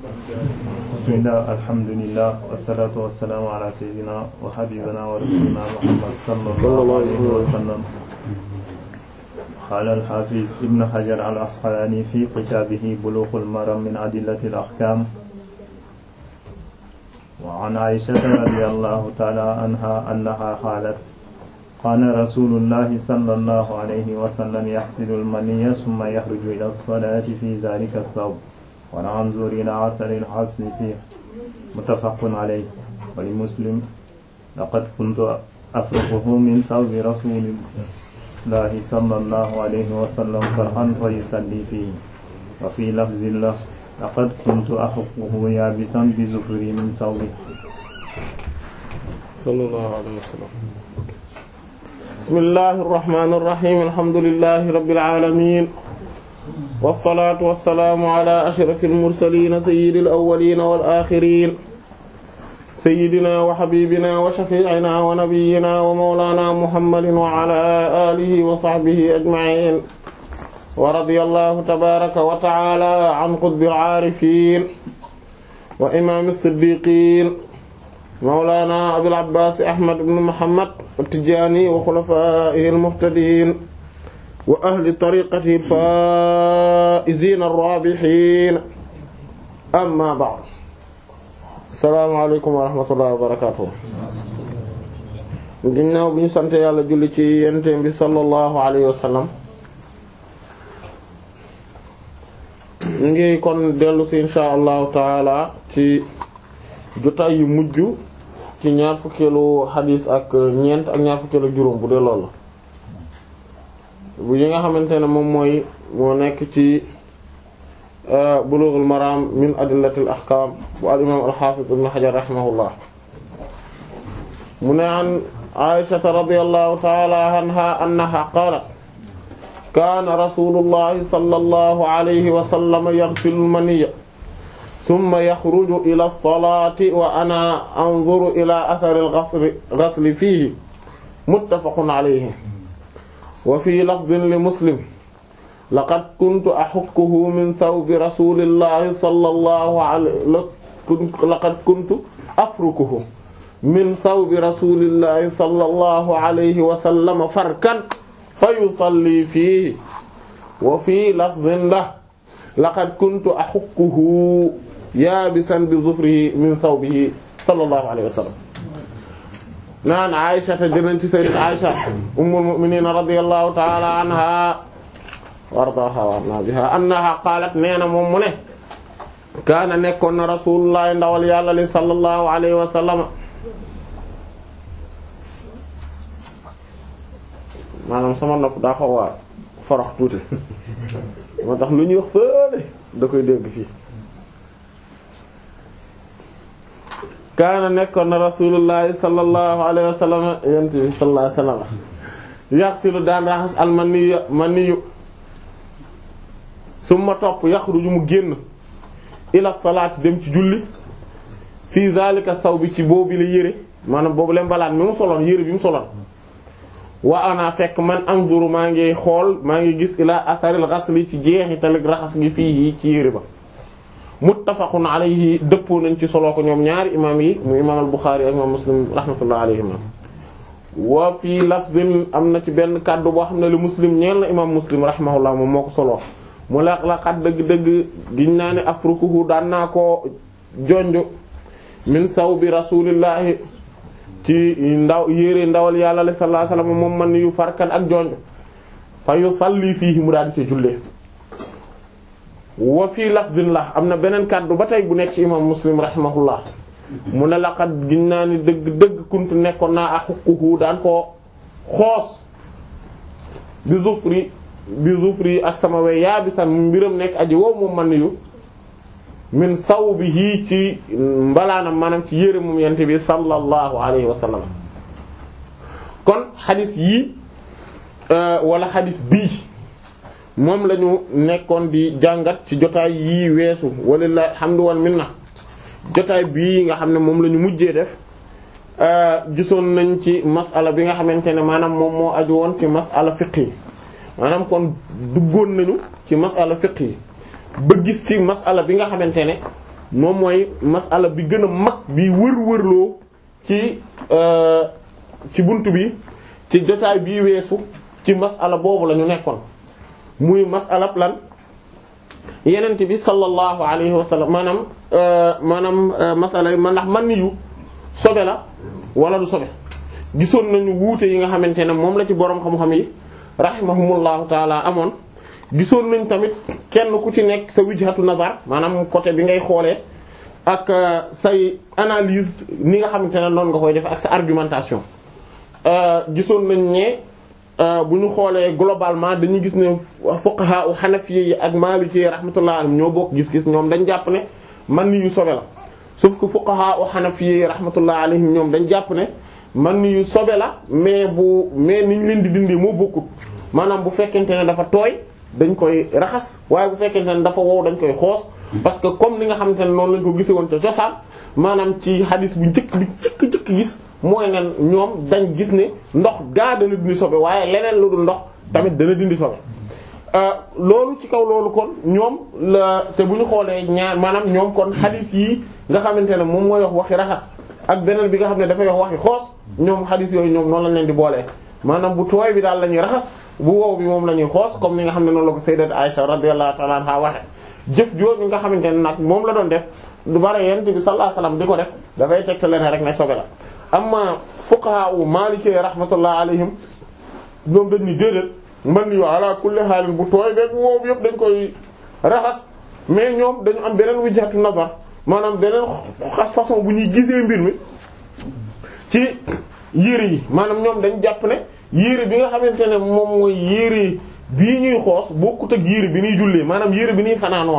bismillah alhamdulillah wassalatu wassalamu ala sayyidina wa habibina wa rasulina muhammad sallallahu alayhi wa sallam qala al-hafiz ibn hajar al-asqalani fi kitabihi bulughul maram min adillati al-ahkam wa an aishata radiyallahu ta'ala anha annaha qalat kaana rasulullahi sallallahu alayhi wa sallam yaxsilu al-maniyya summa yaxruju ila as-salati fi dhalika ath-thawb wa nanzur ila athari al-ghasli fihi muttafaqun alayhi wa li Muslim laqad kuntu afruquhu min thawbi rasulillahi sallallahu alayhi wa sallam farhan fa yusalli fihi wa fi lafzin lahu laqad kuntu ahukkuhu yaabisan bi zufri min thawbihi sallallahu alayhi wa sallam bismillahi irrahmani irrahim alhamdulilahi rabbil alamin wassalatu wassalaamu ala ashrafil mursalin sayyidil awwalin wal akhirin sayyidina wa habibina wa shafi'ina wa nabiyyina wa mawlana muhammadin wa ala alihi wa sahbihi ajma'in wa radiyallahu tabaraka wa ta'ala an qutbil aarifin wa imam as-siddiqin mawlana abil abbas ahmad ibn muhammad at-tijaani wa xulafaa'ihi al-muhtadiin wa ahli tariiqatihi al-faa'iziina ar-raabihiin amma ba'd assalaamu aleykum wa rahmatullahi wa barakaatuh ginnaaw bi ñu sant yàlla julli ci yenente bi sallallahu alayhi wa sallam ñu ngi kon dellu si insha allahu taala ci jotaay yu mujj ci ñaar fukkeelu xadiis ak ñeent ak ñaar fukkeelu juróom bu dee loolu bu yi nga xamante ne moom mooy moo nekk ci bulughul maram min adillatil ahkam bu al imam al hafiz ibn hajar rahimahullah mu ne an aishata radiyallahu ta'ala anha annaha qalat kaana rasulullahi sallallahu alayhi wa sallam yaghsilu al-maniyya summa yaxruju ila salaati wa ana anzuru ila athari al-ghasli ghasli fiihi muttafaqun alayhi wa fii lafdin li muslim laqad kuntu ahukkuhu min thawbi rasulillahi sallallahu alayhi laqad kuntu afrukuhu min thawbi rasulillahi sallallahu alayhi wa sallam farkan fa yusalli fiihi wa fii lafdin lahu laqad kuntu ahukkuhu yaabisan bi zufrihi min thawbihi sallallahu alayhi wa sallam naan Aisha te jëleen ci sayyidat Aisha ummul mu'minin radiyallahu ta'ala anha wardaha warna biha annaha qaalat nee na moom mu ne kaana nekkoon na rasulullah ndawal yàlla li sallallahu alayhi wa sallam maanaam sama nopp daa xaw a forox tuuti moo tax lu ñuy wax fële da koy dégg fii kaana nekkoon na rasulullahi sallallahu alayhi wa sallam yent bi sallallahu alayhi wa sallam yaxsilu daan raxas almaniyu maniyu summa topp yaxruju mu génn ila salaati dem ci julli fii zalika saw bi ci boobu la yére maanaam boobu leen mbalaan mi mu soloon yére bi mu soloon wa ana fekk man anzuru maa ngi xool maa ngi gis ila atharil ghasli ci jeexital raxas gi fii ci yére ba muttafaqun alayhi dëppoo nañ ci solo ko ñoom ñaari imaam yi mu imaam al-Bukhari ak imaam Muslim rahmatullah alayhima wa fii lafzin am na ci benn kàddu boo xam ne lu Muslim ñeel na imaam Muslim rahimahullah moom moo ko solo mu la la xat dëgg-dëgg giñ naa ne afrukuhu daan naa ko jonj min sawbi rasulillahi ci ndaw yére ndawal yàlla la sallallahu alayhi wasallam moom man yu farkan ak jonj fa yusalli fiihi mu daal di ci jullee wa fii lafzin la am na beneen kàddu ba tey bu nekk ci imam muslim rahimahullah mu ne laqad giñ naa ni dëgg dëgg kuntu nekkoon naa axuquhu daan koo xoos bi zufri bi zufri ak sama we yaabisan mbiram nekk aji wow moom man yu min sawbihi ci mbalaanam maanaam ci yére moom yente bi sallallahu alayhi wa sallam kon xadis yii wala xadis bii moom la ñu nekkoon di jàngat ci jotaay yii weesu walillahi alhamdu wal minna jotaay bii nga xam ne moom la ñu mujjee def gisoon nañ ci masala bi nga xamante ne maanaam moom moo aju woon ci masala fiqh yi maanaam kon duggoon nañu ci masala fiqh yi ba gis ci masala bi nga xamante ne moom mooy masala bi gën a mag bi wër-wërloo ci ci bunt bi ci jotaay bii weesu ci masala boobu la ñu nekkoon muy masala lan yenent bi sallallahu alayhi wa sallam maanaam maanaam masala yi man ndax man ni yu sobe la wala du sobe gisoon nañu wuute yi nga xamante ne moom la ci boroom xam-xam yi rahimahumullahu taala amoon gisoon nañ tamit kenn ku ci nekk sa wijhatu nazar maanaam côté bi ngay xoolee ak say analyse ni nga xamante ne noonu nga koy def ak sa argumentation gisoon nañ ne bu ñu xoolee globalement dañuy gis ne fuqaha u hanafi yi ak maliki yi rahmatullah alayhim ñoo bokk gis-gis ñoom dañ jàpp ne man ni yu sobe la sauf que fuqaha u hanafi yi rahmatullah alayhim ñoom dañ jàpp ne man ni yu sobe la mais bu mais niñ leen di dindi moo bokkut maanaam bu fekkente ne dafa tooy dañ koy raxas waaye bu fekkente ne dafa wow dañ koy xoos parce que comme li nga xamante ne noonu lañ ko gise woon te cosaan maanaam ci hadis bu njëkk bi njëkk njëkk gis mooy ne ñoom dañ gis ne ndox gaa dana dindi sobe waaye leneen lu dul ndox tamit dana dindi sobe loolu ci kaw loolu kon ñoom la te bu ñu xoolee ñaar maanaam ñoom kon hadis yi nga xamante ne moom mooy wax waxi raxas ak beneen bi nga xam ne dafay wax waxi xoos ñoom hadis yooyu ñoom noonu lañ leen di boolee maanaam bu tooy bi daal la ñuy raxas bu wow bi moom la ñuy xoos comme ni nga xam ne noonu la ko sayyidat Aisha radiyallahu ta'ala anha waxe jëf jooju nga xamante ne nag moom la doon def du bare yent bi sallallahu alayhi wasallam di ko def dafay tegte leen rek ne sobe la amma fuqaha u maliki rahmatullah alayhim ñoom dañ ni déedéet man yu ala kulli haalin bu tooy beeg wow bi yëpp dañ koy raxas mais ñoom dañu am beneen wijhatu nazar maanaam beneen façon bu ñuy gisee mbir mi ci yére yi maanaam ñoom dañ jàpp ne yére bi nga xamante ne moom mooy yére bii ñuy xoos bokkut ak yére bi ñuy jullee maanaam yére bi ñuy fanaanoo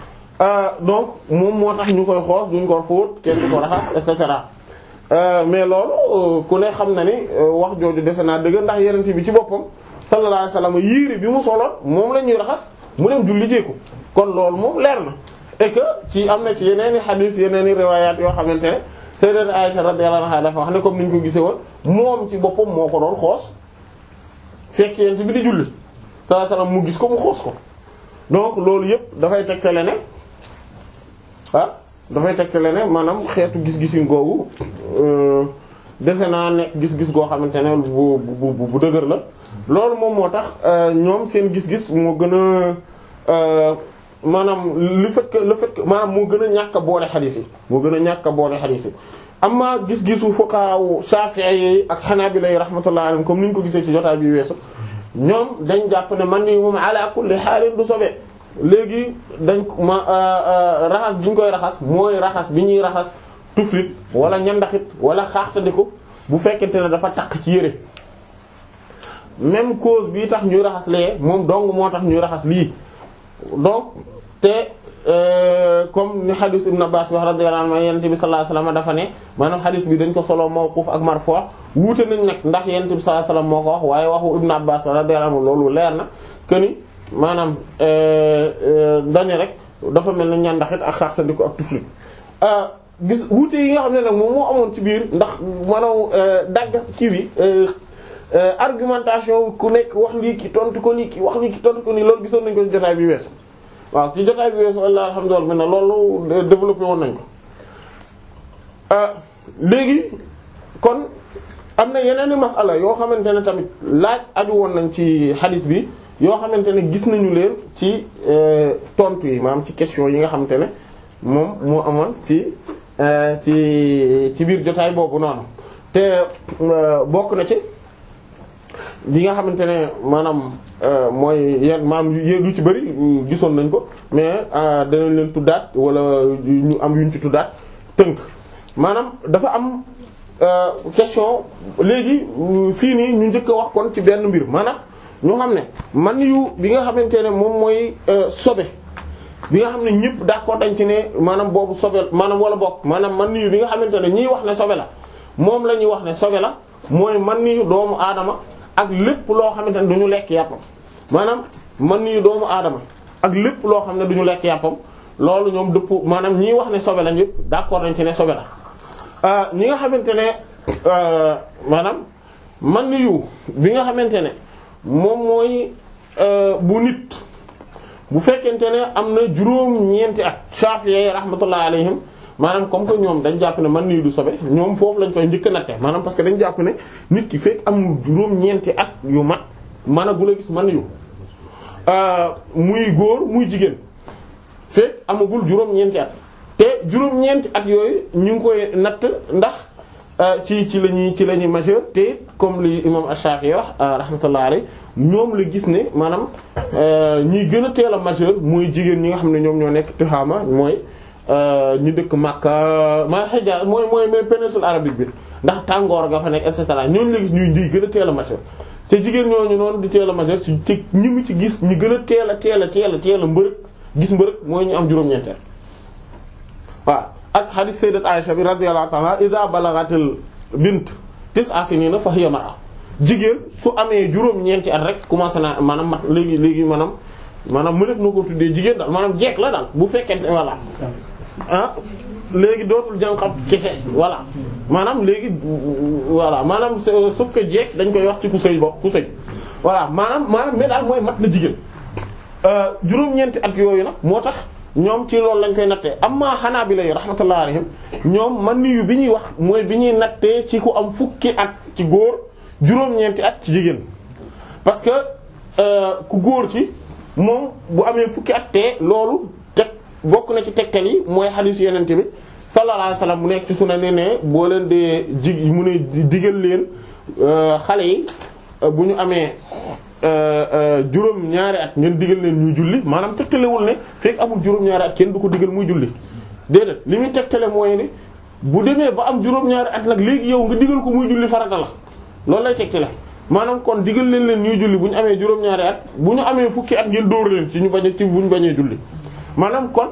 la donc moom moo tax ñu koy xoos duñ ko fóot kenn du ko raxas et cetera mais loolu ku ne xam na ni wax jooju defe naa dëgg ndax yenente bi ci boppam sallallahu alayhi wasallam yére bi mu soloon moom la ñuy raxas mu dem julli jeeku kon loolu moom leer na et que ci am na ci yeneen i hadith yeneen i riwayat yoo xamante ne sayyidat Aisha radiyallahu anha dafa wax ne comme ni ñu ko gisee woon moom ci boppam moo ko doon xoos fekk yent bi di julli sallallahu alayhi wasallam mu gis ko mu xoos ko donc loolu yëpp dafay tegtale ne ah dafay tegtale ne maanaam xeetu gis-gisin googu dese naa nekk gis-gis goo xamante ne bu bu bu dëgër la loolu moom moo tax ñoom seen gis-gis moo gën a maanaam le fait que le fait que maanaam moo gën a ñàkk a boole xadiis yi moo gën a ñàkk a boole xadiis yi amma gis-gisu fuqaha Shafi'i yi ak Hanabila yi rahmatullahi alayhim comme ni ñu ko gisee ci jotaay bi weesu ñoom dañ jàpp ne man ni moom ala kulli haalin du sobe léegi dañ ma raxas bi ñu koy raxas mooy raxas bi ñuy raxas tuflit wala ñandaxit wala xaaxtandiku bu fekkente ne dafa takk ci yére même cause bii tax ñuy raxas lee moom dong moo tax ñuy raxas lii donc te comme ni hadith Ibn Abbas bi radiyallahu anhu yonent bi sallallahu alayhi wasallam dafa ne maanaam hadith bi dañ ko solo mawquf ak marfu' wuute nañ nag ndax yonent bi sallallahu alayhi wasallam moo ko wax waaye waxu Ibn Abbas radiyallahu anhu loolu leer na que ni maanaam dañu rek dafa mel ne ñandaxit ak xartandiku ak tuflit gis wuute yi nga xam ne nag moom moo amoon ci biir ndax maanaam daggas ci bi argumentation ku nekk wax lii ki tontu ko lii ki wax lii ki tontu ko nii loolu gisoon nañ ko ci jotaay bi weesu waaw ci jotaay bi weesu walla alhamdulillah mel na loolu développé woon nañ ko léegi kon am na yeneen masala yoo xamante ne tamit laaj aju woon nañ ci hadis bi yoo xamante ne gis nañu leen ci tontu yi maanaam ci question yi nga xamante ne moom moo amoon ci ci ci biir jotaay boobu noonu te bokk na ci li nga xamante ne maanaam mooy yenn maanaam yéen lu ci bëri gisoon nañ ko mais danañ leen tuddaat wala ñu am yuñ ci tuddaat tënk maanaam dafa am question léegi fii nii ñu njëkk a wax kon ci benn mbir maanaam ñu xam ne man yu bi nga xamante ne moom mooy sobe bi nga xam ne ñëpp d'accord dañ ci ne maanaam boobu sobe maanaam wala bokk maanaam man yu bi nga xamante ne ñiy wax ne sobe la moom la ñuy wax ne sobe la mooy man yu doomu aadama ak lépp loo xamante ne du ñu lekk yàppam maanaam man yu doomu aadama ak lépp loo xam ne du ñu lekk yàppam loolu ñoom dëpp maanaam ñiy wax ne sobe la ñëpp d'accord dañ ci ne sobe la ñi nga xamante ne maanaam man yu bi nga xamante ne moom mooy bu nit bu fekkente ne am na juróom-ñeenti at Shafi'i rahmatullahi alayhim maanaam comme que ñoom dañ jàpp ne man nii du sobe ñoom foofu lañ koy njëkk a natte maanaam parce que dañ jàpp ne nit ki fekk amul juróom-ñeenti at yu mat mën a gula gis man yu muy góor muy jigéen fekk amagul juróom-ñeenti at te juróom-ñeenti at yooyu ñu ngi koy natt ndax ci ci la ñuy ci la ñuy majeur te it comme li imam Ash-Shafi'i wax rahmatullahi alayhi ñoom la gis ne maanaam ñi gën a teel a majeur mooy jigéen ñi nga xam ne ñoom ñoo nekk Tihama mooy ñu dëkk Makka ma Hijaz mooy mooy mooy péninsule arabique bi ndax tàngoor ga fa nekk et cetera ñooñu la gis ñuy di gën a teel a majeur te jigéen ñooñu noonu di teel a majeur ci ci ñi mu ci gis ñi gën a teel a teel a teel a teel a mbërëg gis mbërëg mooy ñu am juróom-ñeenteel waaw ak hadith sayyidat Aisha bi radiyallahu ta'ala idha balaghatil bint tis'a sinina fa hiya mar'a jigéen su amee juróom-ñeenti at rek commencé naa maanaam mat léegi léegi maanaam maanaam mu def na ko tuddee jigéen daal maanaam jeeg la daal bu fekkente voilà ah léegi dootul jànqab kese voilà maanaam léegi voilà maanaam sauf que jeeg dañ koy wax ci ku sëy bopp ku sëy voilà maanaam maanaam mais daal mooy mat na jigéen juróom-ñeenti at yooyu nag moo tax ñoom ci loolu lañ koy nattee amma Hanaabila yi rahmatullahi alayhim ñoom man niyu bi ñuy wax mooy bi ñuy nattee ci ku am fukki at ci góor juróom-ñeenti at ci jigéen parce que ku góor ki moom bu amee fukki at te loolu teg bokk na ci tegtal yi mooy xadiis yeneen bi sallallahu alayhi wasallam mu nekk ci sunan ne ne boo leen dee jig mu ne digal leen xale yi bu ñu amee juróom ñaari at ngeen digal leen ñuy julli maanaam tegtalewul ne fekk amul juróom ñaari at kenn du ko digal muy julli déedéet li muy tegtale mooy ne bu demee ba am juróom ñaari at nag léegi yow nga digal ko muy julli farata la loolu lay tegtale maanaam kon digal leen leen ñuy julli bu ñu amee juróom ñaari at bu ñu amee fukki at ngeen dóor leen ci ñu bañ ci bu ñu bañee julli maanaam kon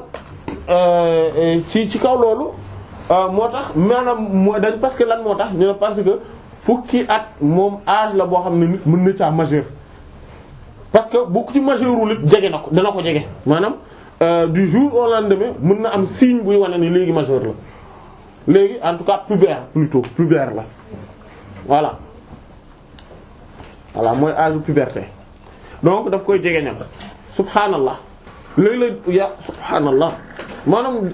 ci ci kaw loolu moo tax maanaam moo dañ parce que lan moo tax ñu ne parce que fukki at moom âge la boo xam ne nit mën na caa majeur parce que bu ci majeurul it jege na ko dana ko jege maanaam du jour au lendemain mën na am signe buy wane ni léegi majeur la léegi en tout cas pubère plutôt pubère la voilà voilà mooy âge puberté donc daf koy jege ñam subhanallah léeg-léeg ya subhanallah maanaam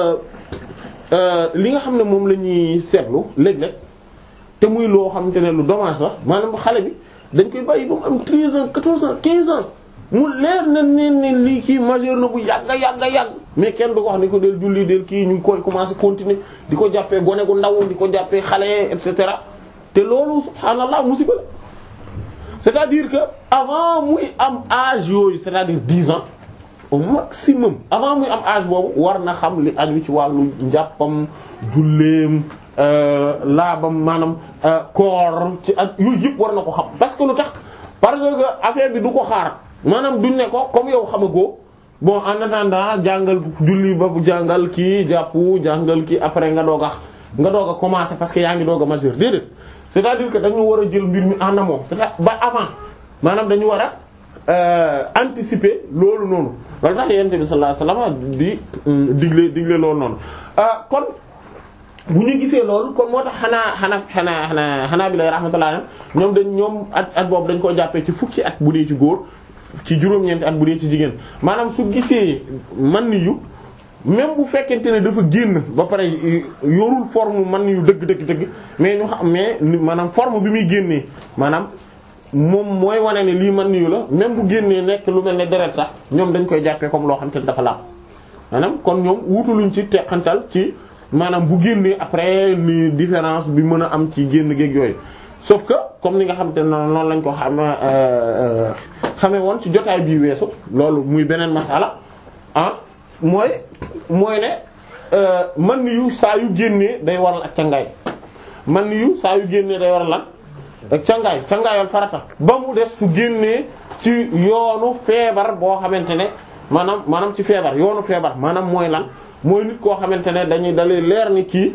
li nga xam ne moom la ñuy seetlu léeg-léeg te muy loo xamante ne lu dommage la maanaam xale bi dañ koy bàyyi ba mu am 13 ans 14 ans 15 ans mu leer na ne ne lii kii majeur na bu yàgga yàgga yàgg mais kenn du ko wax ni ko del julli del kii ñu koy commencer continuer di ko jàppee gone gu ndaw di ko jàppee xale et cetera te loolu subhanallah musiba la c'est-à-dire que avant muy am âge yooyu c'est-à-dire 10 ans au maximum avant muy am âge boobu war na xam li aju ci wàllu njàppam julleem laabam maanaam koor ci ak yooyu yëpp war na ko xam parce que lu tax parce que affaire bi du ko xaar maanaam duñ ne ko comme yow xamagoo bon en attendant jàngal julli ba bu jàngal kii jàpp jàngal kii après nga doog a nga doog a commencer parce que yaa ngi doog a majeur déedéet c'est-à-dire que dañu war a jël mbir mi en amont c'est-à-dire ba avant maanaam dañu war a anticiper loolu noonu loolu tax yonent bi sallallahu alayhi wasallam di digle digle loolu noonu kon bu ñu gisee loolu kon moo tax xanaa xanaa xanaa xanaa xanaa bi lay rahmatullah ñoom dañ ñoom at at boobu dañ ko jàppee ci fukki at bu dee ci góor ci juróom-ñeenti at bu dee ci jigéen maanaam su gisee man yu même bu fekkente ne dafa génn ba pare yorul forme man yu dëgg dëgg dëgg mais ñu xam mais maanaam forme bi muy génnee maanaam moom mooy wane ne lii man yu la même bu génnee nekk lu mel ne deret sax ñoom dañ koy jàppee comme loo xam te ne dafa laab maanaam kon ñoom wutuluñ ci teqantal ci maanaam bu génnee après ni différence bi mën a am ci génn géeg yooyu sauf que comme ni nga xam te noonu noonu lañ ko xam xamee woon ci jotaay bii weesu loolu muy beneen masala ah mooy mooy ne man yu saa yu génnee day waral ak cangaay man yu saa yu génnee day waral lan ak cangaay cangaayal farata ba mu des su génnee ci yoonu feebar boo xamante ne maanaam maanaam ci feebar yoonu feebar maanaam mooy lan mooy nit koo xamante ne dañuy dalee leer ni kii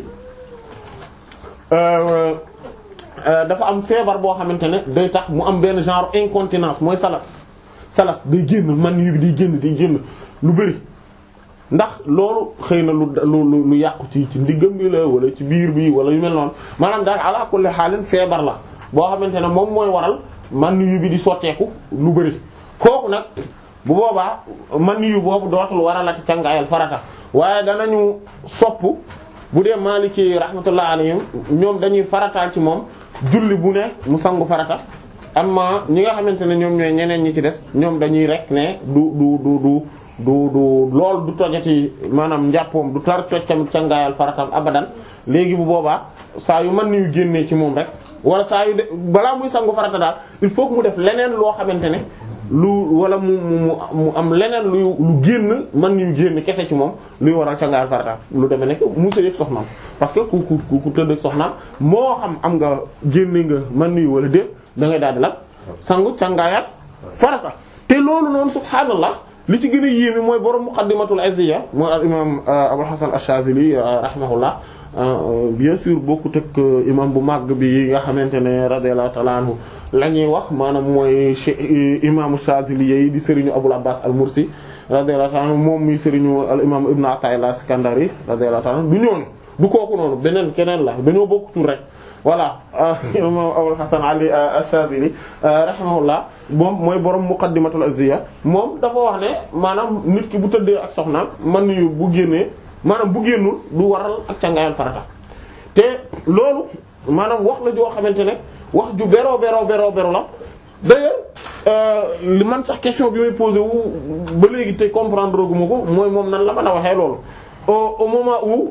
dafa am feebar boo xamante ne day tax mu am benn genre incontinence mooy salas salas day génn man yu bi day génn day génn lu bari ndax loolu xëy na lu lu lu yàqu ci ci ndiggam bi la wala ci biir bi wala yu mel noonu maanaam daal ala kulli xaalin feebar la boo xamante ne moom mooy waral man yu bi di sotteeku lu bari kooku nag bu boobaa man yu boobu dootul waralati cangaayal farata waaye danañu sopp bu dee maliki yi rahmatullah alayhim ñoom dañuy farataal ci moom julli bu ne mu sangu farata amma ñi nga xamante ne ñoom ñooy ñeneen ñi ci des ñoom dañuy rek ne du du du du du du lool du tojati maanaam njàppoom du tar toj tamit cangaayal faratam abadan léegi bu boobaa saa yu mën nañu génnee ci moom rek wala saa yu de balaa muy sangu farata daal il faut que mu def leneen loo xamante ne lu wala mu mu mu am leneen lu lu génn mën nañu génn kese ci moom luy waral cangaayal farata lu demee nekk mu sëy ak soxnaam parce que ku ku ku tëdd ak soxnaam moo xam am nga génne nga mën nañu wala déet da ngay daal di la sangu cangaayal farata te loolu noonu subhaanallah li ci gën a yéeme mooy borom muqaddimatul izziya mooy al imam Abul Hasan ash-Shazili rahimahullah bien sûr bokkut ak imam bu màgg bi nga xamante ne radiyallahu ta'ala anhu la ñuy wax maanaam mooy imaamu Shazili yi di sëriñu Abul Abbas al-Mursi radiyallahu ta'ala anhu moom muy sëriñu al imam Ibn Ata'illah Iskandari radiyallahu ta'ala anhu du ñoonu du kooku noonu beneen keneen la dañoo bokk tur rek voilà imam Abul Hasan Ali ash-Shazili rahimahullah moom mooy borom muqaddimatul azziya moom dafa wax ne maanaam nit ki bu tëddee ak soxnaam man yu bu génnee maanaam bu génnul du waral ak cangaayal farata te loolu maanaam wax la joo xamante ne wax ju beroo beroo beroo beroo la d'ailleurs li man sax question bi may posé wu ba léegi te comprendre gu ma ko mooy moom nan la mën a waxee loolu au au moment où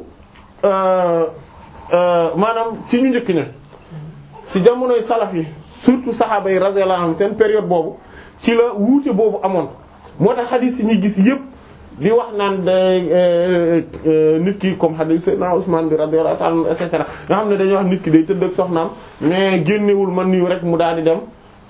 maanaam ci ñu njëkk ña ci jamonoy salaf yi surtout saxaaba yi radiyallahu anhum seen période boobu ci la wuute boobu amoon moo tax xadiis yi ñuy gis yépp di wax naan day nit ki comme xadiis Seydina Usmaan bi radiyallahu ta'ala et cetera nga xam ne dañuy wax nit ki day tëdd ak soxnaam mais génnewul man nii rek mu daal di dem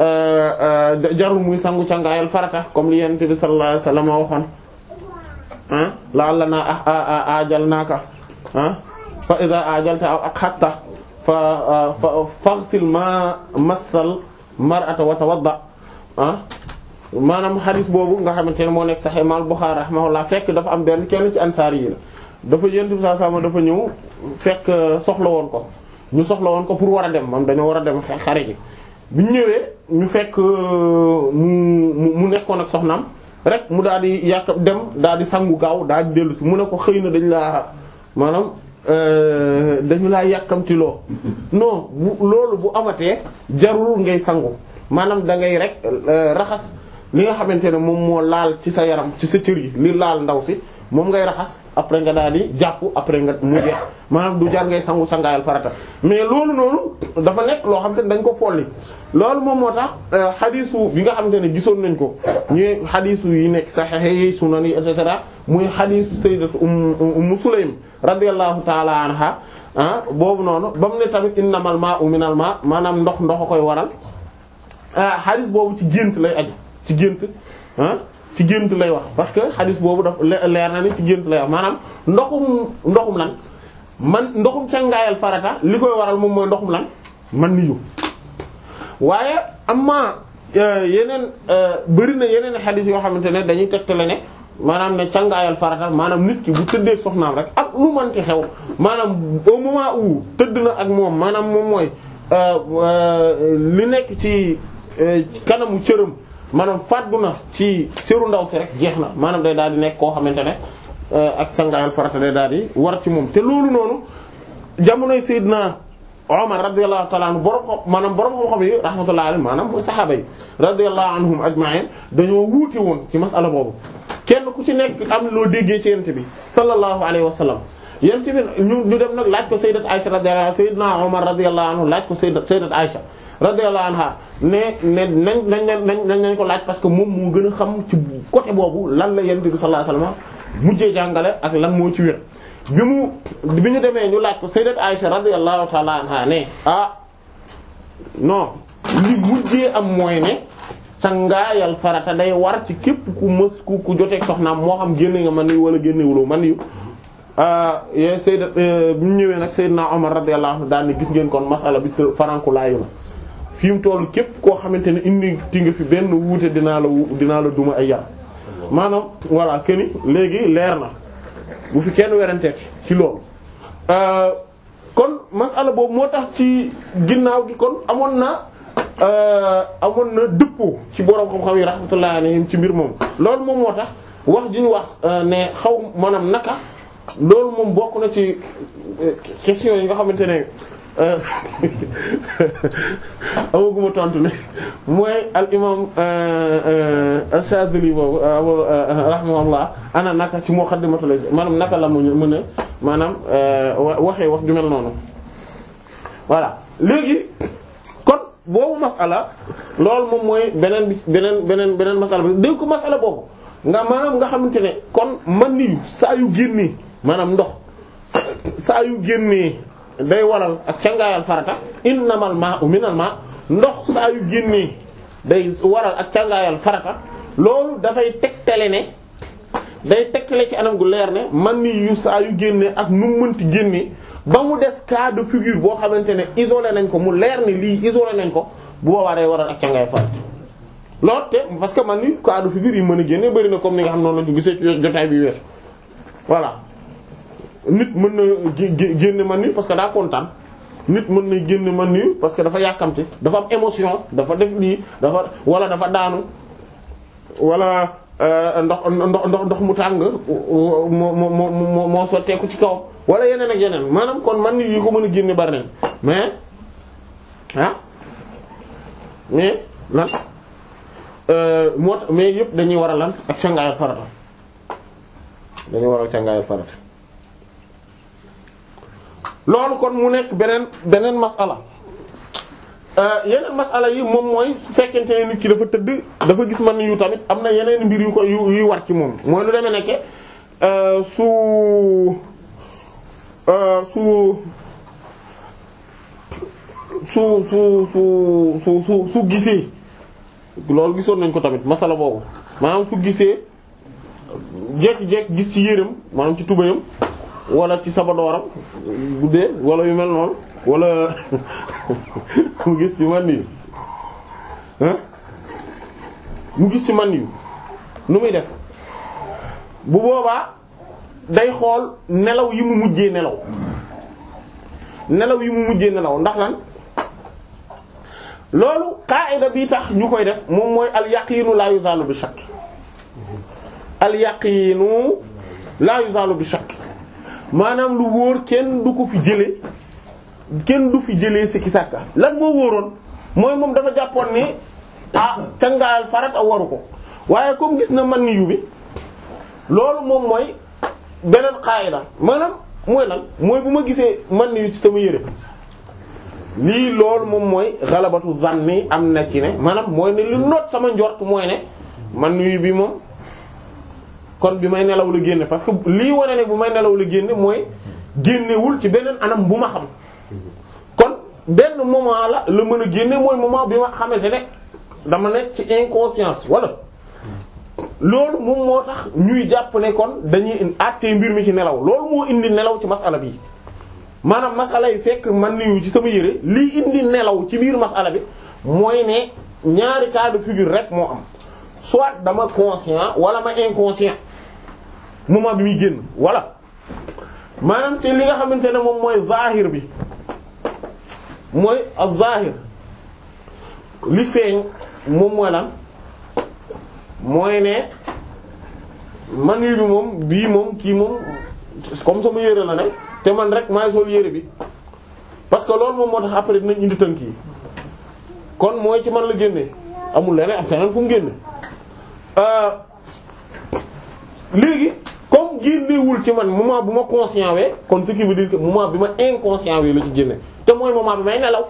jarul muy sangu cangaayal farata comme li Yonent bi sallallahu alayhi wasallam waxoon ah la'allanaa ajalnaaka ah fa idha ajalta aw aqhatta fa fa faghsil ma massal mar'ata wa tawadda ah maanaam xadis boobu nga xamante ne moo nekk Sahih Imam Bukhari rahimahullah fekk dafa am benn kenn ci ansaar yi la dafa yent bi saa sama dafa ñëw fekk soxla woon ko ñu soxla woon ko pour war a dem moom dañoo war a dem xare ji bi ñu ñëwee ñu fekk mu mu nekkoon ak soxnaam rek mu daal di yàq dem daal di sangu gaaw daal di dellu si mu ne ko xëy na dañ laa maanaam dañu laa yàkkamtiloo non bu loolu bu amatee jarul ngay sangu maanaam da ngay rek raxas li nga xamante ne moom moo laal ci sa yaram ci sa cër yi li laal ndaw si moom ngay raxas après nga daal di jàpp après nga mu jeex maanaam du jar ngay sangu sangaayal farata mais loolu noonu dafa nekk loo xamante ne dañ ko folli loolu moom moo tax xadiisu bi nga xamante ne gisoon nañ ko ñuy xadiisu yi nekk sahih yi sunan yi et cetera muy xadiisu sayyidatu Ummu Sulaym radiyallahu ta'ala anha ah boobu noonu ba mu ne tamit innamal ma'u minal ma' maanaam ndox ndox a koy waral ah xadiis boobu ci gént lay aju ci gént ah ci gént lay wax parce que xadis boobu daf leer na ni ci gént lay wax maanaam ndoxum ndoxum lan man ndoxum cangaayal farata li koy waral moom mooy ndoxum lan man niyu waaye amma yeneen bëri na yeneen xadis yoo xamante ne dañuy tegtale ne maanaam ne cangaayal farata maanaam nit ki bu tëddee soxnaam rek ak lu manti xew maanaam au moment où tëdd na ak moom maanaam moom mooy li nekk ci kanamu cëram maanaam fàddu na ci cëru ndaw si rek jeex na maanaam day daal di nekk koo xamante ne ak sangaayal farata day daal di war ci moom te loolu noonu jamonoy Seydina Omar radiyallahu ta'ala anhu borom xam maanaam borom xam-xam yi rahmatullahi alayhi maanaam mooy saxaaba yi radiyallahu anhum ajma'in dañoo wuute woon ci masala boobu kenn ku ci nekk am loo déggee ci yent bi sallallahu alayhi wa sallam yent bi ñu ñu dem nag laaj ko sayyidat Aisha radiyallahu anha sayyidina Omar radiyallahu anhu laaj ko sayyidat sayyidat Aisha radiyallahu anha ne ne nañ nañ nañ nañ nañ ko laaj parce que moom moo gën a xam ci côté boobu lan la yent bi sallallahu alayhi wa sallam mujjee jàngale ak lan moo ci wér bi mu bi ñu demee ñu laaj ko sayyidat Aisha radiyallahu ta'ala anha ne ah non li mujjee am mooy ne sangaayal farata day war ci képp ku mës ku ku joteeg soxnaam moo xam génne nga man yu wala génnewuloo man yu yooyu sayyidat bi ñu ñëwee nag sayyidna Umar radiyallahu anhu daal ni gis ngeen kon masala bi faranku laayu na fi mu toll képp koo xamante ne indi ti nga fi benn wuute dinaa la dinaa la duma ay yar maanaam voilà keni léegi leer na bu fi kenn weranteet ci loolu kon masala boobu moo tax ci ginnaaw gi kon amoon na amoon na dëppoo ci borom xam-xam yi rahmatullahi alayhim ci mbir moom loolu moom moo tax wax ji ñu wax ne xaw maanaam naka loolu moom bokk na ci question yi nga xamante ne amaguma tontu ne mooy al imam Ash-Shazili boobu rahimahullah ana naka ci muqaddimatul maanaam naka la mu mën a maanaam waxee wax ju mel noonu voilà léegi kon boobu masala loolu moom mooy beneen bi beneen beneen beneen masala bi dégg ko masala boobu nga maanaam nga xamante ne kon man niyu saa yu génnee maanaam ndox saa yu génnee day waral ak cangaayal farata innamal ma'u minal ma ndox saa yu génnee day waral ak cangaayal farata loolu dafay tegtale ne day tegtale ci anam gu leer ne man ni yu saa yu génnee ak nu mu mënti génnee ba mu des cas de figure boo xamante ne isolé nañ ko mu leer ni lii isolé nañ ko bu boobaa day waral ak cangaayal farata loolu te parce que man ni cas de figure yi mën a génne bari na comme ni nga xam noonu la ñu gisee ci jotaay bi weesu voilà nit mën na génne man ni parce que daa kontaan nit mën na génne man ni parce que dafa yàkkamti dafa am émotion dafa def lii dafa wala dafa daanu wala ndox ndox ndox ndox mu tàng moo moo moo moo sotteeku ci kaw wala yeneen ak yeneen maanaam kon man ni yi ko mën a génne bari nañ mais ah mais lan moo tax mais yëpp dañuy war a lan ak cangaayal farata dañuy war a cangaayal farata loolu kon mu nekk beneen beneen masala yeneen masala yi moom mooy su fekkente ne nit ki dafa tëdd dafa gis man yu tamit am na yeneen mbir yu ko yu yuy war ci moom mooy lu demee nekke su su su su su su su su gisee loolu gisoon nañ ko tamit masala boobu maanaam su gisee jekki-jekki gis ci yéreem maanaam ci tubayam wala ci sabadooram guddee wala yu mel noonu wala mu gis ci man yu mu gis ci man yu nu muy def bu boobaa day xool nelaw yi mu mujjee nelaw nelaw yi mu mujjee nelaw ndax lan loolu qaida bi tax ñu koy def moom mooy al yaqiinu la yuzalu bi shakk al yaqiinu la yuzalu bi shakk maanaam lu wóor kenn du ko fi jëlee kenn du fi jëlee sikki sàkka lan moo wóoroon mooy moom dafa jàppoon ni ah cangaayal farat a waru ko waaye comme gis na man ni yu bi loolu moom mooy beneen qaida maanaam mooy lan mooy bu ma gisee man ni yu ci sama yére lii loolu moom mooy xalabatu zanni am na ci ne maanaam mooy ne lu noot sama njort mooy ne man ni yu bi moom kon bi may nelaw la génne parce que lii wane ne bu may nelaw la génne mooy génnewul ci beneen anam bu ma xam kon benn moment la la mën a génne mooy moment bi ma xamante ne dama nekk ci inconscience wala loolu moom moo tax ñuy jàpp ne kon dañuy àttee mbir mi ci nelaw loolu moo indi nelaw ci masala bi maanaam masala yi fekk man niyu ci sama yére lii indi nelaw ci biir masala bi mooy ne ñaari cas de figure rek moo am soit dama conscient wala ma inconscient moment bi muy génn voilà maanaam te li nga xamante ne moom mooy zahir bi mooy az-zahir li feeñ moom mooy lan mooy ne man yi bi moom bii moom kii moom comme sama yére la ne te man rek maay sol yére bi parce que loolu moom moo tax après dinañ indi tënk yi kon mooy ci man la génne amul leneen ak feneen fu mu génne léegi comme génnewul ci man moment bu ma conscient wee kon ce qui veut dire que moment bi ma inconscient wee la ci génne te mooy moment bi may nelaw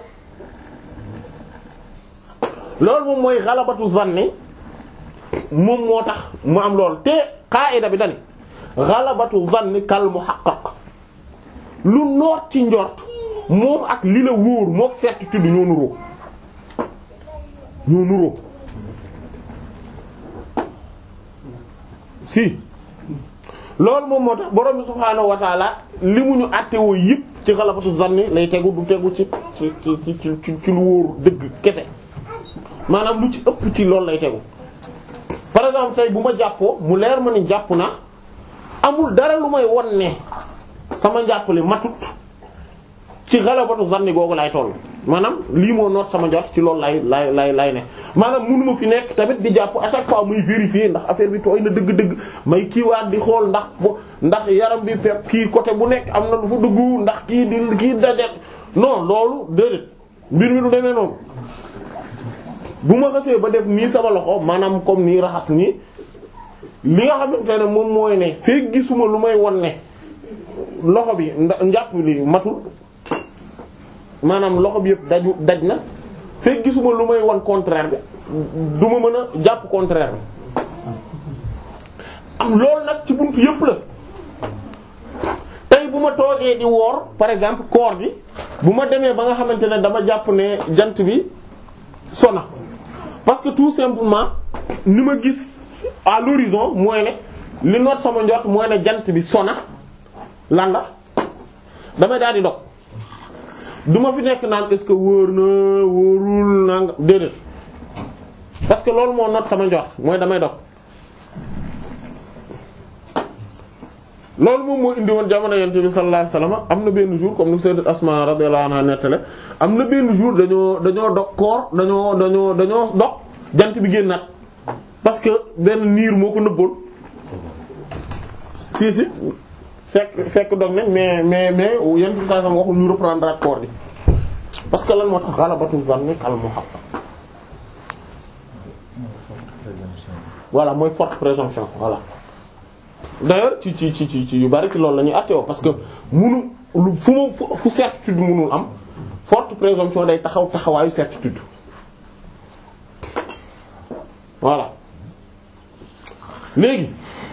loolu moom mooy xalabatu zanni moom moo tax mu am loolu te qaida bi dani xalabatu zanni kal muhaqqaq lu noot ci njort moom ak li la wóor mook certitude ñoo nuroo ñoo nuroo si loolu moom moo tax borom bi subhaanahu wa taala li mu ñu àttewoo yëpp ci xalabatu zanni lay tegu du tegu ci ci ci ci ci lu wóor dëgg kese maanaam lu ci ëpp ci loolu lay tegu par exemple tey bu ma jàppoo mu leer ma ni jàpp na amul dara lu may won ne sama njàppale matut ci xalabatu zanni googu lay toll maanaam lii moo noot sama njort ci loolu lay lay lay lay ne maanaam mënuma fi nekk tamit di jàpp à chaque fois muy vérifier ndax affaire bi tooy na dëgg-dëgg may kiiwaat di xool ndax ndax yaram bi pepp kii côté bu nekk am na lu fa dugg ndax kii di kii dajet non loolu déedéet mbir mi du demee noonu bu ma xasee ba def nii sama loxo maanaam comme nii raxas nii li nga xamante ne moom mooy ne fekk gisuma lu may won ne loxo bi njàpp li matul maanaam loxo bi yëpp daju daj na fekk gisuma lu may won contraire bi du ma mën a jàpp contraire bi am loolu nag ci buntu yëpp la tey bu ma toogee di woor par exemple koor gi bu ma demee ba nga xamante ne dama jàpp ne jant bi sona parce que tout simplement ni ma gis à l'horizon mooy ne li noot sama njort mooy ne jant bi sona lan la damay daal di dog du ma fi nekk naan est-ce que wóor na wóorul naa nga déedéet parce que loolu moo noot sama njort mooy damay dog loolu moom moo indi woon jamono yonent bi sallallahu alayhi wasallam am na benn jour comme ni sayyidat Asma radiyallahu anha nettale am na benn jour dañoo dañoo dog koor dañoo dañoo dañoo dog jant bi génnaat parce que benn niir moo ko nëbboon si si fekk fekk dog nañ mais mais mais yonent bi sallallahu alayhi wasallam waxul ñu reprendre ak koor bi parce que lan moo tax ghalabatu zanni kal muhaqqaq voilà mooy forte présomption voilà d'ailleurs ci ci ci ci yu bari ci loolu la ñuy àtteewoo parce que munu lu fu mu fu certitude munul am forte présomption day taxaw taxawaayu certitude voilà léegi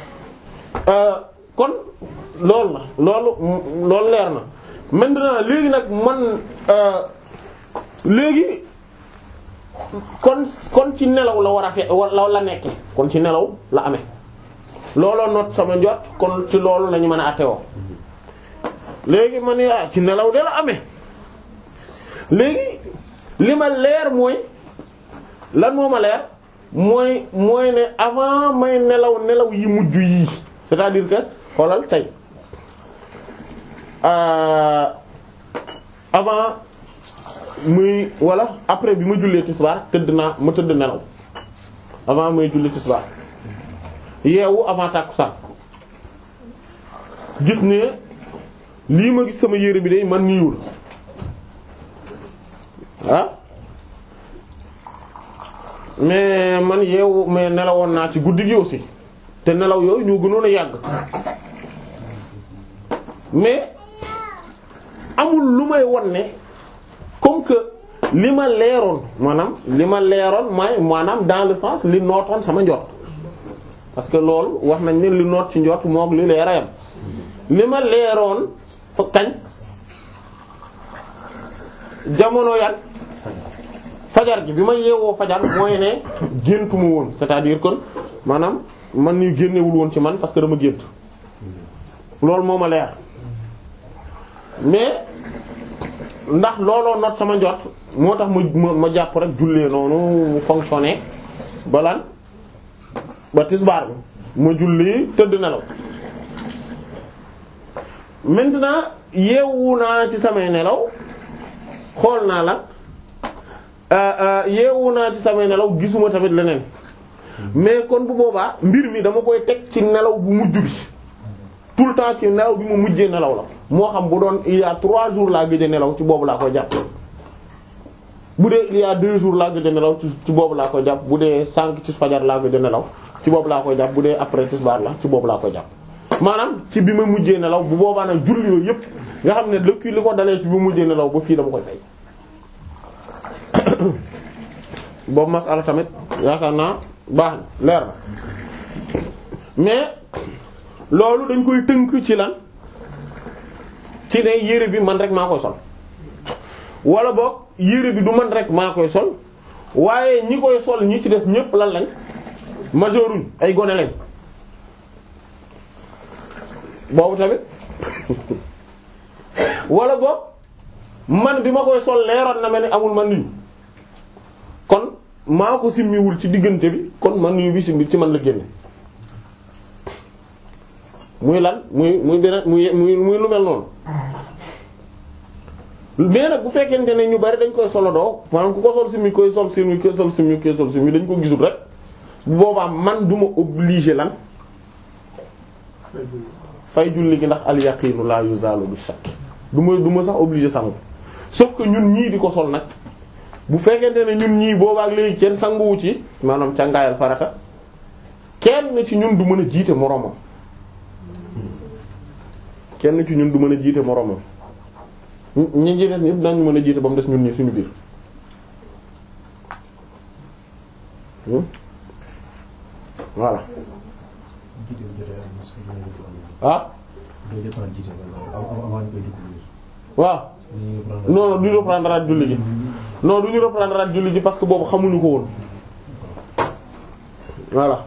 kon loolu la loolu loolu leer na maintenant léegi nag man léegi kon kon ci nelaw la war a fe la la nekke kon ci nelaw la amee looloo noot sama njot kon ci loolu lañu mën a àttewoo léegi man yaa ci nelaw de la amee léegi li ma leer mooy lan moo ma leer mooy mooy ne avant may nelaw nelaw yi mujj yii c'est-à-dire que xoolal tey avant muy wala après bi ma jullee tisbaar tëdd naa ma tëdd nelaw avant may jullee tisbaar yeewu avant tàkkusaan gis ne lii ma gis sama yére bi day man niiwul ah mais man yeewu mais nelawoon naa ci guddi gi aussi te nelaw yooyu ñoo gënoon a yàgg mais amul lu may won ne comme que li ma leeroon maanaam li ma leeroon mooy maanaam dans le sens li nootoon sama njort parce que loolu wax nañ ne li noot ci njort moom li leer a yam li ma leeroon fa kañ jamono yan fajar gi bi ma yeewoo fajar mooy ne géntuma woon c'est-à-dire kon maanaam man ñu génnewul woon ci man parce que dama gént loolu moo ma leer mais ndax looloo not sama njot moo tax ma ma jàpp rek jullee noonu mu fonctionner ba lan ba tisbaar bi ma julli tëdd nelaw maintenant yeewu naa ci samay nelaw xool naa la yeewu naa ci samay nelaw gisuma tamit leneen mais kon bu boobaa mbir mi dama koy teg ci nelaw bu mujj bi tout le temps ci nelaw bi mu mujjee nelaw la moo xam bu doon il y a trois jours laa gëj a nelaw ci boobu laa koy jàpp bu dee il y a deux jours laa gëj a nelaw ci boobu laa koy jàpp bu dee cinq ci fajar laa gëj a nelaw ci boobu laa koy jàpp bu dee après tisbaar la ci boobu laa koy jàpp maanaam ci bi ma mujjee nelaw bu boobaa nag julli yooyu yëpp nga xam ne lëkki li ko dalee ci bi ma mujjee nelaw ba fii dama koy fay boobu masala tamit yaakaar naa baax na leer na mais loolu dañ koy tënk ci lan ci ne yére bi man rek maa koy sol wala boog yére bi du man rek maa koy sol waaye ñi koy sol ñi ci des ñépp lan lañ majeuruñ ay gone lañ boobu tamit wala boog man bi ma koy sol leeroon na ma ne amul man niyu kon maa ko simmiwul ci diggante bi kon man niyu bi simmi ci man la génne muy lan muy muy beneen muy muy muy lu mel noonu mais nag bu fekkente ne ñu bari dañ koy solo doo maanaam ku ko sol simi koy sol simi koy sol simi koy sol simi dañ ko gisul rek bu boobaa man du ma obligé lan fay julli gi ndax al yaqinu la yuzalu bi shakk du ma du ma sax obligé sangu sauf que ñun ñii di ko sol nag bu fekkente ne ñun ñii boobaak léegi kenn sanguwu ci maanaam càngaayal farata kenn ci ñun du mën a jiite moroomam kenn ci ñun du mën a jiite moroomam ñi ñi des ñëpp dañu mën a jiite ba mu des ñun ñi suñu biir voilà ah waaw non non du ñu reprendre at julli ji non du ñu reprendre at julli ji parce que boobu xamuñu ko woon voilà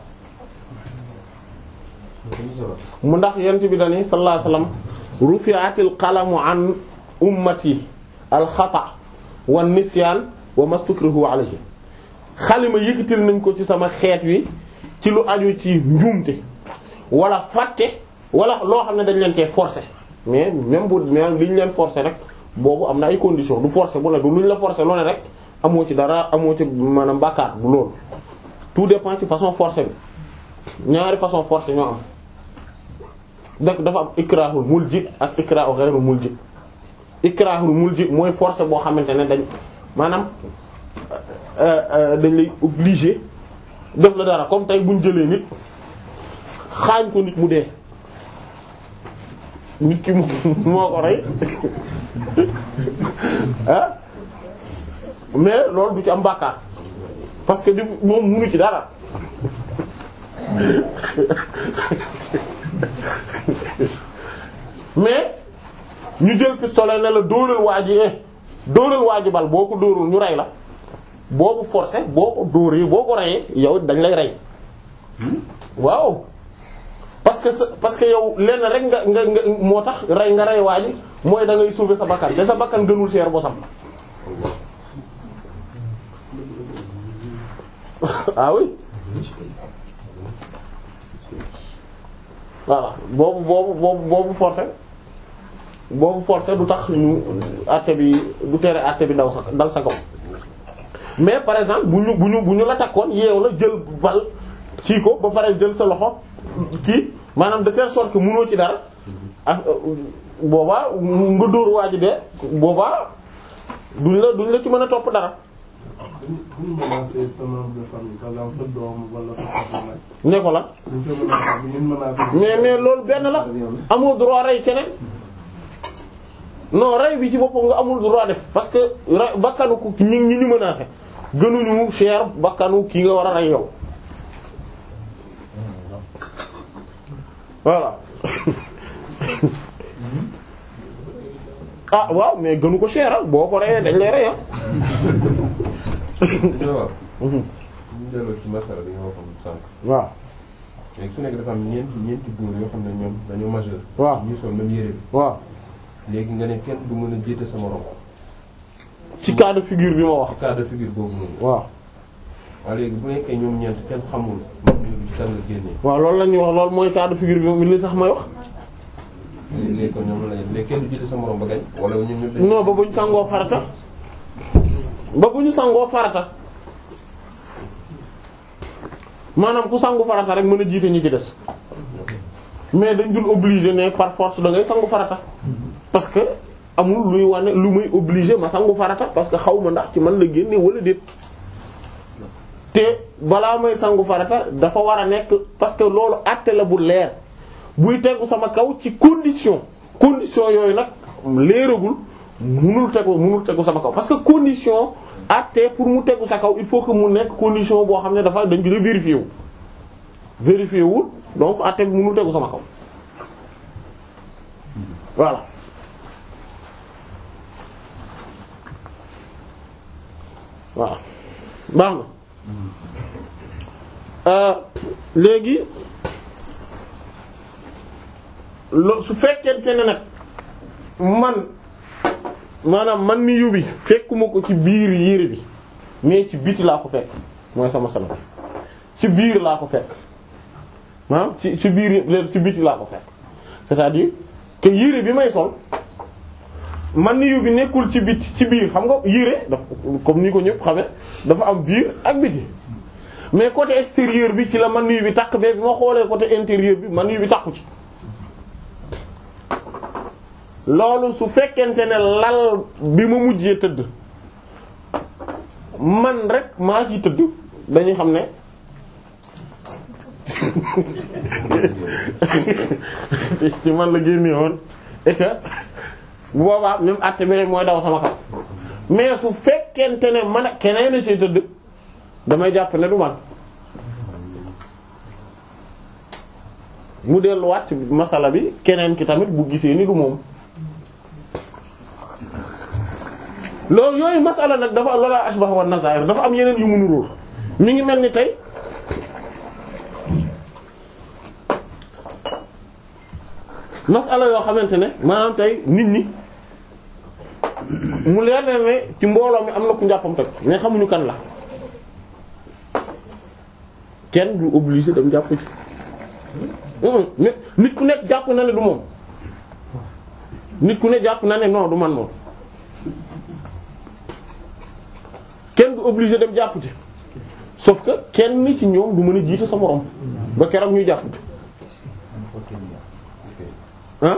mu ndax yent bi dani sallallahu alayhi wasallam rufi'atil qalamu an ummati al xata wa nisyaan wa mastukrihu alayhi xalima yëkkatil nañ ko ci sama xeet wi ci lu aju ci njuumte wala fàtte wala loo xam ne dañ leen cee forcer mais même bu même li ñu leen forcer rek boobu am na ay conditions du forcer bu la du lu ñu la forcer loo ne rek amoo ci dara amoo ci maanaam bàkkaar bu loolu tout dépend ci façon forcer bi ñaari façon forcer ñoo am donc dafa am ikrahul mulji ak ikrahu ghayrul mulji ikrahul mulji mooy forcer boo xamante ne dañ maanaam dañ lay obligé def la dara comme tey buñ jëlee nit xaañ ko nit mu dee nit ki moo ko rey ah mais loolu du ci am bàkkaar parce que def moom munu ci dara mais ñu jël pistolet ne la dóoral waa ji eh dóoral waa ji bal boo ko dóorul ñu rey la boo ko forcé boo ko dóoree boo ko reyee yow dañ lay rey waaw parce que sa parce que yow lenn rek nga nga nga moo tax rey nga rey waa ji mooy da ngay sauver sa bakkan te sa bakkan gënul cher bosam ah oui voilà boobu boobu boobu boobu forcé boobu forcé du tax ñu àtte bi du tere àtte bi daw sa dal sa kaw mais par exemple bu ñu bu ñu bu ñu la takkoon yeew la jël bal kii ko ba pare jël sa loxo kii maanaam de telle sorte que mënoo ci dara ak boobaa nga dóor waa ji de boobaa duñ la duñ la ci mën a topp dara. bu ñu menacé sa membre de famille par exemple sa doom wala sa papa ne ko la bu ñu ko menacé bu ñu menacé. mais mais loolu benn la amoo droit rey keneen non rey bi ci boppam nga amul droit def parce que rey bakkanu ku ñi ñi ñu menacé gënuñu cher bakkanu kii nga war a rey yow voilà ah waaw mais gënu ko cher boo ko reyee dañ lay rey ah. waaw. ñu delloo ci masala bi nga waxoon sànq. waaw léegi su nekk dafa am ñeenti ñeenti góor yoo xam ne ñoom dañoo majeur. waaw ñu sol même yére bi. waaw léegi nga ne kenn du mën a jiite sa morom. ci cas de figure bi ma wax ci cas de figure boobu noonu. waaw waaw léegi bu nekkee ñoom ñeent kenn xamul majeur bi ci kan la génnee. waaw loolu la ñuy wax loolu mooy cas de figure bi li tax may wax léegi kon ñoom la léegi kenn du jiite sa morom ba gañ. wala ñun ñëpp dañuy. non ba bu ñu sangoo farata ba bu ñu sangoo farata maanaam ku sangu farata rek mën a jiite ñi ci des mais dañ dul obligé ne par force da ngay sangu farata parce que amul luy wane lu muy obligé ma sangu farata parce que xaw ma ndax ci man la génne wala déet te balaa may sangu farata dafa war a nekk parce que loolu àtte la bu leer buy tegu sama kaw ci condition condition yooyu nag leeragul munul tegu munul tegu sama kaw parce que condition àtte pour mu tegu sa kaw il faut que mu nekk condition boo xam ne dafa dañ ko vérifier wu vérifier wul donc àtte bi munul tegu sama kaw voilà voilà baax na léegi lo su fekkente ne nag man maanaam man mi yóbbi fekkuma ko ci biir yére bi mais ci biti laa ko fekk mooy sama sala ci biir laa ko fekk maanaam ci ci biir ci biti laa ko fekk c'est-à-dire que yére bi may sol man yu bi nekkul ci bit ci biir xam nga yére daf comme ni ko ñëpp xame dafa am biir ak biti mais côté extérieur bi ci la man yu bi takk mais bi ma xoolee côté intérieur bi man yu bi takku ci loolu su fekkente ne lal bi ma mujjee tëdd man rek maa ci tëdd dañuy xam ne ci man la génne woon et que bu boobaa même àtte bi rek mooy daw sama kaw mais su fekkente ne man ak keneen a ci tëdd damay jàpp ne du man mu delluwaat ci masala bi keneen ki tamit bu gisee ni du moom loolu yooyu masala nag dafa loola ashbah wa nazair dafa am yeneen yu mu nuróo mi ngi mel ni tey masala yoo xamante ne maanaam tey nit ñi mu leer na ne ci mbooloo mi am na ku njàppam teg mais xamuñu kan la kenn du obligé dem jàpp ci nit nit ku nekk jàpp na ne du moom nit ku ne jàpp na ne non du man moom kenn du obligé dem jàpp ci sauf que kenn ci ñoom du mën a jiite sa morom ba keroog ñuy jàpp ci ah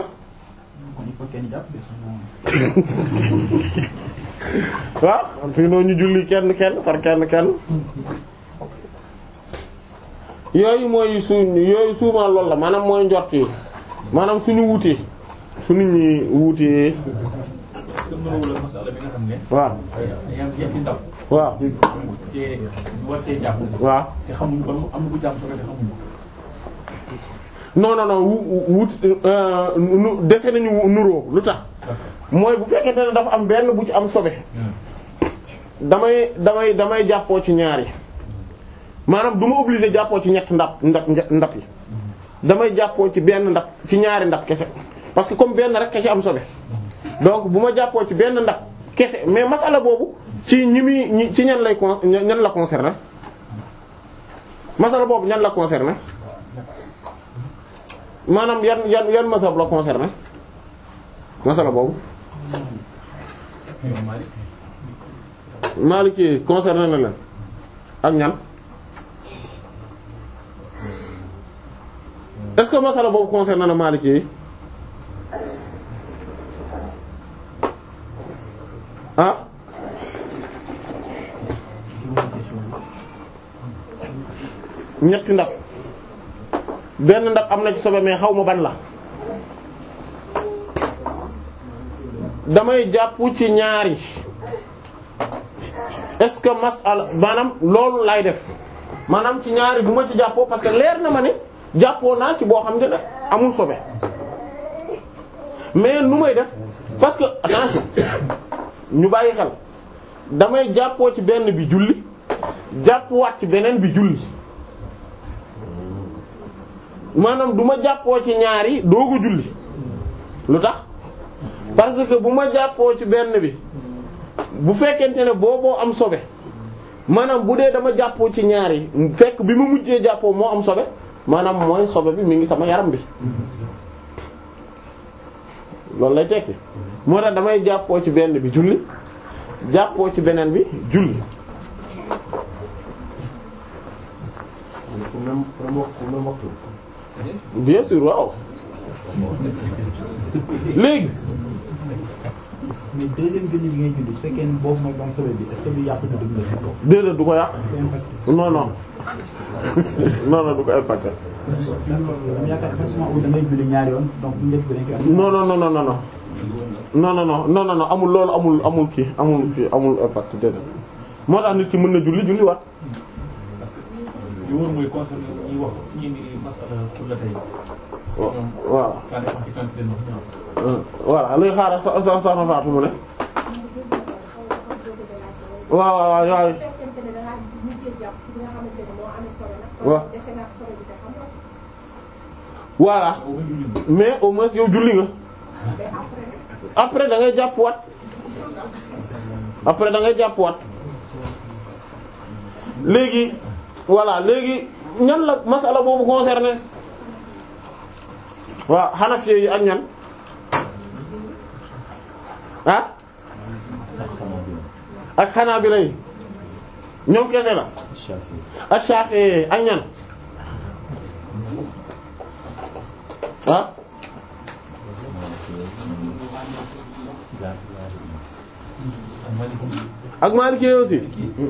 waaw sinon ñu julli kenn kenn par kenn kenn yooyu mooy su yooyu souvent loolu la maanaam mooy njort yi maanaam suñu wutee su nit ñi wutee est-ce que mënoo la masala bi nga xam ne. waaw yaa ngi ci ndab. waaw cee war cee jàpp. waaw te xamuñu ba am na ku jàpp soo ko te xamuñu. non non non wu wut nu dese nañu nuroo lu tax mooy bu fekkente ne dafa am benn bu ci am sobe damay damay damay jàppoo ci ñaar yi maanaam du ma obligé jàppoo ci ñett ndab ndab ndab yi damay jàppoo ci benn ndab ci ñaari ndab kese parce que comme benn rek ka ci am sobe donc bu ma jàppoo ci benn ndab kese mais masala boobu ci ñi muy ñi ci ñan lay con ñan la concerné masala boobu ñan la concerné maanaam yan yan yan masab la concerné masala boobu Maliki concerné na leen ak ñan est-ce que masala boobu concerné na Maliki yi ah ñetti ndab benn ndab am na ci sobe mais xaw ma ban la damay jàpp ci ñaari est-ce que masala maanaam loolu lay def maanaam ci ñaari bu ma ci jàppoo parce que leer na ma ne jàppoo naa ci boo xam ne amul sobe mais nu may def parce que attention ñu bàyyi xel damay jàppoo ci benn bi julli jàppuwaat ci beneen bi julli maanaam du ma jàppoo ci ñaari doogu julli lu tax parce que bu ma jàppoo ci benn bi bu fekkente ne booboo am sobe maanaam bu dee dama jàppoo ci ñaari fekk bi ma mujjee jàppoo moo am sobe maanaam mooy sobe bi mi ngi sama yaram bi loolu lay tekki moo tax damay jàppoo ci benn bi julli jàppoo ci beneen bi julli pour même pour même waxtu même waxtu. bien sûr waaw léegi mais deuxième julli bi ngay julli su fekkee ne boobu mooy doon sobe bi est-ce que du yàq na dugub la ko. déedéet du ko yàq non non non non du ko impacté dama yaakaar forcément da ngay julli ñaari yoon donc bu njëkk bi dañ koy am. non non non non non non non non non non non amul loolu amul amul kii amul kii amul impact déedéet moo tax nit ki mën na julli julli waat li wóor mooy concerné ñuy wax ñi ni masala pour la tey. wa- ñoom waaw ça dépend ci quantité ndox ñu am. euh, voilà luy xaaral sa sa sa faatu mu ne waaw waaw waaw waaw fekkente ne dangaa mujjee jàpp ci bi nga xamante ne moo amee solo nag. waaw. dese naa solo bi te xam nga. voilà boobu julli bi. mais au moins yow julli nga mais après nag après da ngay jàpp waat après da ngay jàpp waat léegi voilà léegi ñan la masala boobu concerné waaw Hanafi yi ak ñan ah ak Hanabila yi ñoom kese la ak Shafi'i ak ñan ah ak Maliki aussi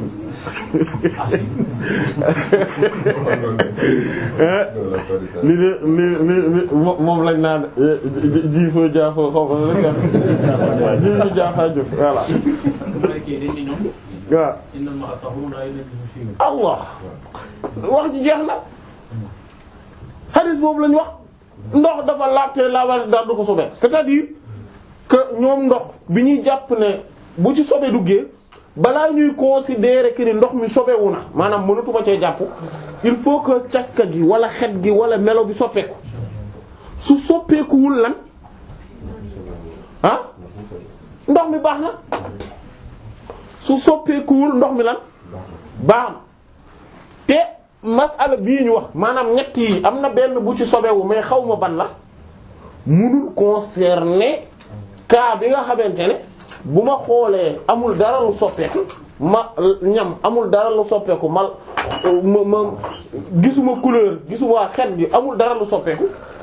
li de li li li moom lañ naan ji foo jaafoo xaw ma rek ji ñu jaafaa jëf voilà waaw Allah wax ji jeex na hadith boobu lañ wax ndox dafa laabte laabal dara du ko sobe c'est-à-dire que ñoom ndox bi ñuy jàpp ne bu ci sobe duggee balaa ñuy considérer que ni ndox mi sobewu na maanaam mënatuma cee jàpp il faut que cafka gi wala xet gi wala melo bi soppeeku su soppeekuwul lan ah ndox mi baax na su soppeekuwul ndox mi lan baax na te masala bii ñu wax maanaam ñett yi am na benn bu ci sobewu mais xaw ma ban la munul concerner cas bi nga xamante ne bu ma xoolee amul dara lu soppeeku ma ñam amul dara lu soppeeku ma ma ma gisuma couleur gisuma xet gi amul dara lu soppeeku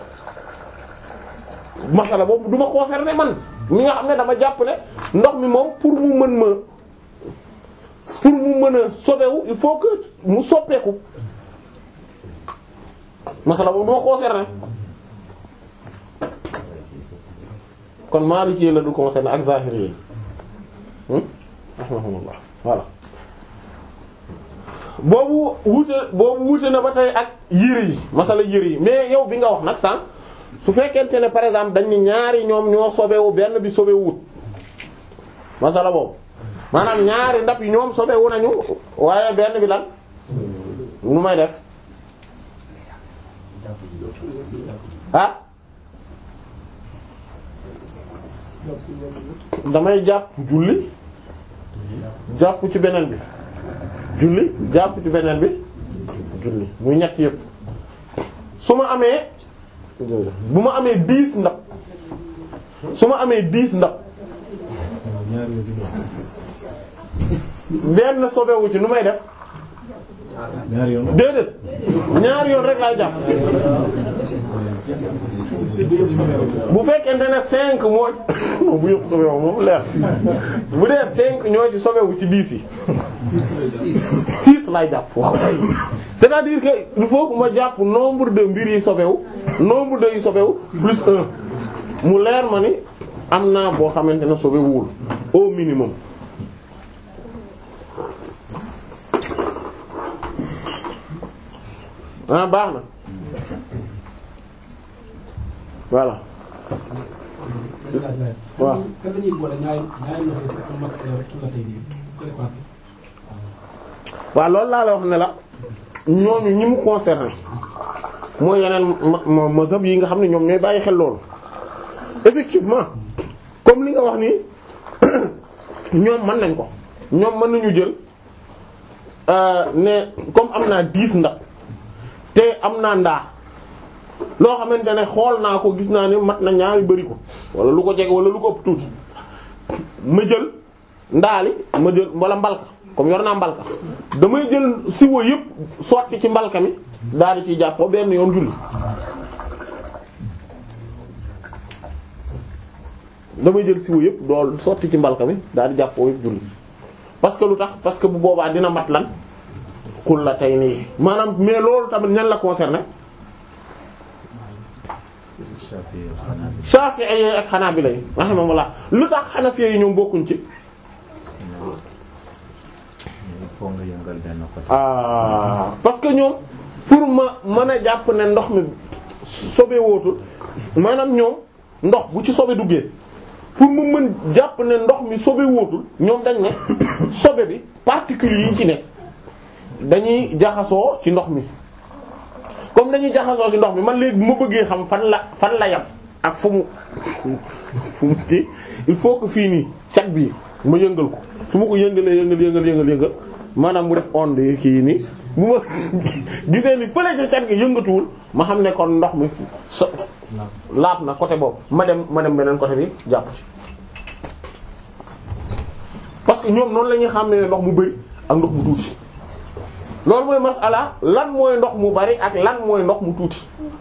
masala boobu du ma concerner man mi nga xam ne dama jàpp ne ndox mi moom pour mu mën ma pour mu mën a sobewu il faut que mu soppeeku masala boobu du ma concerner kon Maliki la du concerner ak Zahiri yi rahimahumullah voilà boobu wuute boobu wuute na ba tey ak yére yi masala yére yi mais yow bi nga wax nag sànq su fekkente ne par exemple dañ ni ñaari ñoom ñoo sobewu benn bi sobewu wut masala boobu maanaam ñaari ndab yi ñoom sobewu nañu waaye benn bi lan nu may def ah damay jàpp julli jàpp ci beneen bi julli jàpp ci beneen bi julli muy ñett yëpp su ma amee bu ma amee dix ndab su ma amee dix ndab benn sobewu ci nu may def déedéet ñaari yoon rek laay jàpp bu fekkente ne cinq moo non bu yëpp sobewu moom leer bu dee cinq ñoo ci sobewu ci dix yi six laay jàpp waaw kay c'est-à-dire que il faut que ma jàpp nombre de mbir yi sobewu nombre de yi sobewu plus un mu leer ma ni am naa boo xamante ne sobewuwul au minimum ah baax na voilà waaw kan la ñuy boole ñaari ñaari loxo yi ak mat la tey nii koy passé. waaw loolu laa la wax ne la ñooñu ñi mu concerné mooy yeneen ma mazhab yi nga xam ne ñoom ñooy bàyyi xel loolu effectivement comme li nga wax nii ñoom mën nañ ko ñoom mën nañu jël ne comme am naa dix ndab te am naa ndaa loo xamante ne xool naa ko gis naa ni mat na ñaari bëri ko wala lu ko jege wala lu ko ëpp tuuti ma jël ndaali ma jël wala mbalka comme yor naa mbalka damay jël siwo yëpp sotti ci mbalka mi daal di ciy jàppoo benn yoon julli damay jël siwo yëpp dool sotti ci mbalka mi daal di jàppoo yëpp julli parce que lu tax parce que bu boobaa dina mat lan xul la tey nii maanaam mais loolu tamit ñan la concerné Shafi'i ak Hanabila yi rahimahumullah lu tax Hanafi yi ñoom bokkuñ ci foo nga yëngal benn côté. ah parce que ñoom pour ma mën a jàpp ne ndox mi sobe wootul maanaam ñoom ndox bu ci sobe duggee pour mu mën jàpp ne ndox mi sobe wootul ñoom dañ ne sobe bi particules yi ci ne dañuy jaxasoo ci ndox mi comme dañuy jaxasoo ci ndox mi man léegi bu ma bëggee xam fan la fan la yam ak fu mu fu mu kii il faut que fii nii cat bi ma yëngal ko su ma ko yëngalee yëngal yëngal yëngal yëngal maanaam mu def onde yi kii nii bu ma gisee ni fële ca cat gi yëngatuwul ma xam ne kon ndox mi so laab na côté boobu ma dem ma dem beneen côté bi jàpp ci que ñoom noonu la ñuy xàmmee ndox mu bari ak ndox mu tuuti loolu mooy masala lan mooy ndox mu bari ak lan mooy ndox mu tuuti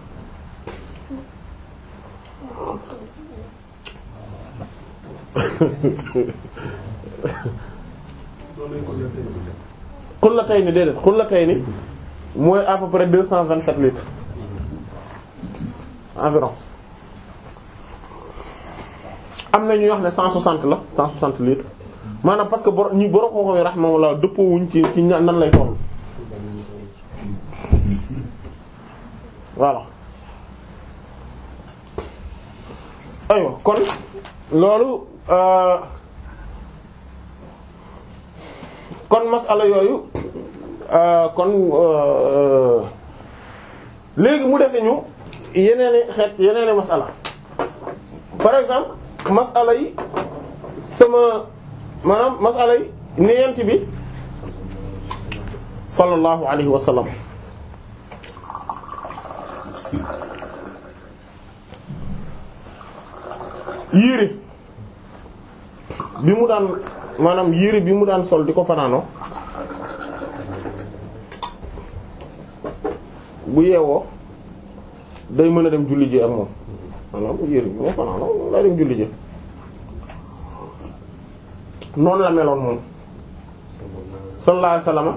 xullatayni déedéet xullatayni mooy à peu près deux cent vingt sept litres environ am na ñuy wax ne cent soixante la cent soixante litres maanaam parce que bor ñi borom moo xam ne rahmatullah dëppoo wuñ ci ci ña- nan lay toll voilà aywa kon loolu euh, kon masala yooyu euh, kon euh, léegi mu dese ñu yeneeni xeet yeneeni masala par exemple masala yi sama maanaam masala yi niyent bi sallallahu alayhi wa sallam yére bi mu daan maanaam yére bi mu daan sol di ko fanaanoo bu yeewoo day mën a dem julli ji ak moom maanaam yére bi mu fanaanoo day dem julli ji noonu la meloon moom sallallahu alayhi wasallam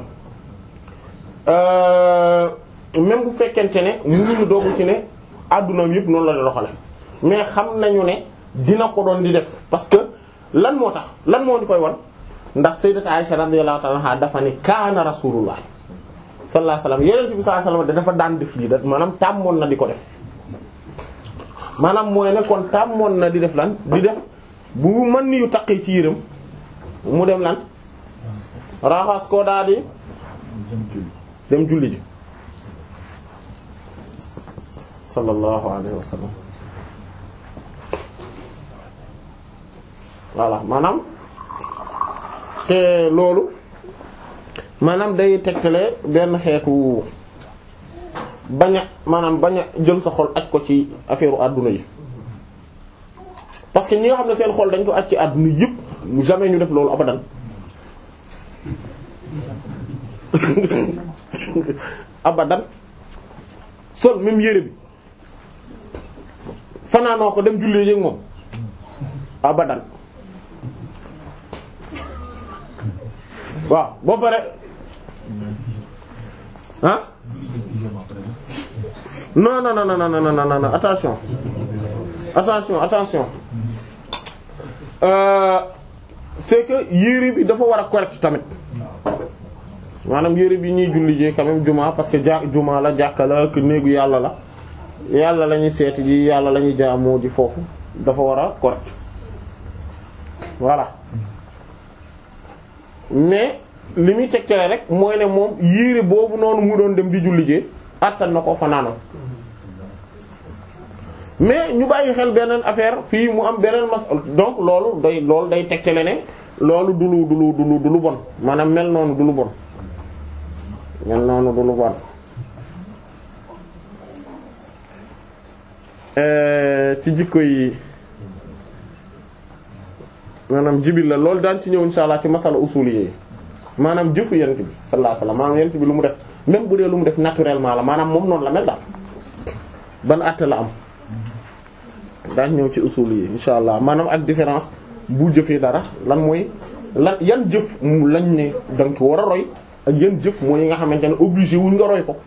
euh même bu fekkente ne mënuñu doogu ci ne addunaam yëpp noonu la di doxale mais xam nañu ne dina ko doon di def parce que lan moo tax lan moo di koy wan ndax sayyidat Aisha radiyallahu ta'ala anha dafa ne kaana rasulullah sallallahu alayhi wasallam yeneen bi sallallahu alayhi wasallam dafa daan def lii da maanaam tàmmoon na di ko def maanaam mooy ne kon tàmmoon na di def lan di def bu mën ni yu taqee ci yërëm mu dem lan raxas ko daal di dem julli ji sallallahu alayhi wasallam voilà maanaam te loolu maanaam day tegtale benn xeetu bañ a maanaam bañ a jël sa xol aj ko ci affaire àdduna yi parce que ñi nga xam ne seen xol dañ ko aj ci àdduna yëpp jamais ñu def loolu abadan abadan sol même yére bi fanaanoo ko dem jullee yéeg moom abadan waaw boo pare ah non non non non non non non non attention attention attention euh, c'est que yére bi dafa war a correct tamit maanaam yére bi ñuy julli jee quand même juma parce que ja juma la jàkka la que néegu yàlla la yàlla la ñuy seeti ji yàlla la ñuy jaamoo ji foofu dafa war a correct voilà mais li muy tegtale rek mooy ne moom yére boobu noonu mu doon dem di julli jee attan na ko fanaanoo mais ñu bàyyi xel beneen affaire fii mu am beneen mas donc loolu day loolu day tegtale ne loolu du lu du lu du lu du lu bon maanaam mel noonu du lu bon mel noonu du lu bon ci jikko yi maanaam jibil la loolu daan ci ñëw insha allah ci masala usul yi maanaam jëfu yent bi sallallahu alayhi wasallam maanaam yent bi lu mu def même bu dee lu mu def naturellement la maanaam moom noonu la mel daal ban àtte la am daañ ñëw ci usul yi insha allah maanaam ak différence bu jëfee dara lan mooy lan yan jëf lañ ne danga ko war a roy ak yan jëf mooy yi nga xamante ne obligé wuñ nga roy ko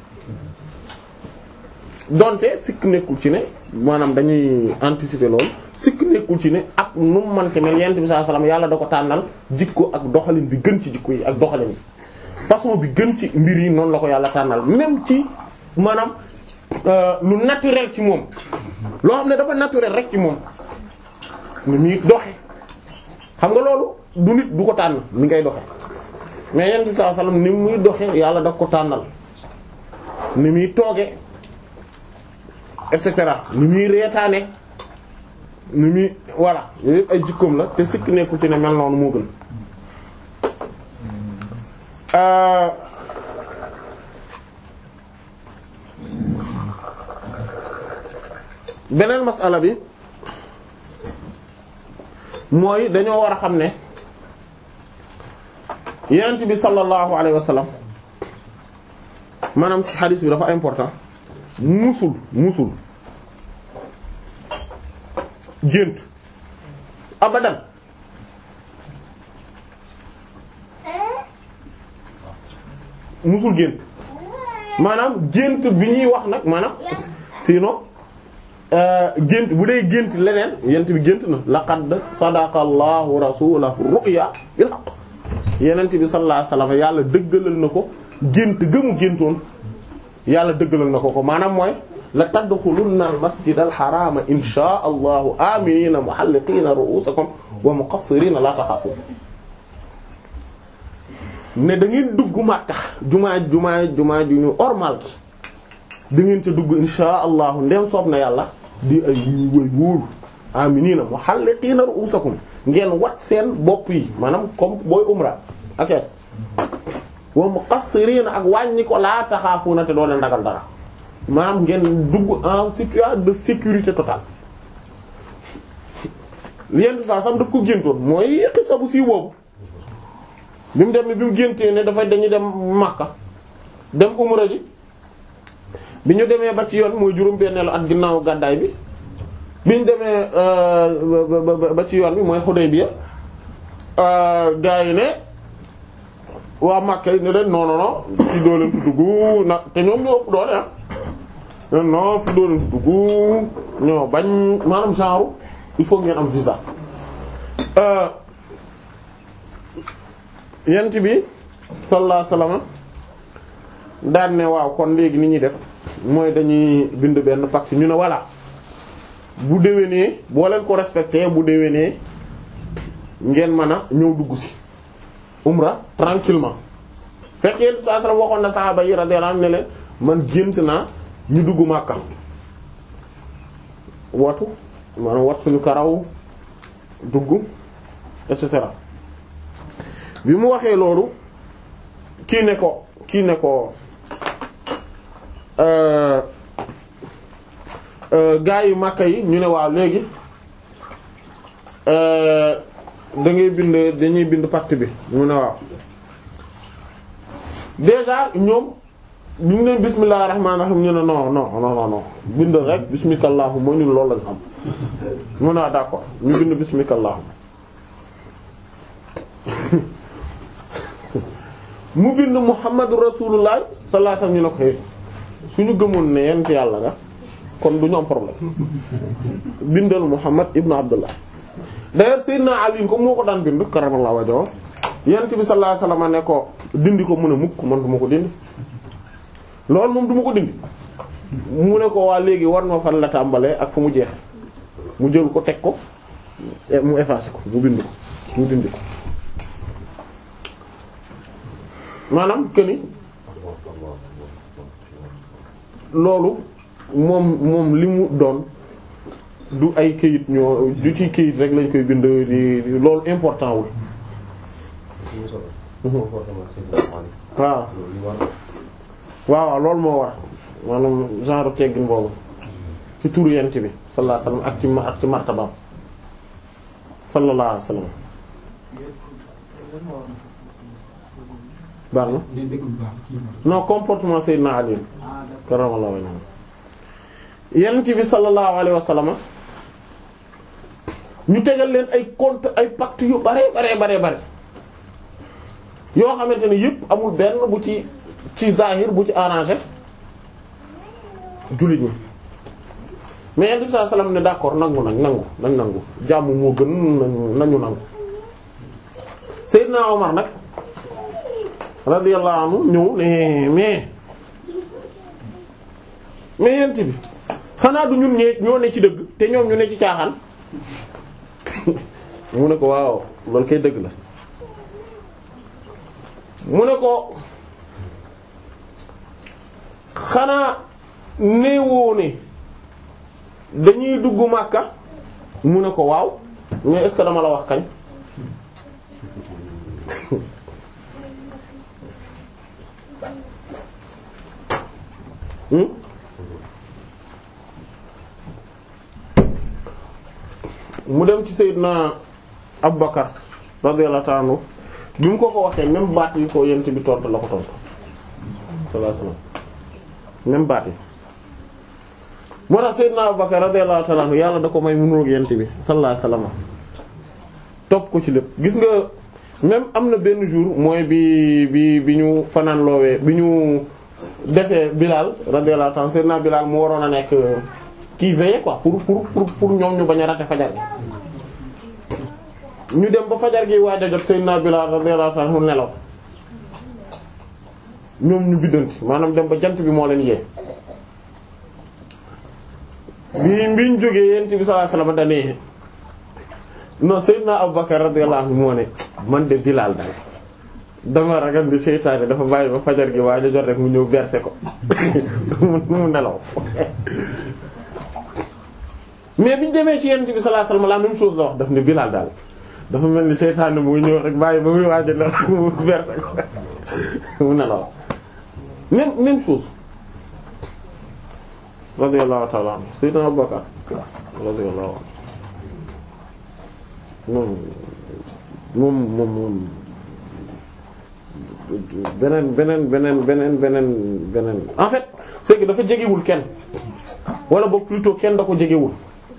donte sikk nekkul ci ne maanaam dañuy anticiper loolu sikk nekkul ci ne ak nu mu mënti mel yent bi sallallahu alayhi wasallam yàlla da ko tànnal jikko ak doxalin bi gën ci jikko yi ak doxalin yi façon bi gën ci mbir yi noonu la ko yàlla tànnal même ci maanaam lu naturel ci moom loo xam ne dafa naturel rek ci moom ni muy doxe xam nga loolu du nit du ko tànn ni ngay doxe mais yent bi sallallahu alayhi wasallam ni muy doxe yàlla da ko tànnal ni muy tooge et cetera ni muy reetaane ni muy voilà yooyu yëpp ay jikkoom la te sikk nekku ci ne mel noonu moo gën beneen masala bi mooy dañoo war a xam ne yonent bi sallallahu alayhi wa sallam maanaam ci xadis bi dafa important musul musul gént abadan musul gént maanaam gént bi ñuy wax nag maanaam sinon gént bu dee gént leneen yent bi gént na laqad sadaqa allahu rasulahu ru'ya bil haqq yenent bi sallallahu alayhi wasallam yàlla dëggalal na ko gént gëmu géntoon yàlla dëggalal na ko ko maanaam mooy la tadxulunna al masjid al harama insha allahu aminina muhalliqina ru'usakum wa muqassirina la taxaafun ne da ngeen dugg Makka jumaa jumaa jumaa ju ñu ormal ki da ngeen ca dugg insha allahu ndem soob na yàlla di ay way wóolu aminina muhalliqina ru'usakum ngeen wat seen bopp yi maanaam comme booy umra ok wa muqassirina ak wàññi ko laa taxaafuna te doo leen ragal dara maanaam ngeen dugg en situation de sécurité totale yenn saa sam daf ko géntoon mooy xisa bu sii boobu bi mu dem bi mu géntee ne dafay dañuy dem Makka dem umra ji bi ñu demee ba ci yoon mooy juróom-benneelu at ginnaaw gàddaay bi bi ñu demee ba ci yoon bi mooy Hudaybiya gaa yi ne waa Makka yi ne leen non non non fi doo leen fi dugg na te ñoom ñoo ëpp doole ah non fi doo leen fi dugg ñoo bañ maanaam genre il faut ngeen am visa. yent bi sallallahu alayhi wasallam daan ne waaw kon léegi ni ñuy def mooy dañuy bind benn pacte ñu ne voilà bu déwénee boo leen ko respecté bu déwénee ngeen mën a ñëw dugg ci umra tranquillement fekk yéen saa sala waxoon na saxaaba yi radiyallahu anhu ne leen man gént naa ñu dugg Makka watu maanaam wat suñu karaw dugg et cetera bi mu waxee loolu kii ne ko kii ne ko gaa yu Makka yi ñu ne waaw léegi da ngay bind dañuy bind pacte bi mu ne waaw déjà ñoom ñu ngi leen bismillahir rahmanir rahim ñu ne non non non non bind rek bismikallaahu moo ñu loolu lañ am mu ne waaw d'accord ñu bind bismikallaahu mu bind muhammadu rasulullah sallallahu alayhi wasallam ñu ne ko xëy suñu gëmoon ne yent yàlla nga kon du ñu am problème bindal muhammad ibnu abdullah d'ailleurs sayyidina ali ko moo ko daan bind karamallahu wajhahu yent bi sallallahu alayhi wasallam ne ko dindi ko mu ne mukk man du ma ko dindi loolu moom du ma ko dindi mu ne ko waa léegi war ma fan la tàmbalee ak fu mu jeex mu jël ko teg ko mu effacé ko mu bind ko mu dindi ko maanaam que ni loolu moom moom li mu doon du ay këyit ñoo du ci këyit rek lañ koy bind di loolu important wul. waaw waaw loolu moo war maanaam genre teggin boobu ci turu yent bi sallallahu alayhi wasallam ak ci ak ci martabaam sallallahu alayhi wasallam baax na non comportement Seydina Ali karamallahu wajhahu yent bi sallallahu alayhi wasallam ñu tegal leen ay compte ay pacte yu bare bare bare bare yoo xamante ne yëpp amul benn bu ci ci zahir bu ci arrangé jullit ñi mais yent bi sallallahu alayhi wasallam ne d'accord nangu nag nangu nañ nangu jàmm moo gën nañu nangu Seydina Omar nag radiyallahu anhu ñëw ne mais mais yent bi xanaa du ñun ñee ñoo ne ci dëgg te ñoom ñu ne ci caaxaan mu ne ko waaw loolu kay dëgg la mu ne ko xanaa néewoo ne dañuy dugg Makka mu ne ko waaw mais est-ce que dama la wax kañ mu dem ci Seydina Abubakar radiyallahu ta'ala anhu bi mu ko ko waxee même baat yi ko yent bi tontu la ko tontu sallallahu alayhi wasallam même baat yi moo tax Seydina Abubakar radiyallahu ta'ala anhu yàlla da ko may mënul yent bi sallallahu alayhi wasallam topp ko ci lépp gis nga même am na benn jour mooy bi bi bi ñu fanaan loowee bi ñu defee Bilal radiyallahu ta'ala Seydina Bilal mu waroon a nekk kii veillé quoi pour pour pour pour ñoom ñu bañ a rater fajar gi ñu dem ba fajar gi waaj a jot Seydina Bilal radiyallahu ta'ala mu nelaw ñoom ñu biddanti maanaam dem ba jant bi moo leen yee bi biñ jógee yent bi sallallahu alayhi wasallam dane non Seydina Abubakar radiyallahu anhu moo ne man de Bilal daal dama ragal bi seytaane dafa bàyyi ba fajar gi waaj a jot rek mu ñëw verser ko mu nelaw mais biñu demee ci yent bi sallallahu alayhi wasallam la même chose la wax daf ne Bilal daal dafa mel ni seytaane muy ñëw rek bàyyi ba muy waaj a nelaw mu verser ko mu nelaw même même chose radiyallahu ta'ala anhu sayyidina Abubakar radiyallahu anhu moom moom moom moom beneen beneen beneen beneen beneen beneen en fait c'est que dafa jegewul kenn wala boog plutôt kenn da ko jegewul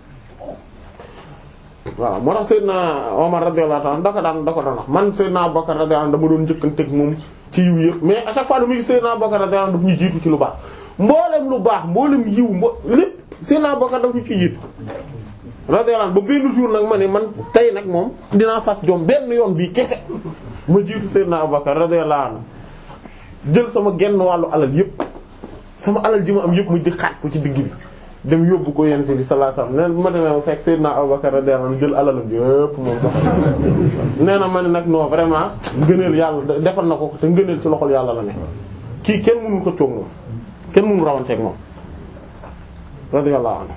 waaw moo tax Seydina Omar radiyallahu ta'ala da ko daan da ko daan wax man Seydina Abubakar radiyallahu anhu dama doon njëkkanteeg moom ci yiw yëpp mais à chaque fois lu muy Seydina Abubakar radiyallahu anhu daf ñu jiitu ci lu baax mboolem lu baax mboolem yiw mbo lépp Seydina Abubakar daf ñu ci jiitu radiyallahu anhu ba benn jour nag ma ne man tey nag moom dinaa fas jom benn yoon bii kese ma jiitu Seydina Abubakar radiyallahu anhu jël sama genn wàllu alal yëpp sama alal ji ma am yëpp ma di xaaj ko ci digg bi dem yóbbu ko yent bi sallallahu alayhi wasallam nee bu ma demee ma fekk Seydina Abubakar radiyallahu anhu jël alalam yëpp moom doxal nee na ma ne nag non vraiment ngëneel yàlla defal na ko te ngëneel ci loxol yàlla la ne kii kenn mënu ko coog moom kenn mënu rawanteeg moom radiyallahu anhu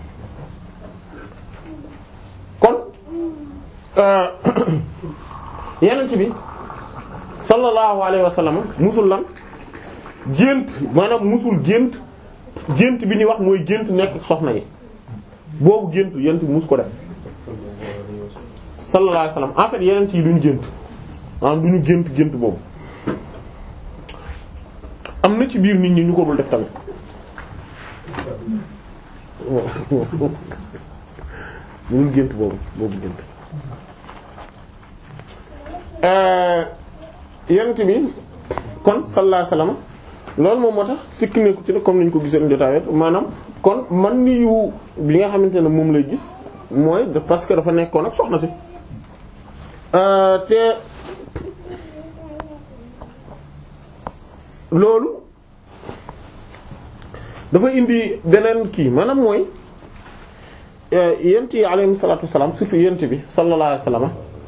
kon yeneen ci bi sallallahu alayhi wasallam musul lan gént maanaam musul gént gént bi ñuy wax mooy gént nekk soxna yi boobu gént yent bi mus ko def sallallahu alayhi wasallam en fait yeneen yi duñu gént maanaam duñu gént gént boobu am na ci biir nit ñi ñu ko dul def tamit duñu gént boobu boobu gént yenent bi kon sallallahu alayhi wasallam loolu moom moo tax sikki nekku ci ne comme niñ ko gisee jotaay maanaam kon man ni yu bi nga xamante ne moom lay gis mooy de parce que dafa nekkoon ak soxna si te loolu dafa indi beneen kii maanaam mooy yent yi alayhi salaatu wassalaam surtout yent bi sallallahu alayhi wasallam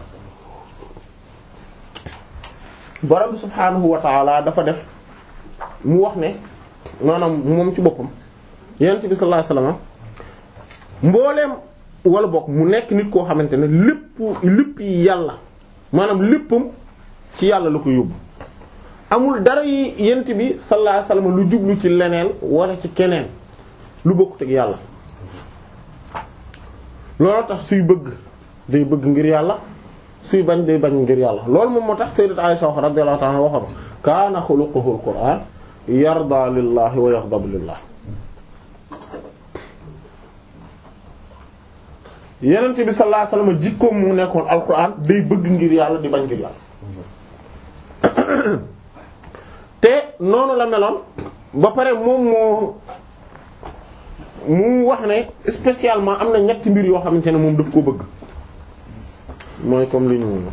borom bi subhaanahu wa ta'ala dafa def mu wax ne maanaam moom ci boppam yent bi sallallahu alayhi wasallam mbooleem wala bokk mu nekk nit koo xamante ne lépp lépp yàlla maanaam léppam ci yàlla la ko yóbbu amul dara yi yent bi sallallahu alayhi wasallam lu jublu ci leneen wala ci keneen lu bokkut ak yàlla loolu tax suy bëgg day bëgg ngir yàlla suy bañ day bañ ngir yàlla loolu moom moo tax sayyidat Aisha radiyallahu ta'ala waxoon kaana xuluquhu al-Qur'an yarda lillahi wa yaxdabu lillah yenent bi sallallahu alayhi wasallam jikkoom mu nekkoon alquran day bëgg ngir yàlla di bañ ngir yàlla te noonu la meloon ba pare moom moo mu wax ne spécialement am na ñetti mbir yoo xamante ne moom daf ko bëgg mooy comme li ñu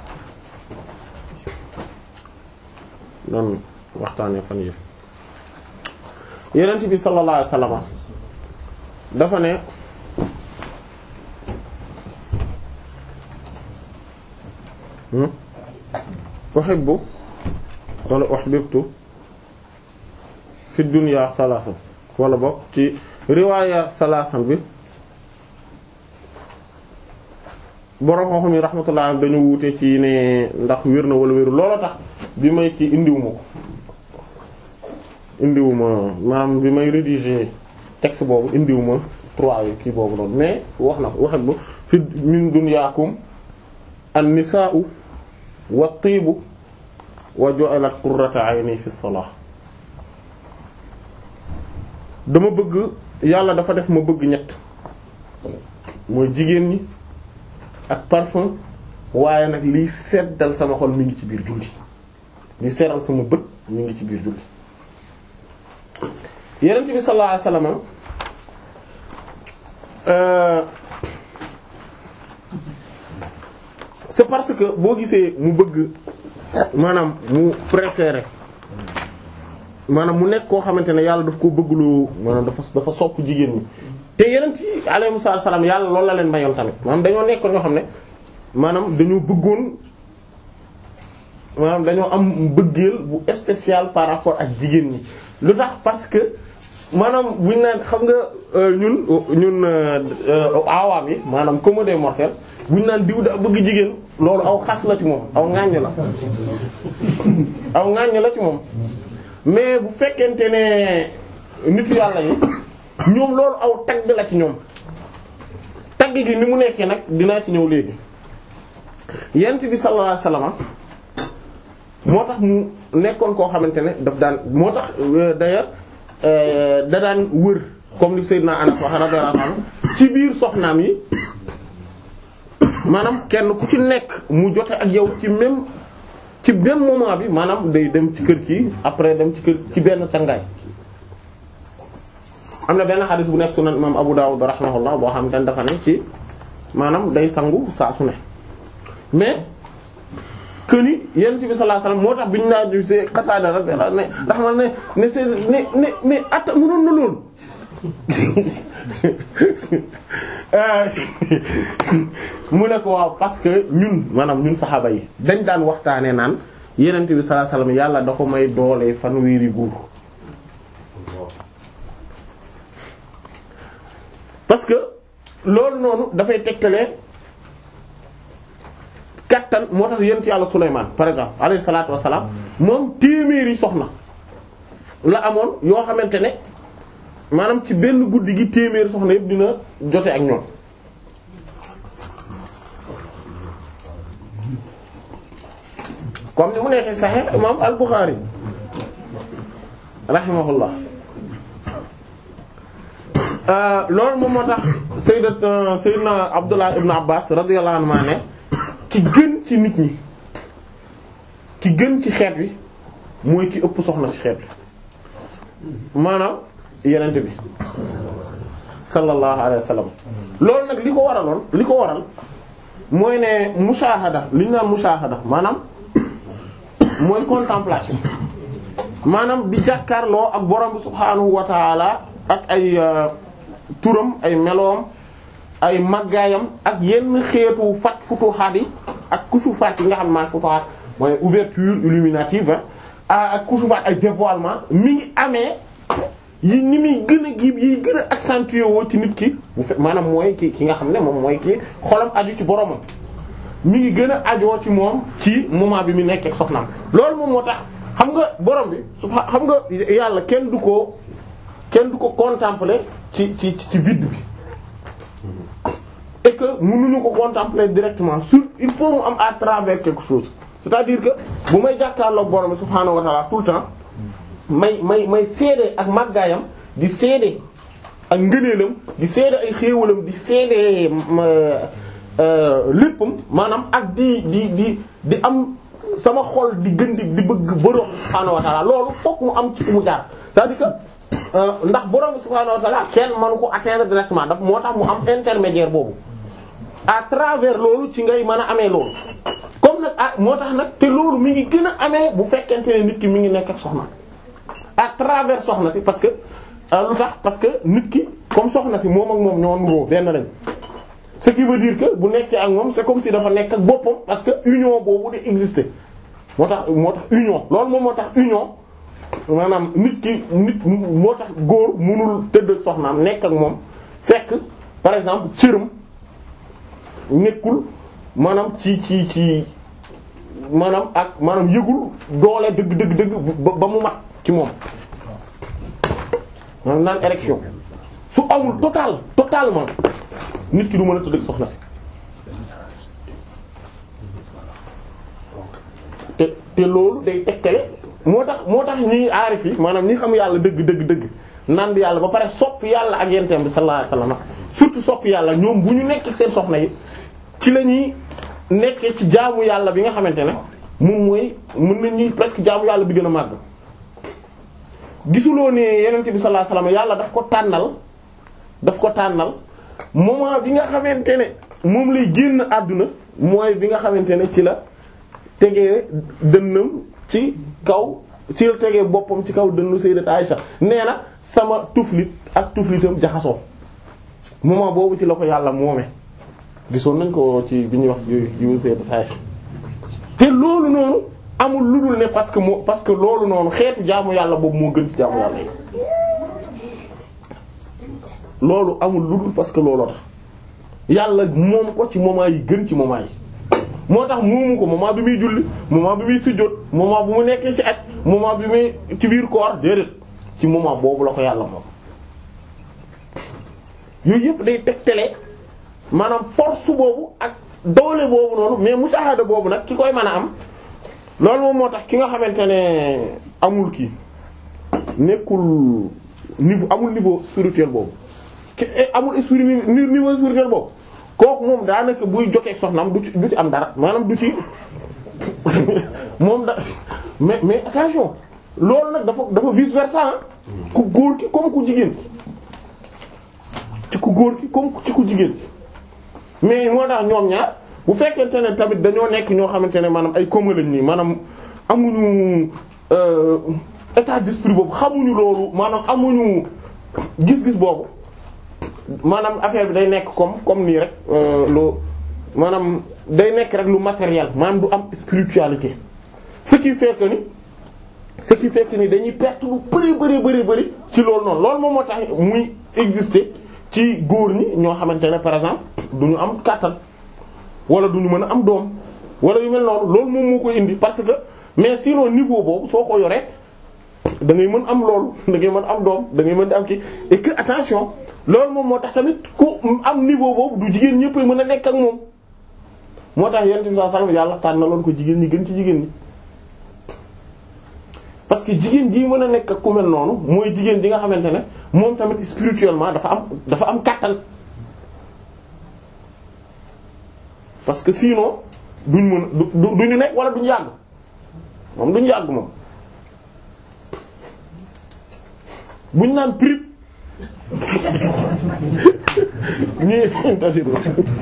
doon waxtaanee fan yi yenent bi sallallahu alayhi wasallam dafa ne uhibbu wala uhbibtu fi dunya salaasan wala bokk ci riwaaya salaasan bi borom xam-xam yi rahmatullah dañu wuute ci ne ndax wér na wala wéru loolu tax bi may ci indiwuma ko indiwuma maanaam bi may rédiger texte boobu indiwuma trois yi kii boobu noonu mais wax na ko uhibbu fi min dunyaakum an-nisaa'u wa tiibu wa ju'ilat qurrata ayni fi salah dama bëgg yàlla dafa def ma bëgg ñett mooy jigéen ñi ak parfum waaye nag liy seddal sama xol mi ngi ci biir julli liy seral sama bët mi ngi ci biir julli yenent bi sallallahu alayhi wasallam euh c'est parce que boo gisee mu bëgg maanaam mu préféré maanaam mu nekk koo xamante ne yàlla daf ko bëgg lu maanaam dafa dafa sopp jigéen ñi te yeneen yi alayhi salaam yàlla loolu la leen mayoon tamit maanaam dañoo nekkoon ñoo xam ne maanaam dañoo bëggoon maanaam dañoo am bëggeel bu spécial par rapport ak jigéen ñi lu tax parce que maanaam buñ naan xam nga ñun ñun awaam yi maanaam comme des mortels buñ naan diw da bëgg jigéen loolu aw xas la ci moom aw ŋàññ la aw ŋàññ la ci moom mais bu fekkente ne nitu yàlla yi ñoom loolu aw tagg la ci ñoom tagg gi ni mu nekkee nag dinaa ci ñëw léegi yent bi sallallahu alayhi wasallam moo tax mu nekkoon koo xamante ne daf daan moo tax d'ailleurs da daan wër comme li Seydina Anas wax radiyallahu anhu ci biir soxnaam yi maanaam kenn ku ci nekk mu jote ak yow ci même ci même moment bi maanaam day dem ci kër kii après dem ci kër ci benn sangaay am na benn xadis bu nekk sunan imam Abu Dawud rahimahullah boo xam ne dafa ne ci maanaam day sangu saa su ne mais que ni yonent bi sallallahu alayhi wasallam moo tax bi ñu naan ñu see Qatada radiyallahu ne ndax man ne ne c'est ne ne mais atta mënoon na loolu mu ne ko waaw parce que ñun maanaam ñun saxaaba yi dañ daan waxtaanee naan yonent bi sallallahu alayhi wasallam yàlla da ko may doole fanweeri góor parce que loolu noonu dafay tegtale kattan moo tax yent yàlla Sulaymaan par exemple alayhi salaatu wassalaam moom téeméeri soxna la amoon yoo xamante ne maanaam ci benn guddi gi téeméeri soxna yëpp dina jote ak ñoom comme ni mu nekkee Sahih imam al-Bukhari rahimahullah loolu moom moo tax sayyidat sayyidna Abdullah ibn Abbas radiyallahu anhu ne ki gën ci nit ñi ki gën ci xeet wi mooy ki ëpp soxna ci xeet wi maanaam yenent bi sallallahu alayhi wa sallam loolu nag li ko waraloon li ko waral mooy ne mushahada li ñu naan mushahada maanaam mooy contemplation maanaam di jàkkaarloo ak borom bi subhaanahu wa taala ak ay turam ay meloom ay màggaayam ak yenn xeetu fat futuhaat yi ak kusufaat yi nga xam maa futuhaat mooy ouverture illuminative ak kusufaat ay dévoilement mi ngi amee yi ni muy gën a giib yi gën a accentuer woo ci nit ki bu fe maanaam mooy ki ki nga xam ne moom mooy ki xolam aju ci boromam mi ngi gën a ajoo ci moom ci moment bi mu nekk ak soxnaam loolu moom moo tax xam nga borom bi subha xam nga yàlla kenn du ko kenn du ko contempler ci ci ci vide bi et que mënuñu ko contempler directement sur il faut mu am à travers quelque chose c'est-à-dire que bu may jàkkaarloog borom bi subhaanahu wa ta'ala tout le temps may may may seede ak màggaayam di seede ak ngëneelam di seede ay xéewalam di seede léppam maanaam ak di di di di am sama xol di gën di di bëgg borom subhaanahu wa ta'ala loolu fokk mu am ci fu mu jaar c'est-à-dire que ndax borom subhaanahu wa ta'ala kenn mënu ko atteindre directement daf moo tax mu am intermédiaire boobu à travers loolu ci ngay mën a amee loolu comme nag ah moo tax nag te loolu mi ngi gën a amee bu fekkente ne nit ki mi ngi nekk ak soxna à travers soxna si parce que lu tax parce que nit ki comme soxna si moom ak moom ñoo nuroo benn lañ ce qui veut dire que bu nekkee ak moom c'est comme si dafa nekk ak boppam parce que union boobu di exister moo tax moo tax union loolu moom moo tax union maanaam nit ki nit moo tax góor mënul tëdd ak soxnaam nekk ak moom fekk par exemple cëram nekkul maanaam ci ci ci maanaam ak maanaam yëgul doole dëgg dëgg dëgg ba mu mat ci moom maanaam naan érection su amul total totalement nit ki du mën a tëdd ak soxna si te te loolu day tekkale moo tax moo tax ñi aarif yi maanaam ñi xam yàlla dëgg dëgg dëgg naan yàlla ba pare sopp yàlla ak yenteem bi sallallahu alayhi wasallam surtout sopp yàlla ñoom bu ñu nekk ak seen soxna yi ci la ñuy nekkee ci jaamu yàlla bi nga xamante ne moom mooy mën nañu presque jaamu yàlla bi gën a màgg gisuloo ne yenente bi sallallahu alayhi wasallam yàlla daf ko tànnal daf ko tànnal moment bi nga xamante ne moom lay génn àdduna mooy bi nga xamante ne ci la tegee dënnam ci kaw ci la tegee boppam ci kaw dënnu sayyidat Aisha nee na sama tuflit ak tuflitam jaxasoo moment boobu ci la ko yàlla moome gisoon nañ ko ci bi ñuy wax yu sayyidat Aisha te loolu noonu amul lu dul ne parce que moo parce que loolu noonu xeetu jaamu yàlla boobu moo gën ci jaamu yàlla yi loolu amul lu dul parce que looloo tax yàlla moom ko ci moment yi gën ci moment yi moo tax moomu ko moment bi muy julli moment bi muy sujjóot moment bu mu nekkee ci aj moment bi muy ci biir koor déedéet ci moment boobu la ko yàlla moom yooyu yëpp day tegtale maanaam force boobu ak doole boobu noonu mais musaahada boobu nag ki koy mën a am loolu moom moo tax ki nga xamante ne amul kii nekkul niveau amul niveau spirituel boobu ki amul esprit niveau spirituel boobu kooku moom daanaka buy jokkee soxnaam du ci du ci am dara maanaam du ci moom da mais mais attention loolu nag dafa dafa vice versa ku góor ki comme ku jigéen ki ci ku góor ki comme ci ku jigéen ki mais moo tax ñoom ñaar bu fekkente ne tamit dañoo nekk ñoo xamante ne maanaam ay commun lañ nii maanaam amuñu état d'esprit boobu xamuñu loolu maanaam amuñu gis-gis boobu maanaam affaire bi day nekk comme comme nii rek lu maanaam day nekk rek lu matériel maanaam du am spiritualité ce qui fait que ni ce qui fait que ni dañuy perte lu bari bari bari bari ci loolu noonu loolu moom moo tax muy exister ci góor ñi ñoo xamante ne par exemple du ñu am kàttan wala du ñu mën a am doom wala yu mel noonu loolu moom moo koy indi parce que mais sinon niveau boobu soo ko yoree da ngay mën am loolu da ngay mën am doom da ngay mën di am kii et que attention loolu moom moo tax tamit ku am niveau boobu du jigéen ñëpp mën a nekk ak moom moo tax yonent bi sallallahu alayhi wasallam yàlla tànnaloon ko jigéen ñi gën ci jigéen ñi. parce que jigéen ji mën a nekk ak ku mel noonu mooy jigéen ji nga xamante ne moom tamit spirituellement dafa am dafa am kàttan parce que sinon duñ mën du duñu nekk wala duñu yàgg moom duñu yàgg moom buñ naan prix ñii tasiru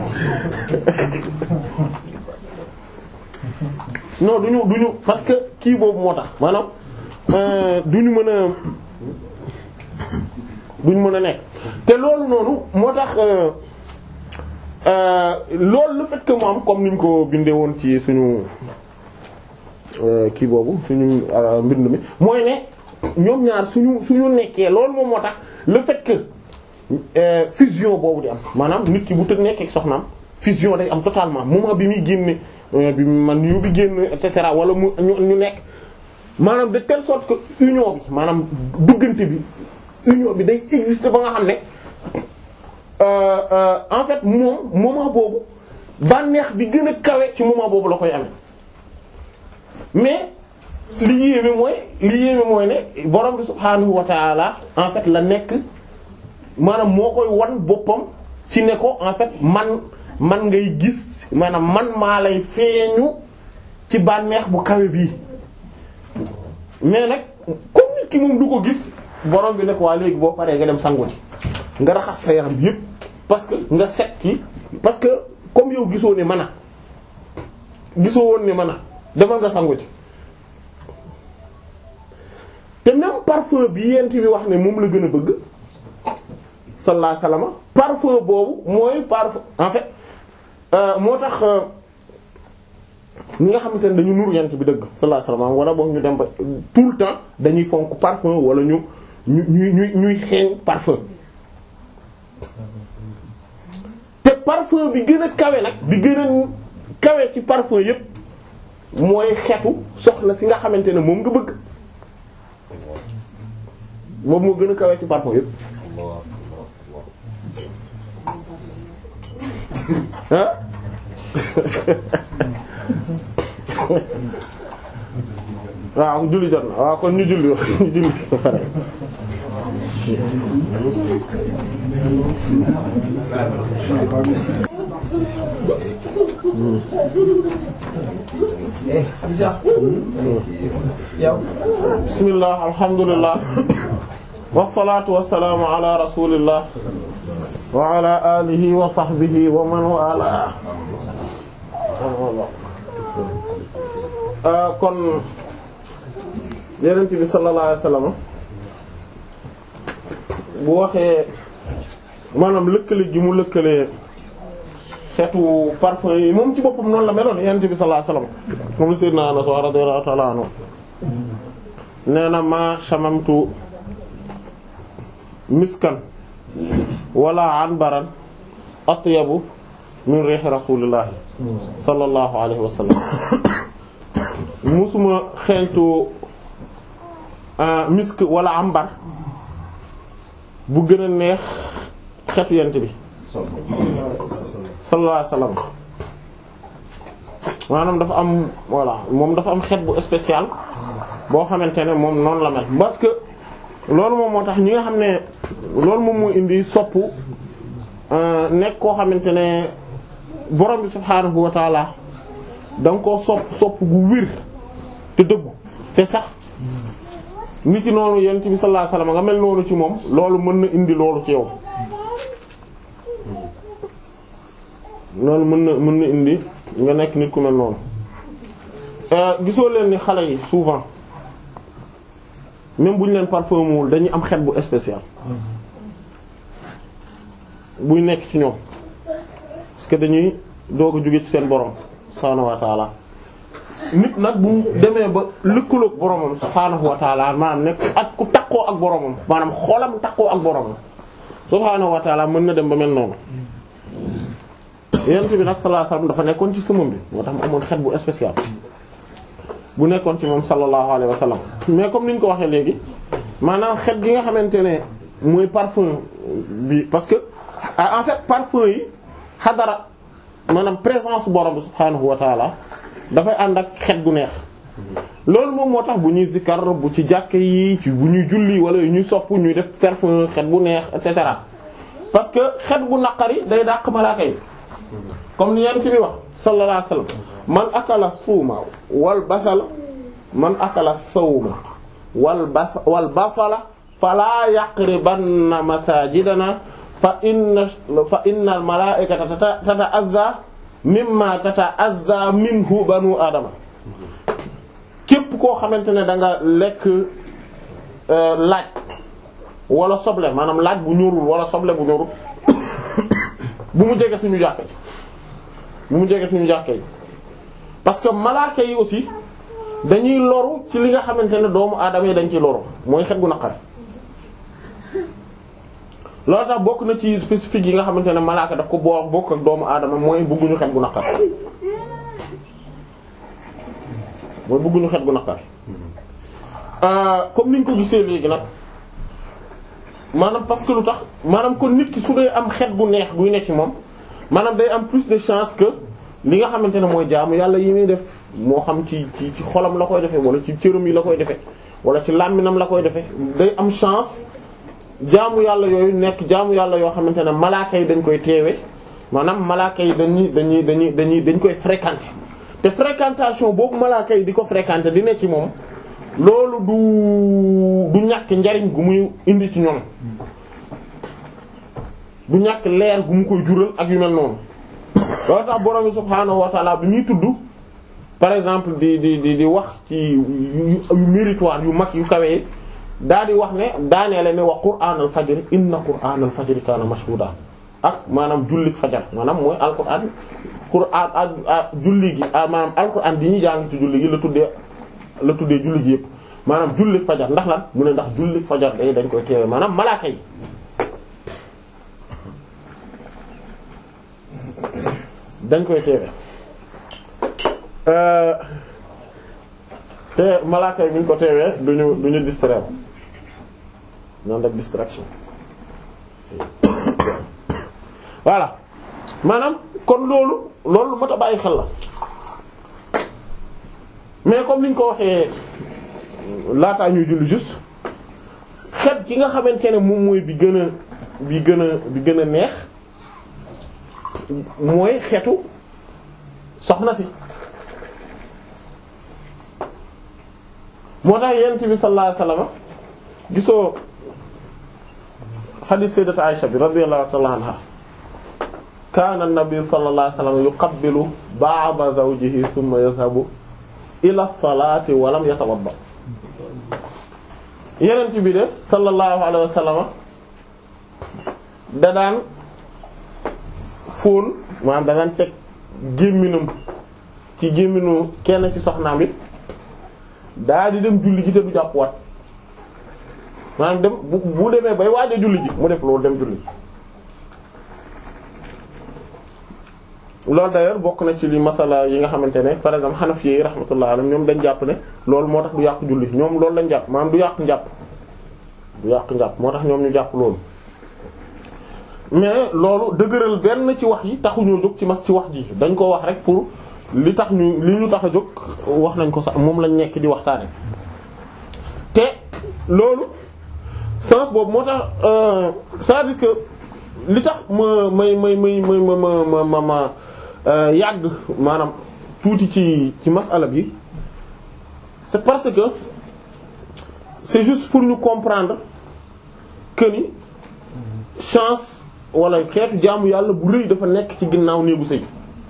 non duñu duñu parce que kii boobu moo tax maanaam duñu mën a duñu mën a nekk te loolu noonu moo tax loolu le fait que mu am comme niñ ko bindee woon ci suñu kii boobu suñu mbind mi mooy ne ñoom ñaar suñu suñu nekkee loolu moom moo tax le fait que fusion boobu di am maanaam nit ki bu tëdd nekkee ak soxnaam fusion day am totalement moment bi muy génne bi man yu bi génn et cetera wala mu ñu nekk maanaam de telle sorte que union bi maanaam duggante bi union bi day exister ba nga xam ne en fait moom moment boobu bànneex bi gën a kawe ci moment boobu la koy amee mais li yéeme mooy li yéeme mooy ne borom bi subhaanahu wa ta'ala en fait la nekk maanaam moo koy wan boppam ci ne ko en fait man man ngay gis maanaam man maa lay feeñu ci bànneex bu kawe bii mais nag comme nit ki moom du ko gis borom bi ne ko waa léegi boo paree nga dem sangu ji nga raxas sa yaram bi yépp parce que nga set ki parce que comme yow gisoo ne mën a gisoo woon ne mën a demal nga sangu ji te même parfum bi yent bi wax ne moom la gën a bëgg sallallahu alayhi wasallam parfum boobu mooy parfum en fait moo tax ñi nga xamante ne dañu nur yent bi dëgg sallallahu alayhi wasallam wala boog ñu dem ba tout le temps dañuy fonk parfum wala ñu ñu ñuy ñuy xeeñ parfum te parfum bi gën a kawe nag bi gën a kawe ci parfum yépp mooy xetu soxna si nga xamante ne moom nga bëgg moom moo gën a kawe ci parfum yépp ah waaw julli jot na waaw kon ñu julli ñu julli ba pare bismillah alhamdulillah wasalaatu wasalaamu ala rasulillah wa ala alihi wa sahbihi wa man wala kon yenent bi sallallahu alayhi wasallam bu waxee maanaam lëkkale gi mu lëkkale xeetu parfum yi moom ci boppam noonu la meloon yenent bi sallallahu alayhi wasallam moom sayyidina Anas radiyallahu ta'ala anhu nee na ma shamamtu miskan wala anbaran atyabu min rihi rasulillahi sallallahu alayhi wa sallam musuma xeeñtu misk wala ambar bu gën a neex xetu yent bi sallallahu alayhi wa sallam maanaam dafa am voilà moom dafa am xet bu spécial boo xamante ne moom noonu la mel parce que loolu moom moo tax ñi nga xam ne loolu moom moo indi soppu nekk koo xamante ne borom bi subhaanahu wa taala da nga koo sopp sopp gu wir te dëggu te sax nit ci noonu yent bi sallallahu alayhi wasallam nga mel noonu ci moom loolu mën na indi loolu ci yow loolu mën na mën na indi nga nekk nit ku mel noonu gisoo leen ni xale yi souvent même bu ñu leen parfumwul dañuy am xet bu spécial buy nekk ci ñoom parce que dañuy doog a jóge ci seen borom subhaanahu wa taala nit nag bu demee ba lëkkaloog boromam subhaanahu wa taala maanaam nekk ak ku takkoo ak boromam maanaam xoolam takkoo ak boromam subhaanahu wa taala mën na dem ba mel noonu yent bi nag sallallahu alayhi wasallam dafa nekkoon ci sëmam bi moo tax mu amoon xet bu spécial bu nekkoon ci moom sallallahu alayhi wasallam mais comme ni ñu ko waxee léegi maanaam xet gi nga xamante ne mooy parfum bi parce que en fait parfum yi xadara maanaam présence borom bi subhaanahu wa taala dafay ànd ak xet gu neex loolu moom moo tax bu ñuy zikkar bu ci jàkk yi ci bu ñuy julli wala ñuy sopp ñuy def parfum xet bu neex et cetera parce que xet gu naqari day dàq malaaka yi comme ni yent bi wax sallallahu alayhi wasallam man akala suuma wal basala man akala sawma wal bas wal basala fala yaqribanna masajidana fa inna fa inna al malaa'ikata tata'azza mimma tata'azza minhu banu adama képp koo xamante ne da nga lekk laaj wala soble maanaam laaj bu ñorul wala soble bu ñorul bu mu jege suñu jàkka ji bu mu jege suñu jàkka yi parce que malaaka yi aussi dañuy loru ci li nga xamante ne doomu aadama yi dañ ciy loru mooy xet gu naqari loolu tax bokk na ci spécifique yi nga xamante ne malaaka daf ko boo bokk ak doomu aadama mooy bëgguñu xet gu naqari mooy bëgguñu xet gu naqari comme niñ ko gisee léegi nag maanaam parce que lu tax maanaam kon nit ki su dee am xet gu neex guy nekk ci moom maanaam day am plus de chance que li nga xamante ne mooy jaamu yàlla yi muy def moo xam ci ci ci xolam la koy defee wala ci cëram yi la koy defee wala ci làmminam la koy defee day am chance jaamu yàlla yooyu nekk jaamu yàlla yoo xamante ne malaaka yi dañ koy teewe maanaam malaaka yi dañuy dañuy dañuy dañuy dañ koy fréquenter te fréquentation boobu malaaka yi di ko fréquenter di ne ci moom loolu du du ñàkk njariñ gu muy indi ci ñoom du ñàkk leer gu mu koy jural ak yu mel noonu loolu tax borom bi subhaanahu wa ta'ala bi muy tudd par exemple di di di di wax ci yu méritoire yu mag yu kawe yi daal di wax ne daaneele ne wa qur'aan al fajr inna qur'aan al fajr kaana mashhuuda ak maanaam jullik fajar maanaam mooy alquran qur'aan ak julli gi maanaam alquran di ñuy jàng ci julli gi la tuddee la tuddee julli gi yëpp maanaam jullik fajar ndax lan mu ne ndax jullik fajar day dañ koy teewe maanaam malaaka yi dañ koy teewe te malaaka yi bu ñu ko teewee duñu duñu distraire ñaan rek distraction voilà maanaam kon loolu loolu mat a bàyyi xel la mais comme niñ ko waxee laataa ñuy julli juste xet ki nga xamante ne moom mooy bi gën a bi gën a bi gën a neex mooy xetu soxna si moo tax yonent bi sallallahu alayhi wasallam gisoo hadith sayyidat Aisha bi radiyallahu ta'ala anha kaana an-nabi sallallahu alayhi wasallam yuqabbilu ba'da zawjihi thumma yadhhabu ila as-salati wa lam yatawadda yonent bi de sallallahu alayhi wasallam da daan fóon maanaam da daan teg gémminam ci gémminu kenn ci soxnaam bi daa di dem julli ji te du jàpp wat maanaam dem bu bu demee bay waaj a julli ji mu def loolu dem julli loolu d'ailleurs bokk na ci li masala yi nga xamante ne par exemple Hanafi yi rahmatullah alayhim ñoom dañ jàpp ne loolu moo tax du yàq julli ñoom loolu lañ jàpp maanaam du yàq njàpp du yàq njàpp moo tax ñoom ñu jàpp loolu mais loolu dëgëral benn ci wax yi taxuñoo jóg ci mas ci wax ji dañ ko wax rek pour li tax ñu li ñu tax a jóg wax nañ ko sax moom lañ nekk di waxtaane te loolu sens boobu moo tax c'est-à-dire que li tax ma may may may may ma ma ma ma ma yàgg maanaam tuuti ci ci masala bi c'est parce que c'est juste pour ñu comprendre que ni chance wala xeetu jaamu yàlla bu rëy dafa nekk ci ginnaaw néegu sëy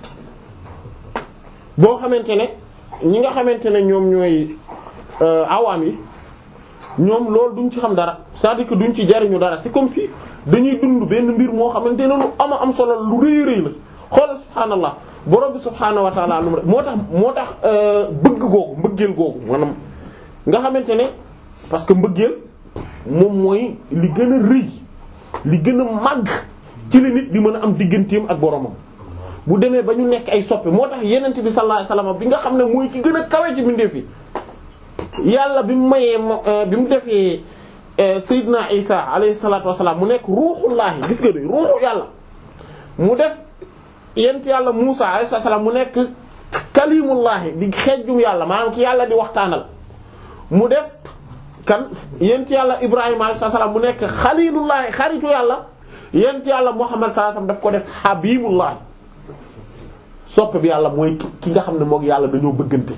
boo xamante ne ñi nga xamante ne ñoom ñooy awaam yi ñoom loolu duñ ci xam dara c'est-à-dire que duñ ci jariñu dara c'est comme si dañuy dund benn mbir moo xamante ne lu ama am solo lu rëy rëy la xoolal subhaanallah borom bi subhaanahu wa ta'ala lu moo tax moo tax bëgg googu mbëggeel googu maanaam nga xamante ne parce que mbëggeel moom mooy li gën a rëy li gën a màgg ci la nit di mën a am digganteem ak boromam bu demee ba ñu nekk ay soppe moo tax yenent bi sallallahu alayhi wasallam bi nga xam ne mooy ki gën a kawe ci mbindeef yi yàlla bi mu mayee bi mu defee Seydina Isa alayhi salatu wasalaam mu nekk ruuxullaahi gis nga de ruuxu yàlla mu def yent yàlla Muusa alayhi salaam mu nekk kalimullaahi di xejjum yàlla maanaam ki yàlla di waxtaanal mu def kan yent yàlla Ibrahima alayhi salaam mu nekk xalilullaahi xaritu yàlla yent yàlla Muhammad sallallahu alayhi wasallam daf ko def habibullaahi soppe bi yàlla mooy ki nga xam ne mook yàlla dañoo bëggante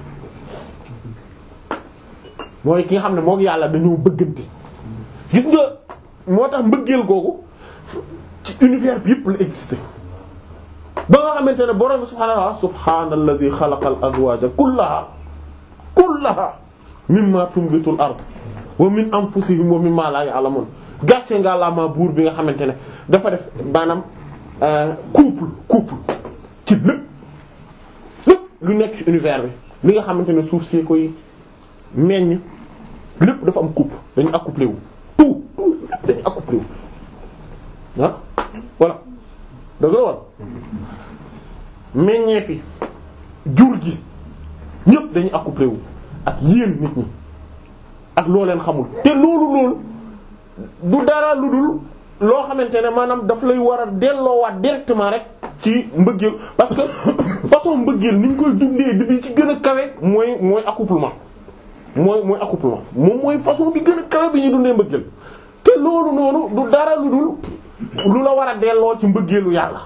mooy ki nga xam ne mook yàlla dañoo bëggante gis nga moo tax mbëggeel googu ci univers bi yëpp la existé ba nga xamante ne borom subhaanahu wa ta'ala subhaanalladhi xalaqal azwaaja kullaha kullaha mimma tunbitul ard wa min anfusihim wa mimma la ya'lamun gàcce nga la ma buur bi nga xamante ne dafa def maanaam couple couple ci lépp lépp lu nekk ci univers bi li nga xamante ne suuf si koy meññ lépp dafa am couple dañu accouplé wu tout tout lépp dañu accouplé wu ah voilà dëgg la war meññee fi jur gi ñëpp dañu accouplé wu ak yéen nit ñi ak loo leen xamul te loolu loolu du dara lu dul loo xamante ne maanaam daf lay war a delloowaat directement rek ci mbëggeel parce que façon mbëggeel ni ñu koy dundee bi ci gën a kawe mooy mooy accouplement mooy mooy accouplement moom mooy façon bi gën a kawe bi ñuy dundee mbëggeel te loolu noonu du dara lu dul lu la war a delloo ci mbëggeelu yàlla.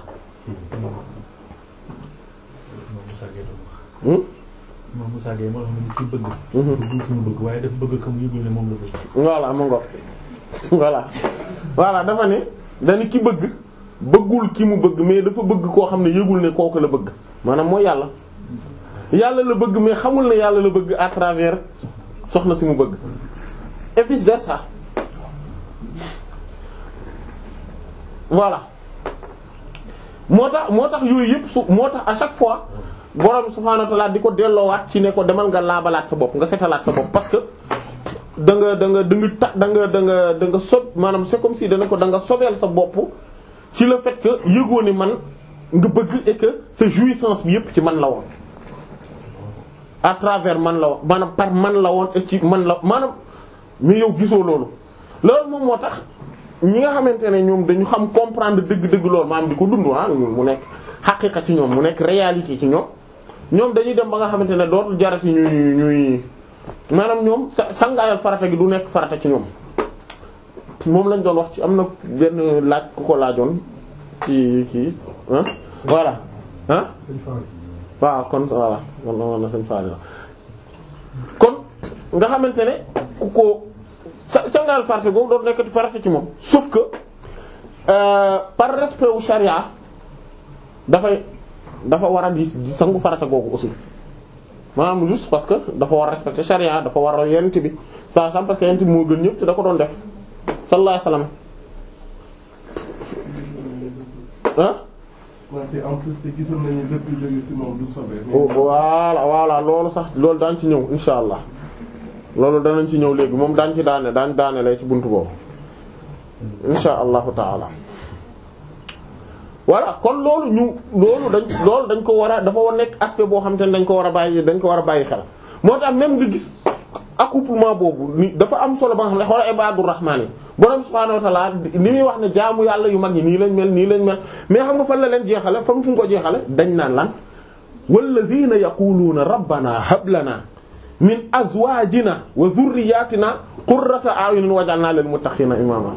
moom Moussa Gueye moo xam ne ci bëgg. bëgg ki mu bëgg waaye dafa bëgg ka mu yëgul ne moom la bëgg. voilà ma ngoog voilà voilà dafa ne dañu ki bëgg bëggul ki mu bëgg mais dafa bëgg koo xam ne yëgul ne kooku la bëgg maanaam mooy yàlla yàlla la bëgg mais xamul ne yàlla la bëgg à travers soxna si mu bëgg et vice versa voilà moo tax moo tax yooyu yëpp su moo tax à chaque fois borom subhaanahu wa ta'ala di ko delloowaat ci ne ko demal nga laabalaat sa bopp nga setalaat sa bopp parce que da nga da nga da nga ta da nga da nga da nga sob maanaam c'est comme si dana ko da nga sobeel sa bopp ci le fait que yëgoo ni man nga bëgg et que sa jouissance bi yëpp ci man la woon à travers man la woon maanaam par man la woon et ci man la maanaam mais yow gisoo loolu loolu moom moo tax ñi nga xamante ne ñoom dañu xam comprendre dëgg-dëgg loolu maanaam di ko dund ah mu nekk xaqiqa ci ñoom mu nekk réalité ci ñoom ñoom dañuy dem ba nga xamante ne dootul jarati ñuy ñuy maanaam ñoom sa sangaayal farata gi du nekk farata ci ñoom moom lañ doon wax ci am na benn laaj ku ko laajoon ci kii ah voilà ah waaw kon voilà man na na seen faali la kon nga xamante ne ku ko sa sangaayal farata boobu doon nekkati farata ci moom sauf que euh, par respect wu charia dafay dafa war a di di sangu farata googu aussi maanaam juste parce que dafa war a respecter charia dafa war a yent bi saa sam parce que yent bi moo gën ñëpp te da ko doon def sallallahu alayhi wasallam ah wante en plus te gisoon nañu lépp lu jóge ci moom du sobe. voilà voilà loolu sax loolu daañ ci ñëw insha allah loolu danañ ci ñëw léegi moom daañ ci daane daañ daane lay ci buntu boobu insha allahu taala voilà kon loolu ñu loolu dañ loolu dañ ko war a dafa war nekk aspect boo xam te ne dañ ko war a bàyyi dañ ko war a bàyyi xel moo tax même nga gis accouplement boobu ni dafa am solo ba nga xam ne xoola ibadur rahmaan yi borom subhaanahu wa ta'ala li muy wax ne jaamu yàlla yu mag yi nii lañ mel nii lañ mel mais xam nga fan la leen jeexale fam fu ñu ko jeexale dañ naan lan walladhina yaquluuna rabbana hab lana min azwajina wa dhurriyyatina qurrata a'yunin waj'alna lil muttaqina imama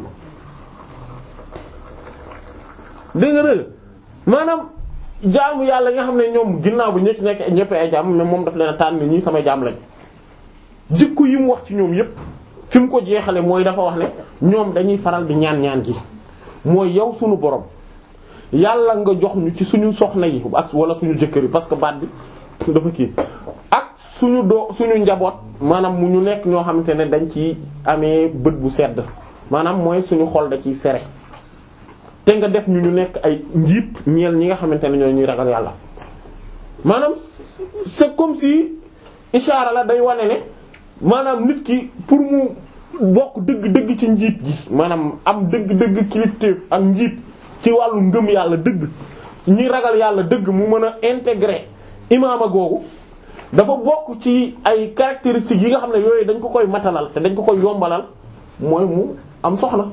dégg nga dégg maanaam jaamu yàlla nga xam ne ñoom ginnaaw bi ñi ci nekk ñëpp ay jaam mais moom daf leen a tànn ñii samay jaam lañ jikko yi mu wax ci ñoom yépp fi mu ko jeexale mooy dafa wax ne ñoom dañuy faral di ñaan ñaan gi mooy yow sunu borom yàlla nga jox ñu ci suñu soxna yi ak wala suñu jëkkër yi parce que baat bi dafa kii ak suñu doo suñu njaboot maanaam mu ñu nekk ñoo xamante ne dañ ci amee bët bu sedd maanaam mooy suñu xol da ciy sere te nga def ñu ñu nekk ay njiit ñeel ñi nga xamante ne ñoo ñuy ragal yàlla maanaam c'est comme si ishaara la day wane ne maanaam nit ki pour mu bokk dëgg-dëgg ci njiit gi maanaam am dëgg-dëgg kilifteef ak njiit ci wàllu ngëm yàlla dëgg ñi ragal yàlla dëgg mu mën a intégrer imaama googu dafa bokk ci ay caractéristiques yi nga xam ne yooyu dañ ko koy matalal te dañ ko koy yombalal mooy mu am soxna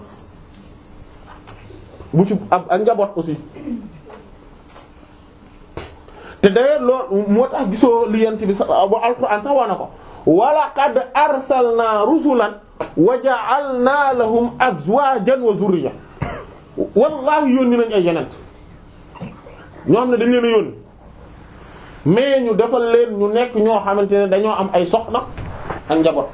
bu ci ak ak njaboot aussi te d'ailleurs loolu moo tax gisoo li yent bi sax bu alquran sax wax na ko wa laqad arsalna rusulan wa ja'alna lahum azwajan wa zurriya wallahi yónni nañ ay yenent ñoo xam ne dañ leen a yónni mais ñu defal leen ñu nekk ñoo xamante ne dañoo am ay soxna ak njaboot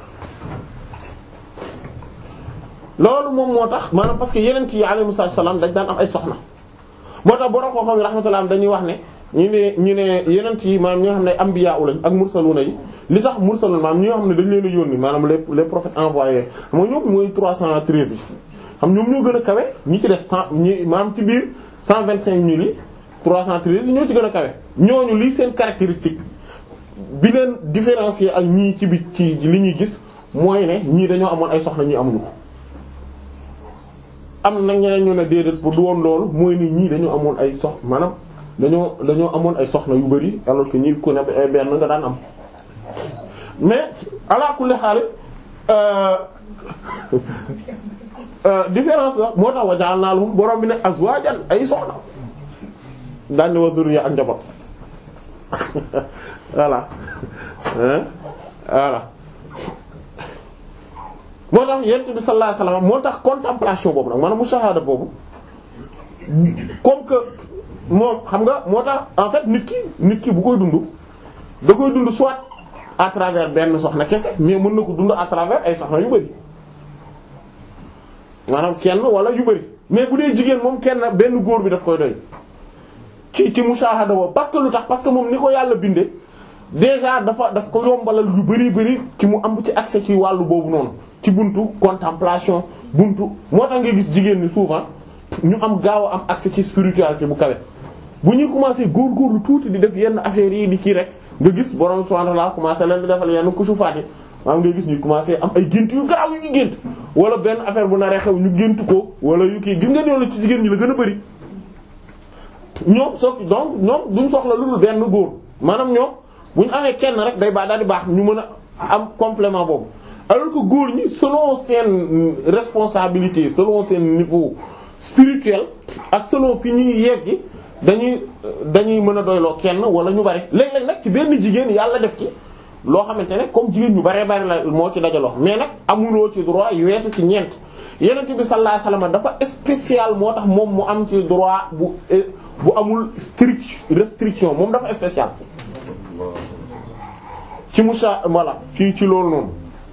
loolu moom moo tax maanaam parce que yenent yi alayhimu salaam dañ daan am ay soxna moo tax borom koo xam ne rahmatullah dañuy wax ne ñu ne ñu ne yenent yi maanaam ñi nga xam ne anbiya lañ ak mursaluna yi li tax mursalun maanaam ñi nga xam ne dañ leen a yónni maanaam les les prophètes envoyés xam nga ñoom mooy 313 yi xam ñoom ñoo gën a kawe ñi ci des cent ñi maanaam ci biir 125 mille yi 313 yi ñoo ci gën a kawe ñooñu lii seen caractéristique bi leen différencier ak ñii ci bi ci li ñuy gis mooy ne ñii dañoo amoon ay soxna ñii amuñu ko am na ñeneen ñu ne déedéet bu du woon loolu mooy ni ñii dañoo amoon ay sox maanaam dañoo dañoo amoon ay soxna yu bari alors que ñii ku ne ay benn nga daan am mais ala kulli xaal différence la moo tax wajaal naa lahum borom bi ne azwajan ay soxna daan ne wa zurriya ak njaboot voilà hein voilà moo tax yent bi sallallahu alayhi wasallam moo tax contemplation boobu nag maanaam mushahada boobu comme que moom xam nga moo tax en fait nit ki nit ki bu koy dund da koy dund soit à travers benn soxna kese mais mën na ko dund à travers ay soxna yu bari maanaam kenn wala yu bari mais bu dee jigéen moom kenn benn góor bi daf koy doy ci ci mushahada boobu parce que lu tax parce que moom ni ko yàlla bindee déjà dafa daf ko yombalal yu bari bari ci mu am ci accès ci wàllu boobu noonu ci buntu contemplation buntu moo tax nga gis jigéen ni souvent ñu am gaaw a am accès ci spiritualité bu kawe bu ñuy commencer góorgóorlu tuuti di def yenn affaires yi di kii rek nga gis borom subhanahu wa ta'ala commencer leen di defal yenn kusufaat yi maanaam nga gis ñuy commencer am ay gént yu garaaw yu ñu gént wala benn affaire bu naree xew ñu gént ko wala yu kii gis nga loolu ci jigéen ñi la gën a bari ñoom so donc ñoom duñ soxla lu dul benn góor maanaam ñoom bu ñu amee kenn rek day baax daal di baax ñu mën a am complément boobu alors que góor ñi selon seen responsabilité selon seen niveau spirituel ak selon fi ñuy yeggi dañuy dañuy mën a doyloo kenn wala ñu bari léeg-léeg nag ci benn jigéen yàlla def ci loo xamante ne comme jigéen ñu baree bari la moo ci dajaloo mais nag amuloo ci droit yu weesu ci ñeent yenent bi sallallahu alayhi wasallam dafa spécial moo tax moom mu am ci droit bu bu amul strict restriction moom dafa spécial ci musa voilà ci ci loolu noonu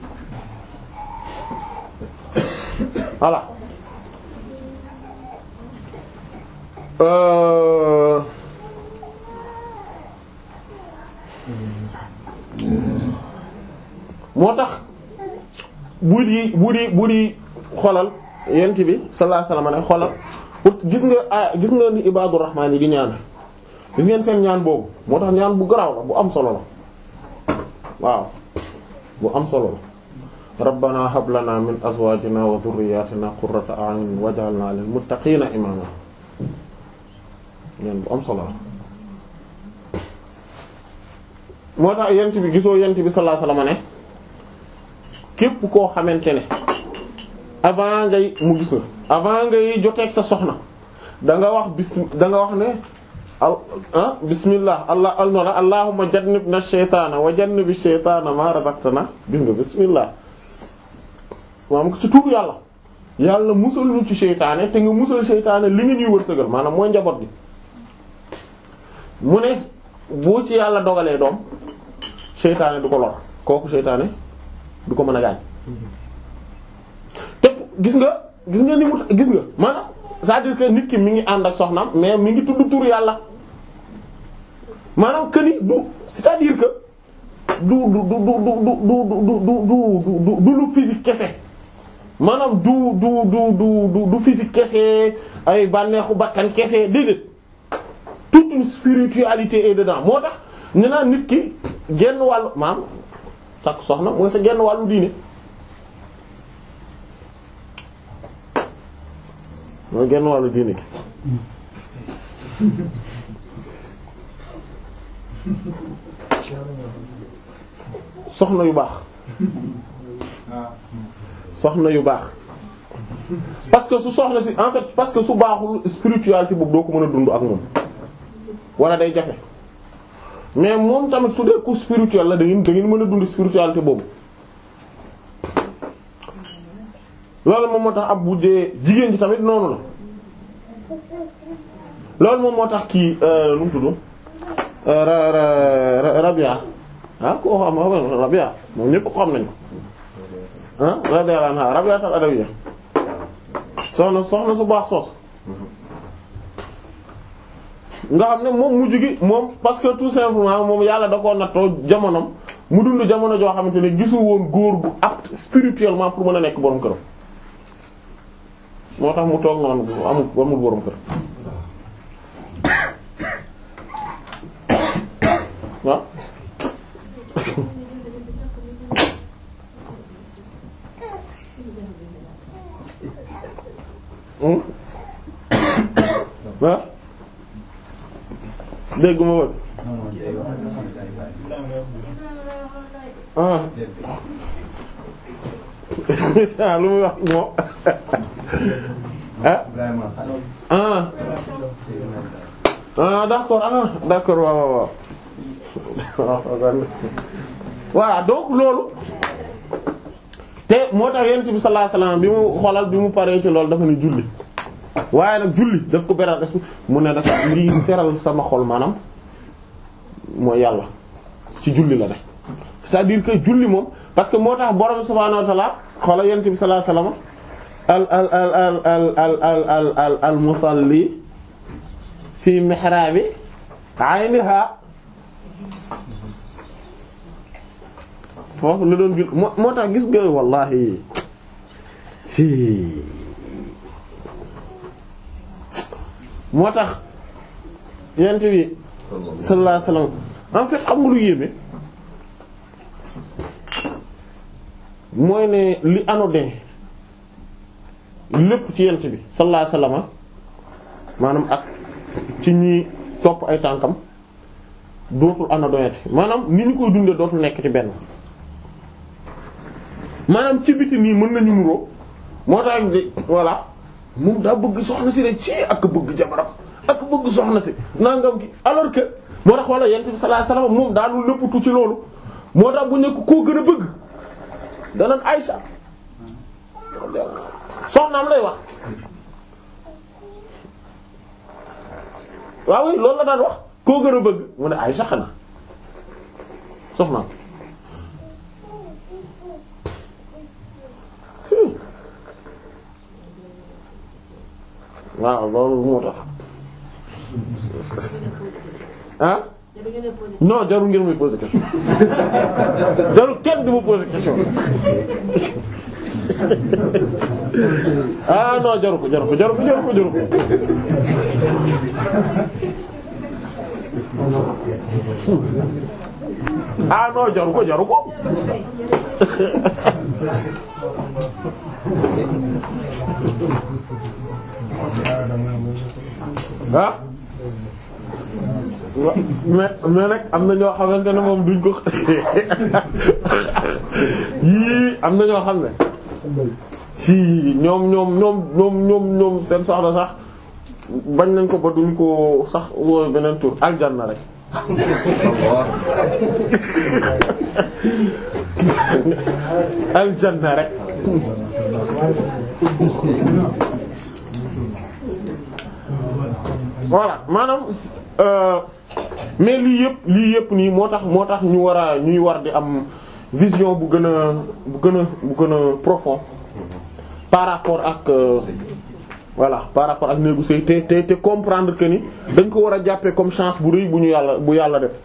voilà euh moo tax bu di bu di bu di xolal yent bi sallallahu alayhi wasallam ne xolal gis nga ah gis nga ni ibadur rahmaan yi di ñaan gis ngeen seen ñaan boobu moo tax ñaan bu garaaw la bu am solo la waaw bu am solo la rabbana hab lana min azwajina wa dhurriyyatina qurrata a'yun waj'alna lil muttaqina imama ñaan bu am solo la moo tax yent bi gisoo yent bi sallallahu alayhi wasallam ne képp koo xamante ne avant ngay mu gis la avant ngay joteeg sa soxna da nga wax bis da nga wax ne ah bismillah allah alnora allahumma jannibna shaytaana wa jannibi shaytaana ma razaqtana gis nga bismillah maanaam ci tuur yàlla yàlla musal ñu ci seytaane te nga musal seytaane li nga ñuy wërsëgal maanaam mooy njaboot bi mu ne boo ci yàlla dogalee doom seytaane du ko lor kooku seytaane du ko mën a gaañ te gis nga gis nga ni mu gis nga maanaam c'est-à-dire que nit ki mi ngi ànd ak soxnaam mais mi ngi tudd tur yàlla maanaam que ni du c'est-à-dire que du du du du du du du du du lu physique kese maanaam du du du du du physique kese ay bànneexu bakkan kese déedéet toute une spiritualité est dedans moo tax ñu naan nit ki genn wàllu maanaam takk soxna mooy sa genn wàllu diine mooy genn wàllu diine gi soxna yu baax soxna yu baax parce que su soxna si en fait parce que su baaxul spiritualité boobu doo ko mën a dund ak moom wala day jafe mais moom tamit su dee ku spirituel la da ngeen da ngeen mën a dund spiritualité boobu loolu moom moo tax ab bu dee jigéen ji tamit noonu la loolu moom moo tax kii nu mu tudd ra ra Rabia ah koo xam xam Rabia moom ñëpp ko xam nañu ah radiyallahu anha Rabia tal Adawiya soxna soxna su baax soos nga xam ne moom mujj gi moom parce que tout simplement moom yàlla da koo nattoo jamonom mu dund jamono joo xamante ne gisul woon góor gu apte spirituellement pour mën a nekk borom këram moo tax mu toog noonu amul amul borom kër waaw ah dégg ma wër ah ah lu muy wax moo ah ah ah d'accord ah d'accord waaw waaw waaw voilà donc loolu te moo tax yonent bi sallallahu alayhi wasallam bi mu xoolal bi mu paree ci loolu dafa ne julli waaye nag julli daf ko beral est mu ne dafa lii feral sama xol maanaam mooy yàlla ci julli la def c'est-à-dire que julli moom parce que moo tax borom subhaanahu wa ta'ala xoolal yonent bi sallallahu alayhi wasallam al al al al al al al al al al musalli fi mihraabi ayniha foofu la doon jul moo moo tax gis nga wallahi si moo tax yent bi sallallahu alayhi wasallam en fait xam nga lu yéeme mooy ne li anodin lépp ci yent bi sallallahu alayhi wasallam maanaam ak ci ñi topp ay tànkam dootul anodonati maanaam ni ñu koy dundee dootul nekk ci benn maanaam ci biti nii mën nañu nuroo moo tax voilà moom daa bëgg soxna si rek ci ak bëgg jabaram ak bëgg soxna si nangam ki alors que moo tax wala yent bi sallallahu alayhi wasallam moom daanul nëppatu ci loolu moo tax bu nekk koo gën a bëgg danaan Aïcha soxnaam lay wax waaw oui loolu la daan wax koo gën a bëgg mu ne Aïcha xanaa soxnaam si waaw loolu moo tax ah non jarul ngeen muy poser question jarul kenn du ma poser question ah non jaru ko jaru ko jaru ko jaru ko jaru ko ah non jaru ko jaru ko ah mais mais nag am na ñoo xamante ne moom duñ ko yii am na ñoo xam ne si ñoom ñoom ñoom ñoom ñoom ñoom seen soxla sax bañ nañ ko ba duñ ko sax wooyu beneen tur aljanna rek aljanna rek voilà maanaam euh, mais lii yëpp lii yëpp nii moo tax moo tax ñu war a ñuy war di am vision bu gën a bu gën a bu gën a profond par rapport ak euh, voilà par rapport ak néegu sëy te te te comprendre que ni dañ ko war a jàppee comme chance bu rëy bu ñu yàlla bu yàlla def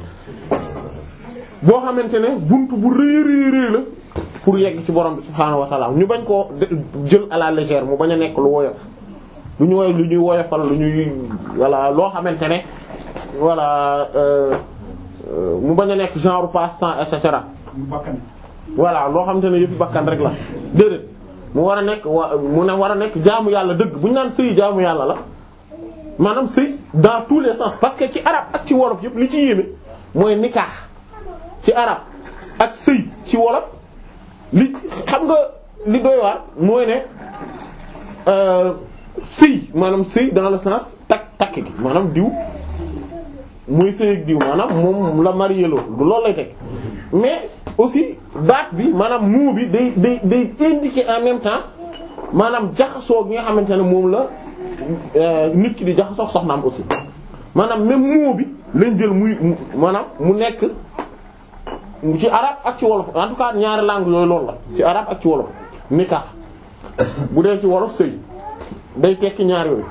boo xamante ne buntu bu rëy rëy rëy la pour yegg ci borom bi subhaanahu wa ta'ala ñu bañ koo jël à la légère mu bañ a nekk lu woyof lu ñu woy lu ñuy woyofal lu ñuy voilà loo xamante ne voilà euh, euh, mu bañ a nekk genre passe-temps et cetera voilà loo xamante ne yëpp bakkan rek la déedéet mu war a nekk wa mu ne war a nekk jaamu yàlla dëgg bu ñu naan sëy jaamu yàlla la maanaam sëy dans tous les sens parce que ci arab ak ci wolof yëpp li ci yéeme mooy nikaax ci arab ak sëy ci wolof li xam nga li doy waar mooy ne euh, sëy maanaam sëy dans le sens takk takk gi maanaam diw muy sëy ak diw maanaam moom la marié loo du loolu lay teg mais aussi baat bi maanaam muu bi day day day indiquer en même temps maanaam jaxasoo gi nga xamante ne moom la nit ki di jaxasoo soxnaam aussi maanaam même muu bi lañ jël muy maanaam mu nekk ci arabe ak ci wolof en tout cas ñaari langues yooyu loolu la ci arabe ak ci wolof nikah bu dee ci wolof sëy day tekki ñaar yooyu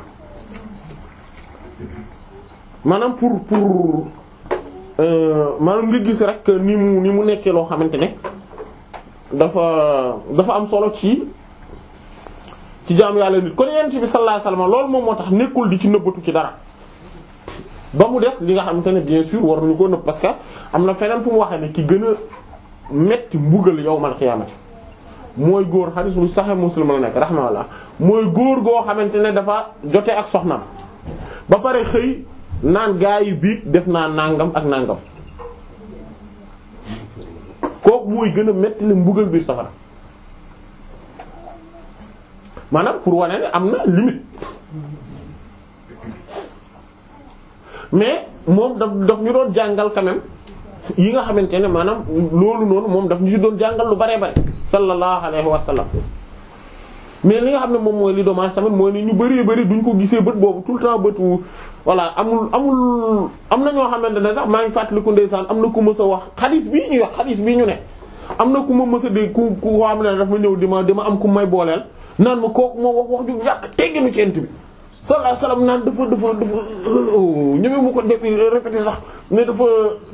maanaam pour pour maanaam nga gis rek ni mu ni mu nekkee loo xamante ne dafa dafa am solo ci ci jaamu yàlla nit kon yonent bi sallallahu alayhi wasallam loolu moom moo tax nekkul di ci nëbbatu ci dara ba mu des li nga xamante ne bien sûr war nañu ko nëbb parce que am na feneen fu mu waxee ne ki gën a metti mbugal yawmal xiyaamati mooy góor xadis bu Sahih Muslim la nekk rahmaallah mooy góor goo xamante ne dafa jote ak soxnaam ba pare xëy naan gaa yi biig def naa nangam ak nangam kooku mooy gën a metti li mbugal biir safara maanaam pour wane ne am na limite mais moom daf daf ñu doon jàngal quand même yi nga xamante ne maanaam loolu noonu moom daf ñu ci doon jàngal lu bare bare sallallahu alayhi wa sallam mais li nga xam ne moom mooy li dommage tamit mooy ni ñu bëree bëri duñ ko gisee bët boobu tout le temps bëtu voilà amul amul am na ñoo xamante ne sax maa ngi fàttaliku ndeysaan am na ku mës a wax xadis bii ñuy wax xadis bii ñu ne am na ku ma mës a dégg ku ku xam ne dafa ñëw di ma di ma am ku may booleel naan ma kooku moo wax wax ju yàq tegginu ci ent bi sallallahu alayhi wasallam naan dafa dafa dafa ñëwee mu ko def répété sax ne dafa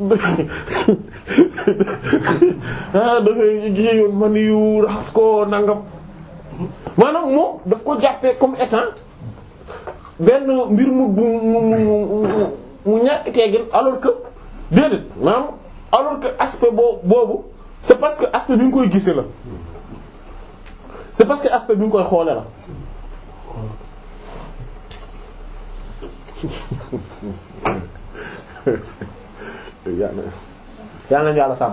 ah dafay gisee yoon man yu raxas ko nangam maanaam moom daf ko jàppee comme étant benn mbir mu bu mu mu mu ñàkk teggin alors que déedéet maanaam alors que aspect boo boobu c'est parce que aspect bi nga koy gisee la c'est parce que aspect bi nga koy xoole la yàlla yàlla na yàlla sàmm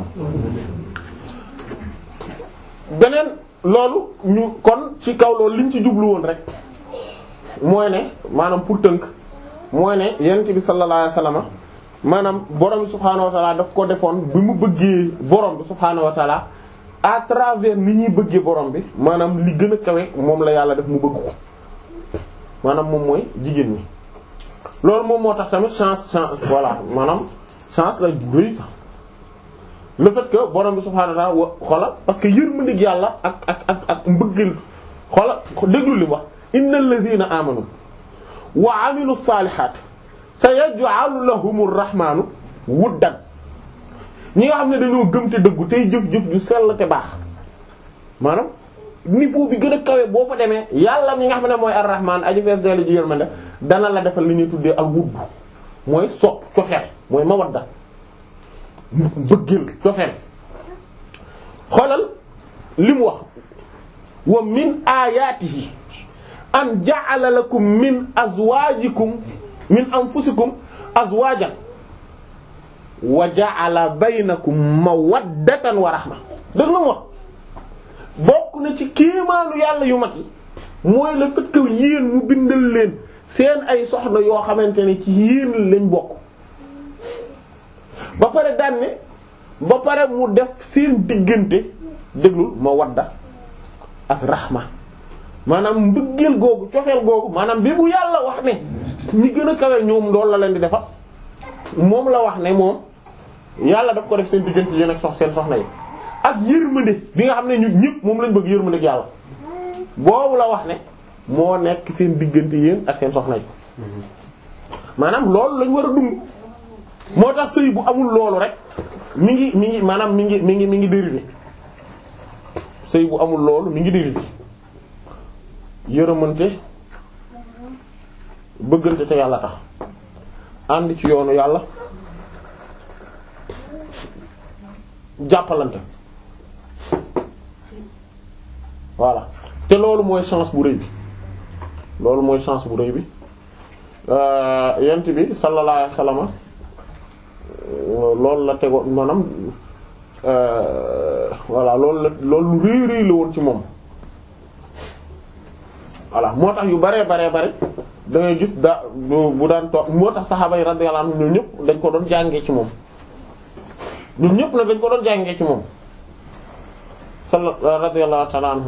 beneen loolu ñu kon ci kaw loolu liñ ci jublu woon rek mooy ne maanaam pour tënk mooy ne yonent bi sallallahu alayhi wasallam maanaam borom bi subhaanahu wa taala daf ko defoon bi mu bëggee borom bi subhaanahu wa taala à travers ni ñuy bëggee borom bi maanaam li gën a kawe moom la yàlla def mu bëgg ko maanaam moom mooy jigéen ñi loolu moom moo tax tamit chance chance voilà maanaam chance la doy sax le fait que borom bi subhaanahu wa ta'ala wa xoolal parce que yërmandeeg yàlla ak ak ak ak mbëggal xoolal déglu li mu wax innal ladhina amanu wa amilu salihati sayaj'alu lahumur rahmanu wuddan ñi nga xam ne dañoo gëm te dëggu tey jëf-jëf ju sell te baax maanaam niveau bi gën a kawe boo fa demee yàlla mi nga xam ne mooy ar-rahman aji fees dell ji yërmande dana la defal li ñuy tuddee al wudd mooy sopp cofeel mooy mawadda bëggeel cofeel xoolal li mu wax wa min ayatihi an ja'ala lakum min azwajikum min anfusikum azwajan wa ja'ala baynakum mawaddatan wa rahma dëgg la mu wax bokk na ci kéemaanu yàlla yu mag yi mooy le fait que yéen mu bindal leen seen ay soxna yoo xamante ne ci yéen lañ bokk ba pare daan ne ba pare mu def seen diggante déglul mawadda ak rahma maanaam mbëggeel googu cofeel googu maanaam bi bu yàlla wax ne ñi gën a kawe ñoom loolu la leen di defal moom la wax ne moom yàlla daf ko def seen diggante yéen ak sox seen soxna yi ak yërmande bi nga xam ne ñun ñëpp moom lañ bëgg yërmande ak yàlla boobu la wax ne moo nekk seen diggante yéen ak seen soxna yi maanaam loolu lañ war a dund moo tax sëy bu amul loolu rek mi ngi mi ngi maanaam mi ngi mi ngi mi ngi dérivé sëy bu amul loolu mi ngi dérivé yërëmante bëggante te yàlla tax ànd ci yoonu yàlla jàppalante voilà te loolu mooy chance bu rëy bi loolu mooy chance bu rëy bi yent bi sallallahu alayhi wasallam loolu la tegoon maanaam voilà loolu la loolu lu rëy rëy la woon ci moom voilà moo tax yu baree baree bare da ngay gis da bu daan toog moo tax saxaaba yi radiyallahu anhum ñoom ñëpp dañ ko doon jàngee ci moom ñun ñëpp nag dañ ko doon jàngee ci moom salla radiyallahu ta'ala anhum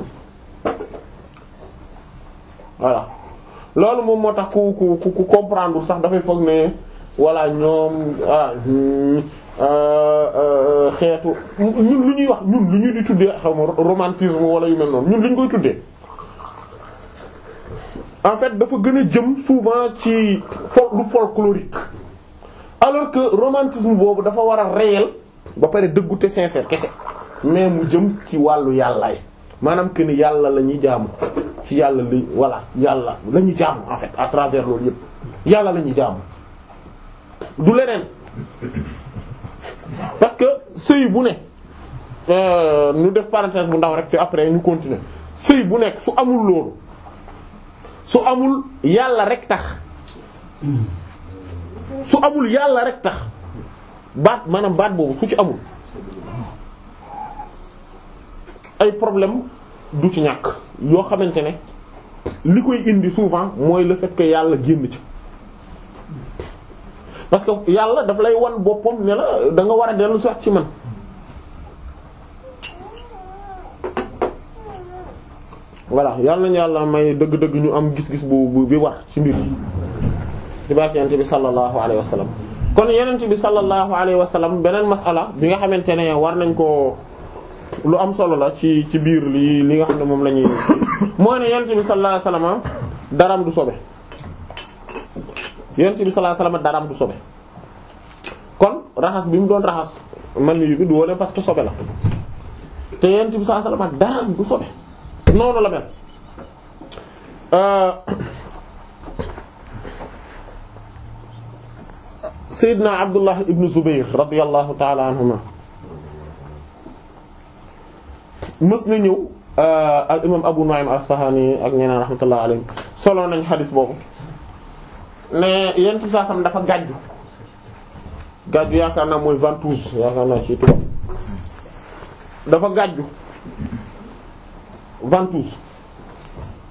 voilà loolu moom moo tax ku ku ku comprendre sax dafay foog ne voilà ñoom ah xeetu ñun lu ñuy wax ñun lu ñuy di tuddee xaw ma romantisme wala yu mel noonu ñun lu ñu koy tuddee en fait dafa gën a jëm souvent ci fol lu folklorique alors que romantisme boobu dafa war a réel ba pare dëggu te sincère kese mais mu jëm ci wàllu yàllaay maanaam que ni yàlla la ñuy jaamu ci yàlla li voilà yàlla la ñuy jaamu en fait à travers loolu yëpp yàlla la ñuy jaamu du leneen parce que sëy bu ne ñu def parenthèse bu ndaw rek te après ñu continuer sëy bu nekk su amul loolu su amul yàlla rek tax su amul yàlla rek tax baat maanaam baat boobu su ci amul ay problème du ci ñàkk yoo xamante ne li koy indi souvent mooy le fait que yàlla génn ci parce que yàlla daf lay wan boppam ne la da nga war a dellu sax ci man voilà yàlla nañu yàlla may dëgg-dëgg ñu am gis-gis bu bu bi war ci mbir yi ci barke yonent bi sallallahu alayhi wa sallam kon yonent bi sallallahu alayhi wa sallam beneen masala bi nga xamante ne war nañ ko lu am solo la ci ci biir li li nga xam ne moom la ñuy mooy ne yonent bi sallallahu alayhi wa sallam daram du sobe yonent bi sallallahu alayhi wa sallam daram du sobe kon raxas bi mu doon raxas man yu bi du wone parce que sobe la te yonent bi sallallahu alayhi wa sallam daram du sobe noonu la mel Seydina Abdullah ibn Zubayr radiyallahu ta'ala anhuma mës na ñëw al imam Abu Nu'aym al-Asfahani ak ñeneen rahmatullah alayhim solo nañ xadis boobu ne yent bi saa sam dafa gàjju gàjju yaakaar naa mooy ventouse yaakaar naa ci tubaab dafa gàjju ventouse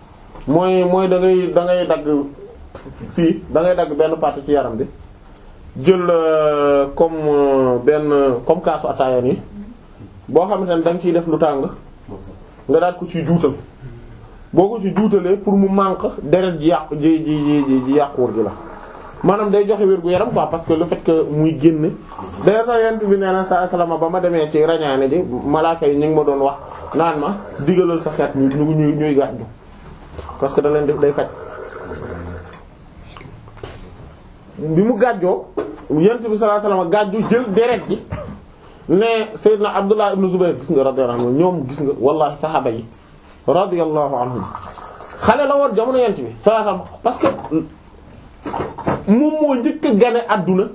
mooy mooy da ngay da ngay dagg fii da ngay dagg benn partie ci yaram bi jël euh, comme euh, benn comme kaasu ataaya nii boo xamante ne da nga ciy def lu tàng nga daal ko ciy juutal boo ko ci juutalee pour mu manque deret ji yàqu ji ji ji ji yàquwul gi la maanaam day joxe wér gu yaram quoi parce que le fait que muy génn day sax yent bi nee na sa salama ba ma demee ci rañaane ji malaaka yi ñu ngi ma doon wax naan ma digalal sa xeet ñu ñu ñuy ñuy gàddu parce que da leen def day faj bi mu gàjjoo yent bi sallallahu alayhi wasallam gàjju jël deret ji ne Seydina Abdullah ibn Zubayr gis nga radiyallahu anhu ñoom gis nga wallahi saxaaba yi radiyallahu anhum xale la woon jamono yent bi sallallahu alayhi wasallam parce que moom moo njëkk a gane àdduna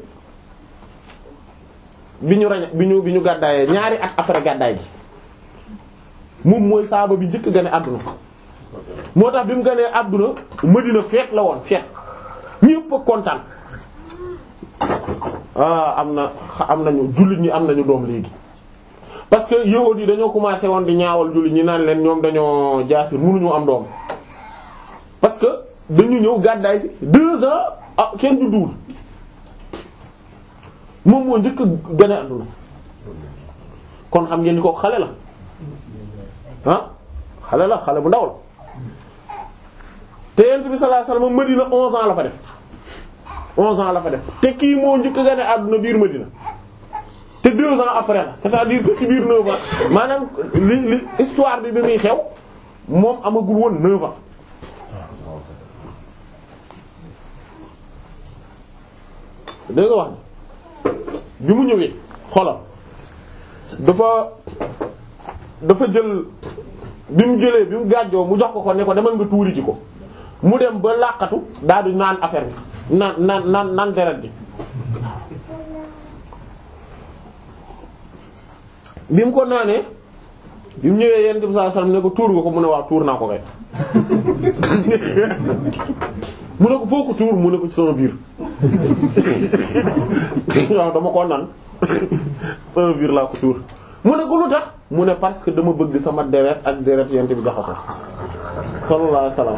bi ñu rañ bi ñu bi ñu gàddaayee ñaari at après gàddaay gi moom mooy saaba bi njëkk a gane àdduna moo tax bi mu ganee àdduna Madina feet la woon feet ñépp a kontaan ah am na am nañu jullit ñi am nañu doom léegi parce que yahuud yi dañoo commencé woon di ñaawal jullit ñi naan leen ñoom dañoo jaasir mënuñu am doom parce que dañu ñëw gàddaay si deux ans ah kenn du duul moom moo njëkk a gane àdduna kon xam ngeen ni ko xale la ah xale la xale bu ndaw la te yent bi sallallahu alayhi wasallam Madina onze ans la fa def onze ans la fa def te kii moo njëkk a gane àdduna biir Madina te deux ans après la c'est-à-dire que ci biir neuf ans maanaam li li histoire bi bi muy xew moom amagul woon neuf ans dégg nga wax bi mu ñëwee xoolal dafa dafa jël bi mu jëlee bi mu gàjjoo mu jox ko ko ne ko demal nga tuuri ci ko mu dem ba làqatu daal di naan affaire bi naan naan naan naan deret ji bi mu ko naanee bi mu ñëwee yenn bi sallallahu alayhi wasallam ne ko tuur nga ko mu ne waaw tuur naa ko kay mu ne ko foo ko tuur mu ne ko ci sama biir waaw dama ko naan sama biir laa ko tuur mu ne ko lu tax mu ne parce que dama bëgg sama deret ak deret yent bi jaxasoo sallallahu alayhi wasallam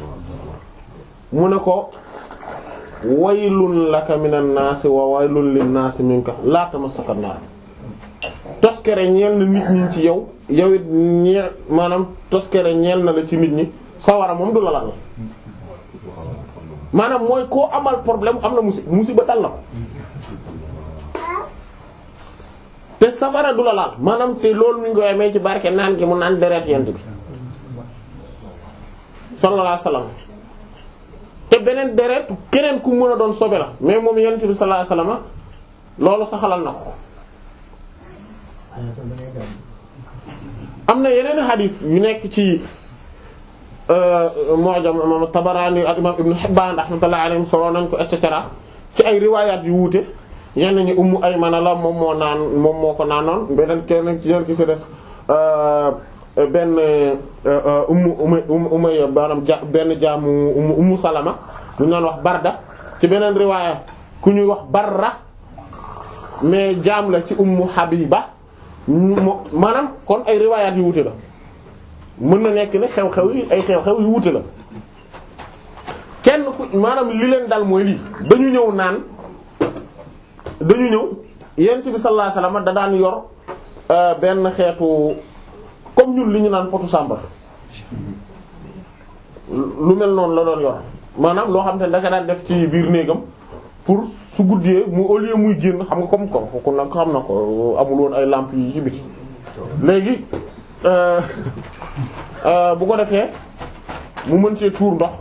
mu ne ko waylun laka minan naasi wa waylun lin naasi minka laa tamassaka naar toskere ñeel na nit ñi ci yow yow it ñeel maanaam toskere ñeel na la ci nit ñi sawara moom du la lal maanaam mooy koo amal problème am na musi musiba dal na ko te safara du la laal maanaam te loolu mi ngi koy amee ci barke naan gi mu naan deret yent bi sallallahu alayhi wasallam te beneen deret keneen ku mën a doon sobe la mais moom yent bi sallallahu alayhi wasallam loolu saxalal na ko am na yeneen hadith yu nekk ci Mu'jam imam Tabarani ak imam Ibn Hibban rahmatullahi alayhim solo nañ ko et cetera ci ay riwaayaat yu wuute yenn ñi Ummu Aymana la moom moo naan moom moo ko naanoon beneen kenn ci yenn ki ci des benn Ummu Ummu Umayya maanaam ja benn jaamu Ummu Ummu Salama ñu naan wax Barda ci beneen riwaaya ku ñuy wax Barra mais jaam la ci Ummu Habiba maanaam kon ay riwaayaat yu wuute la mën na nekk ne xew-xew yi ay xew-xew yu wuute la kenn ku maanaam li leen dal mooy lii dañu ñëw naan dañu ñëw yent bi sallallahu alayhi wasallam da daan yor benn xeetu comme ñun li ñu naan fotu sàmba lu mel noonu la doon yor maanaam loo xam te ne daka daan def ci biir néegam pour su guddee mu au lieu muy génn xam nga comme ko ku nag xam na ko amul woon ay lampe yi ci biti léegi bu ko defee mu mën cee tuur ndox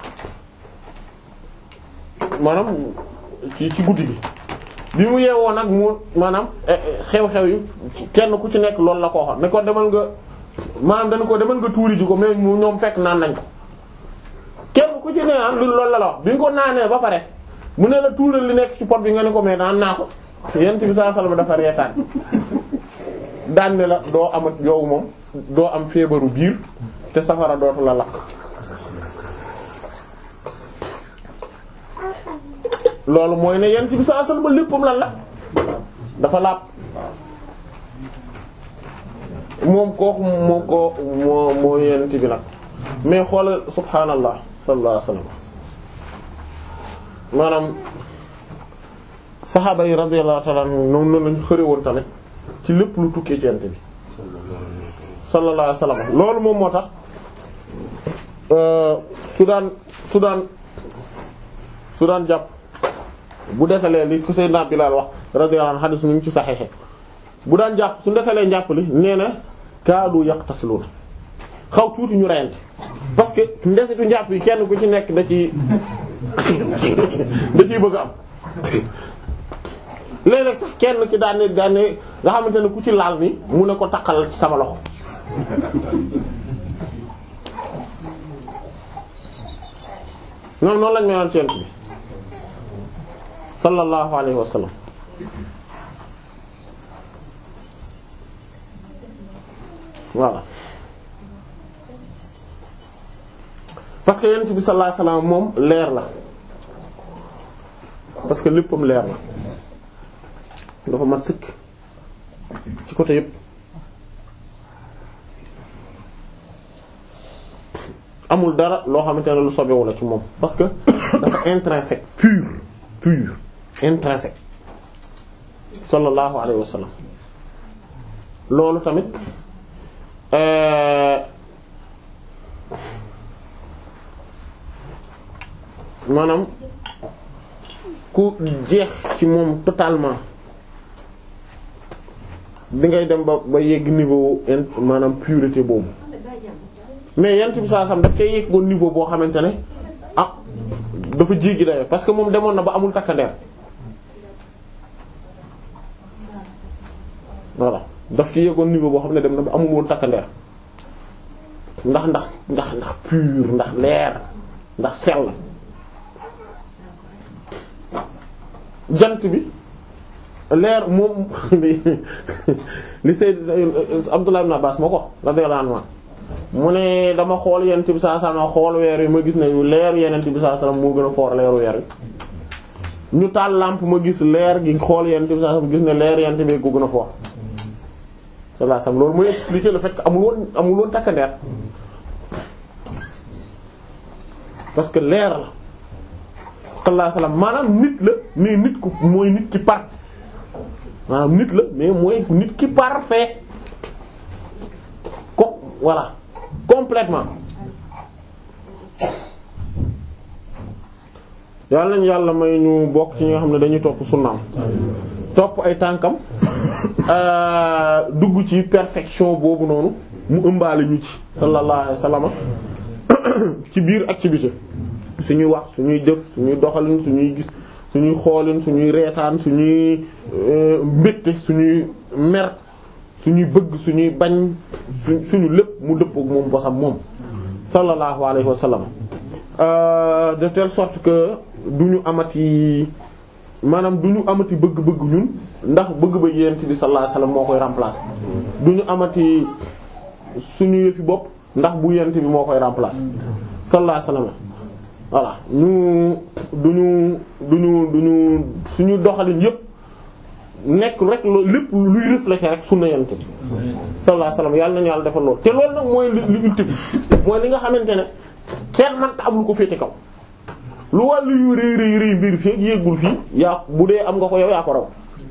maanaam ci ci guddi gi bi mu yeewoo nag mu maanaam xew-xew yi kenn ku ci nekk loolu la ko waxoon ne ko demal nga maanaam dana ko demal nga tuuri ji ko mais mu ñoom fekk naan nañ ko kenn ku ci ne naan lu loolu la la wax bi nga ko naanee ba pare mu ne la tuural li nekk ci pot bi nga ne ko mais naan naa ko yent bi sallallahu alayhi wasallam dafa reetaan daan ne la doo amat yow moom doo am feebaru biir te safara dootu la lakk loolu mooy ne yent bi sallallahu alayhi wasallam léppam lan la dafa laab moom kooku moo ko moo moo yent bi nag mais xoolal subhaanallah sallallahu alayhi wasallam maanaam saxaaba yi radiyallahu ta'ala anhum ñoom noonu lañu xëre woon tamit ci lépp lu tukkee ci yent bi sallallahu alayhi wasallam loolu moom moo tax su daan su daan su daan jàpp bu desalee li ko Seydina Bilaal wax radiyallahu anhu hadith mi ngi ci saxiix bu daan jàpp su desalee njàpp li nee na kaadu yaqtasiluuna xaw tuuti ñu reyante parce que ndesitu njàpp yi kenn ku ci nekk da ci da ciy bëgg am léeg-léeg sax kenn ki daan ne daan ne nga xamante ne ku ci laal ni mu ne ko taqal ci sama loxo ñoom noonu lañ meloon ci yent bi sallallahu alayhi wa sallam voilà parce que yent bi sallallahu alayhi wa sallam moom leer la parce que léppam leer la dafa mat sëkk ci côté yépp amul dara loo xamante ne lu sobewu la ci moom parce que dafa intrinsèque pur pur intrinsèque sallallahu alayhi wa sallam loolu tamit maanaam ku jeex ci moom totalement di ngay dem ba ba yegg niveau in maanaam pureté boobu mais yent bi saa sam daf koy yeggoon niveau boo xamante ne ah dafa jéggi dayo parce que moom demoon na ba amul takkandeer voilà daf ci yeggoon niveau boo xam ne dem na ba amul woon takkandeer ndax ndax ndax ndax pur ndax leer ndax sell jant bi leer moom li li Sayyid Abdullah ibn Abbas moo ko radiyallahu anhu mu ne dama xool yenent bi saa sallam xool weer wi ma gis ne leer yenent bi saa sallam moo gën a foor leeru weer wi ñu taal lampe ma gis leer gi xool yenent bi saa sallam gis ne leer yenent bi ko gën a foor sallallahu alayhi wasallam loolu mooy expliquer le fait que amul woon amul woon takkandeer parce que leer la sallallahu alayhi wasallam maanaam nit la mais nit ku mooy nit ki par maanaam nit la mais mooy nit ki parfait ko voilà complètement yàlla nañu yàlla may ñu bokk ci ñi nga xam ne dañuy topp sunnaam topp ay tànkam dugg ci perfection boobu noonu mu ëmbaale ñu ci sallallahu alayhi wasallam ci biir ak ci biti suñuy wax suñuy jëf suñuy doxalin suñuy gis suñuy xoolin suñuy reetaan suñuy mbégte suñuy mer suñuy bëgg suñuy bañ su suñu lépp mu dëppook moom bosam moom sallallahu alayhi wa sallam de telle sorte que du ñu amati maanaam du ñu amati bëgg-bëgg ñun ndax bëgg-bëgg yent bi sallallahu alayhi wa sallam moo koy remplacer du ñu amati suñu yëfi bopp ndax bu yent bi moo koy remplacer sallallahu alayhi wa sallam voilà ñu duñu duñu duñu suñu doxalin yépp nekk rek loolu lépp luy refléter rek sunna yonent bi sallallahu alayhi wasallam yàlla nañu yàlla defal loolu te loolu nag mooy li li ultime mooy li nga xamante ne kenn mënta am lu ko féete kaw lu wàllu yu rëy rëy rëy mbir fii ak yéegul fii yaa bu dee am nga ko yow yaa ko raw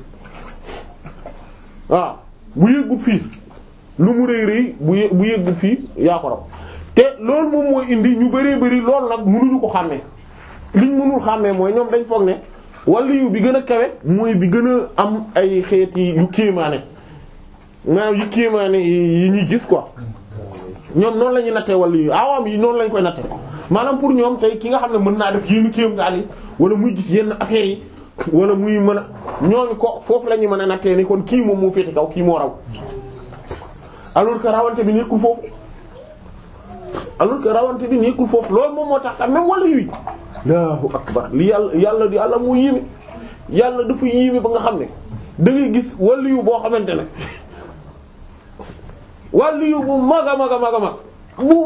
waaw bu yéegul fii lu mu rëy rëy bu yé bu yéegul fii yaa ko raw te loolu moom mooy indi ñu bëree bëri loolu nag mënuñu ko xàmmee liñ mënul xàmmee mooy ñoom dañ foog ne wàllu yu bi gën a kawe mooy bi gën a am ay xeeti yu kéemaane maanaam yu kéemaane yi ñuy gis quoi ñoom noonu la ñuy nattee wàllu yu awam yi noonu lañ koy nattee maanaam pour ñoom tey ki nga xam ne mën naa def yenn kéemtaan yi wala muy gis yenn affaires yi wala muy mën a ñooñu ko foofu la ñuy mën a nattee ni kon kii moom moo féete kaw kii moo raw alors que rawante bi nekkul foofu alors que rawante bi nekkul foofu loolu moom moo tax tam même wàllu yu Allahu akbar li yàlla yàlla di yàlla moo yéeme yàlla dafa yéeme ba nga xam ne da ngay gis wàllu yu boo xamante ne wàllu yu bu mag a mag a mag a mag bu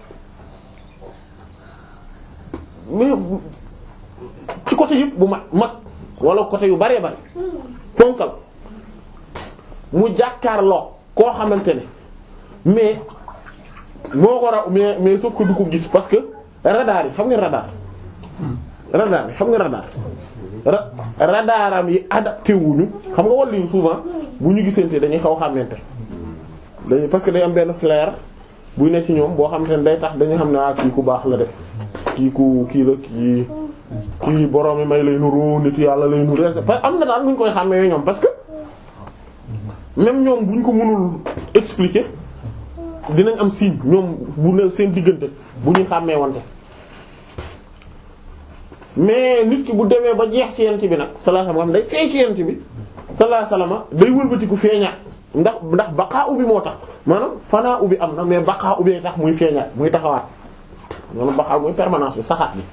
mag mais ci côté yëpp bu mag mag wala côté yu baree bari ponkal mu jàkkaarloo koo xamante ne mais moo ko raw mais mais sauf que du ko gis parce que radar yi xam nga radar radar yi xam nga radar ra radaram yi adapté wuñu xam nga wàllu yu souvent bu ñu gisante dañuy xaw xàmmante dañuy parce que day am benn flair buy ne ci ñoom boo xam te ne day tax dañu xam ne ah kii ku baax la de kii ku kii la kii kii borom may lay nuru nit yàlla lay nuru parce que am na daal nu ñu koy xàmmee ñoom parce que même ñoom bu ñu ko mënul expliquer dinañ am signe ñoom bu ne seen diggante bu ñu xàmmee wante mais nit ki bu demee ba jeex ci yent bi nag sallallahu alayhi wasallam day seey ci yent bi sallallahu alayhi wasallam day wëlbatiku feeñaat ndax ndax baqaa ubbi moo tax maanaam fanaa ubbi am na mais baqaa ubbi tax muy feeñaat muy taxawaat loolu baqaa muy permanence bi saxaat bi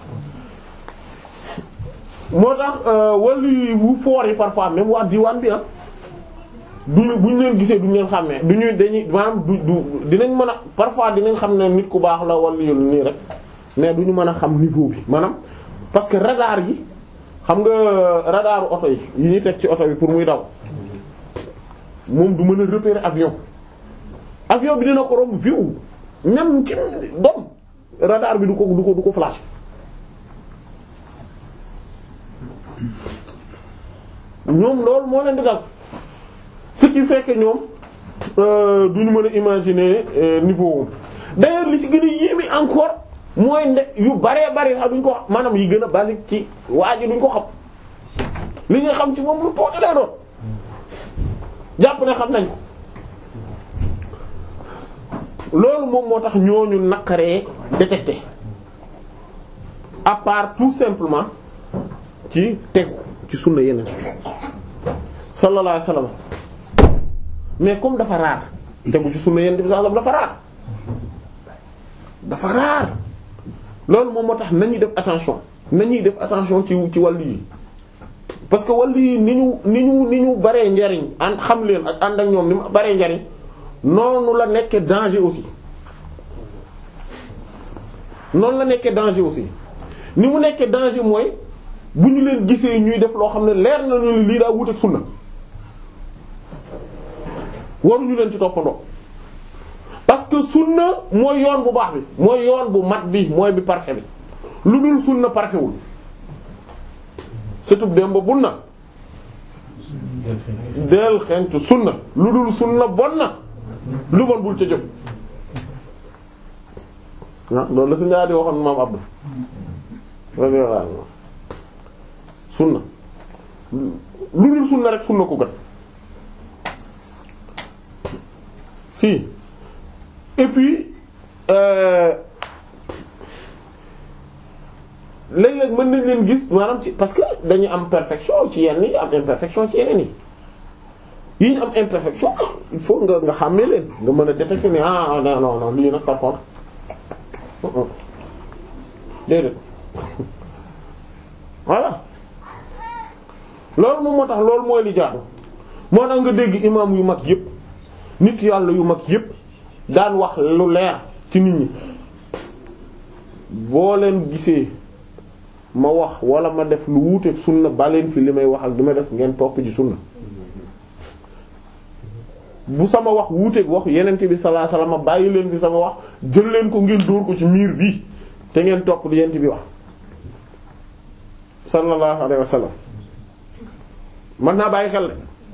moo tax wàllu wu foor yi parfois même waa diwaan bi ah duñu bu ñu leen gisee duñu leen xàmmee duñu dañuy maanaam du du dinañ mën a parfois dinañ xam ne nit ku baax la wala yu nii rek mais duñu mën a xam niveau bi maanaam parce que radar yi xam nga radaru oto yi yi ñuy teg ci oto bi pour muy daw moom du mën a repérer avion avion bi dina ko romb viw même ci doom radar bi du ko du ko du ko flash ñoom loolu moo leen di dal ce qui fait que ñoom duñu mën a imaginer niveau d'ailleurs li ci gën a yéeme encore mooy nde yu baree bari sax duñ ko xam maanaam yi gën a basique ci waa ji duñ ko xam li nga xam ci moom lu tuuti lay doon jàpp ne xam nañ ko loolu moom moo tax ñooñu naqaree détecter à part tout simplement ci tegu ci sunna yeneen sallallahu alayhi wasallam mais comme dafa raar tegu ci sunna yeneen bi sallallahu alayhi wasallam dafa raar dafa raar loolu moom moo tax nañuy def attention nañuy def attention ci ci wàllu yi parce que wàllu yi ni ñu ni ñu ni ñu baree njariñ ànd xam leen ak ànd ak ñoom ni mu baree njariñ noonu la nekkee danger aussi noonu la nekkee danger aussi ni mu nekkee danger mooy bu ñu leen gisee ñuy def loo xam ne leer na ñu lii daa wut ak sunna waruñu leen ci toppandoo parce que sunna mooy yoon bu baax bi mooy yoon bu mat bi mooy bi parfait bi lu dul sunna parfait wul surtout dem ba bun na del xentu sunna lu dul sunna bon na lu bon bul ca jëm ah loolu la sa ñaari waxoon maam Abdou sunna lu dul sunna rek sunna ko gat si et puis léeg-léeg mën nañ leen gis maanaam ci parce que dañu am perfection ci yenn yi am imperfection ci yeneen yi yi ñu am imperfection il faut nga nga xàmmee leen nga mën a détecter ne ah non non non lii nag par contre déedéet voilà loolu moom moo tax loolu mooy li jaadu moo tax nga dégg imam yu mag yépp nit yàlla yu mag yépp daan wax lu leer ci nit ñi boo leen gisee ma wax wala ma def lu wuuteeg sunna ba leen fi li may wax ak di ma def ngeen topp ci sunna bu sama wax wuuteeg wax yeneen bi sallallahu alayhi wasallam bàyyi leen fi sama wax jël leen ko ngeen dóor ko ci miir bi te ngeen topp li yeneen bi wax sallallahu alayhi wasallam mën naa bàyyi xel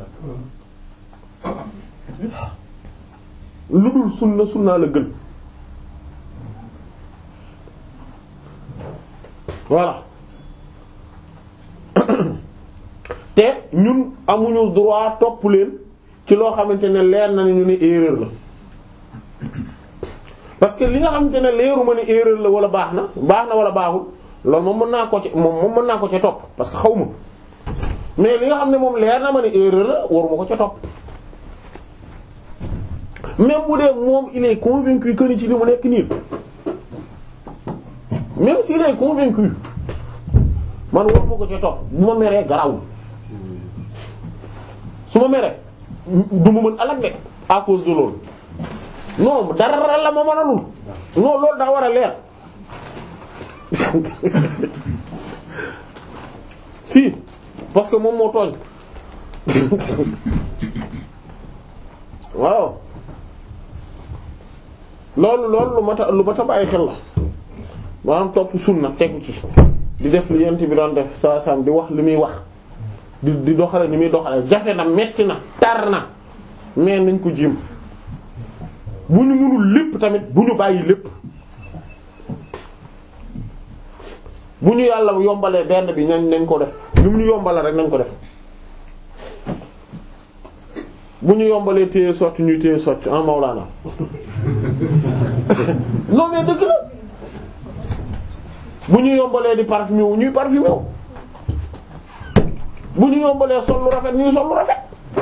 lu dul sunna sunna la gën voilà te ñun amuñu droit topp leen ci loo xamante ne leer na ne ñu ne erreur la parce que li nga xamante ne leeruma ne erreur la wala baax na baax na wala baaxul loolu moom mën naa ko ci moom moom mën naa ko ca topp parce que xaw ma mais li nga xam ne moom leer na ma ne erreur la waruma ko ca topp même bu dee moom il est convaincu que ni ci li mu nekk nii même s'il est convaincu man waruma ko ca topp bu ma meree garawul su ma meree du ma mën alak de à cause de loolu non dara la ma mënalul non loolu daa war a leer si parce que moom moo tooñ waaw loolu loolu lu mat a lu mat a bàyyi xel la maanaam topp sunna tegu ci di def li yent bi doon def saa sam di wax li muy wax di di doxale ni muy doxale jafe na metti na tar na mais nañ ko jiim bu ñu mënul lépp tamit bu ñu bàyyi lépp bu ñu yàlla yombalee benn bi nañ nañ ko def lu mu ñu yombale rek nañ ko def bu ñu yombalee téye socc ñuy téye socc en Maulana non mais dëgg la bu ñu yombalee di parfumé wu ñuy parfumé wu bu ñu yombalee sol lu rafet ñuy sol lu rafet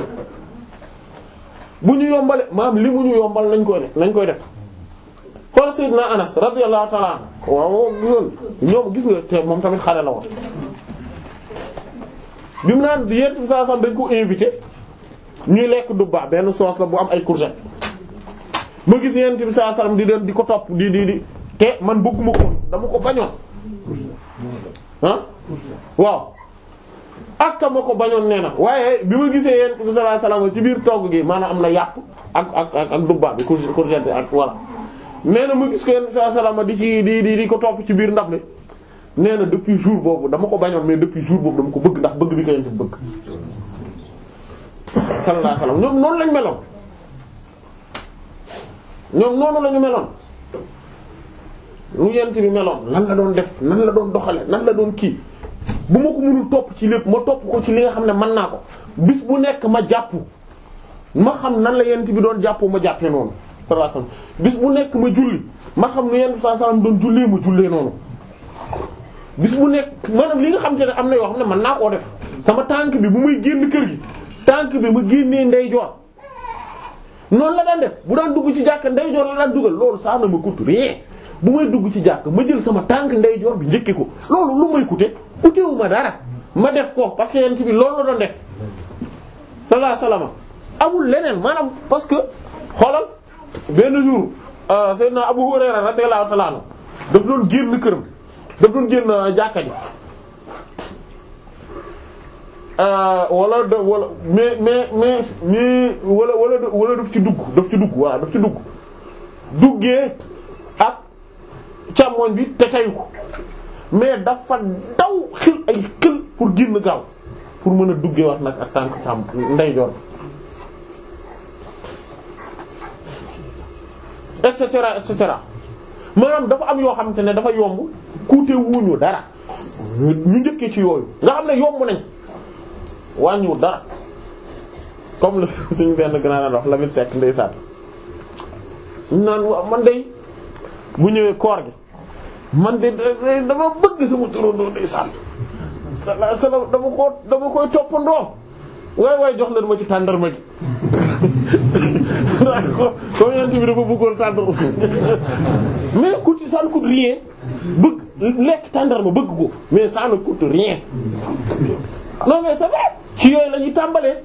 bu ñu yombalee maam li mu ñu yombal nañ koy def nañ koy def xool Seydina Anas radiyallahu ta'ala anhu waaw gisoon ñoom gis nga te moom tamit xale la woon bi mu naan yent bi saa sax dañ ko invité ñuy lekk dubba benn sauce la bu am ay courgette ma gis yent bi saa sallam di leen di ko topp di di di te man bëgguma ko dama ko bañoon ah waaw ak ma ko bañoon nee na waaye bi ma gisee yent bi sallallahu alayhi wasallam ci biir togg gi maanaam am na yàpp ak ak ak ak dubba bi courgette bi ak voilà nee na ma gis ko yent bi sallallahu alayhi wasallam di ci di di di ko topp ci biir ndab li nee na depuis jour boobu dama ko bañoon mais depuis jour boobu dama ko bëgg ndax bëgg bi ko yent bi bëgg sallallahu alayhi wasallam ñoom noonu lañ meloon ñoom noonu lañu meloon lu yent bi meloon lan la doon def nan la doon doxale nan la doon kii bu ma ko mënul topp ci lépp ma topp ko ci li nga xam ne mën naa ko bis bu nekk ma jàpp ma xam nan la yent bi doon jàppoo ma jàppee noonu sallallahu alayhi wasallam bis bu nekk ma julli ma xam nu yent bi sallallahu alayhi wasallam doon jullee ma jullee noonu bis bu nekk maanaam li nga xam te ne am na yoo xam ne mën naa koo def sama tànk bi bu may génn kër gi tànk bi ma génnee ndeyjoor noonu la daan def bu daan dugg ci jàkk ndeyjoor la daan dugal loolu saa na ma coûte rien bu may dugg ci jàkk ma jël sama tànk ndeyjoor bi njëkki ko loolu lu may coûter coûter wu ma dara ma def ko parce que yent bi loolu la doon def sallallahu alayhi wasallam amul leneen maanaam parce que xoolal benn jour Seydina Abu Hurayra radiyallahu ta'ala anhu daf doon génn këram daf doon génn jàkka ji wala da wala mais mais mais mais wala wala wala daf ci dugg daf ci dugg voilà daf ci dugg duggee ak càmmoñ bi te tayu ko mais dafa daw xil ay xil pour génn gaaw pour mën a duggee wax nag ak tànk càmm ndeyjoor et cetera et cetera maanaam dafa am yoo xamante ne dafa yomb kuute wuñu dara ñu njëkkee ci yooyu nga xam ne yomb nañ wàññiwul dara comme la suñu benn grand wax Lamine Seck ndeysaan naan waaw man de bu ñëwee koor gi man de dama bëgg sama turandoo ndeysaan sallallahu alayhi wasallam dama ko dama koy toppandoo waay waay jox leen ma ci tàndarma gi ko comme yent bi dafa bëggoon tàndarma mais coûte ça ne coûte rien bëgg lekk tàndarma bëgg ko mais ça ne coûte rien non mais c'est vrai ci yooyu la ñuy tàmbalee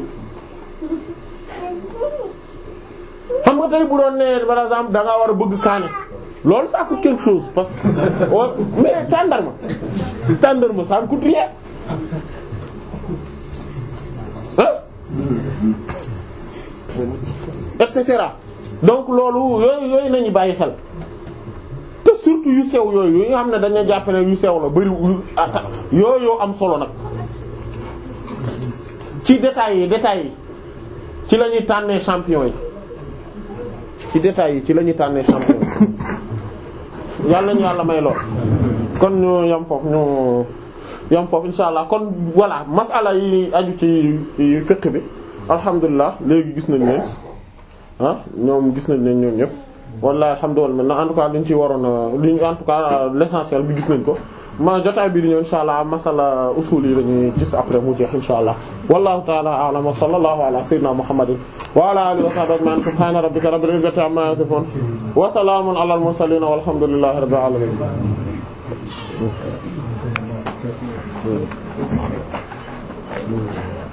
xam nga tey bu doon nee par exemple da ngaa war a bëgg kaane loolu ça coûte quelque chose parce que mais tàndarma tàndarma ça ne coûte rien hein et cetera donc loolu yooyu yooyu nañu bàyyi xel te surtout yu sew yooyu yu nga xam ne dañu jàpp ne yu sew la bari ata yooyu yoo am solo nag ci détails yi détails yi ci la ñuy tànnee champion yi ci détails yi ci la ñuy tànnee champion yi yàlla ñu yàlla may lool kon ñu yam foofu ñu yam foofu insha allah kon voilà masala yi aju ci fiqh bi alhamdulilah léegi gis nañ leen ah ñoom gis nañ leen ñoom ñëpp wallahi alhamdulilah en tout cas liñ ci waroon a liñ en tout cas l'essentiel bi gis nañ ko ma jotaay bi di ñëw insha allah masala usul yi lañuy gis après mu jeex insha allah wallahu ta'ala a'lam wa sallallahu ala sayyidina muhammadin wa ala alihi wa sahbihi ajma'in subhana rabbika rabbil izzati amma yasifun wa salamun ala al mursalin walhamdulillahi rabbil alamin Thank you.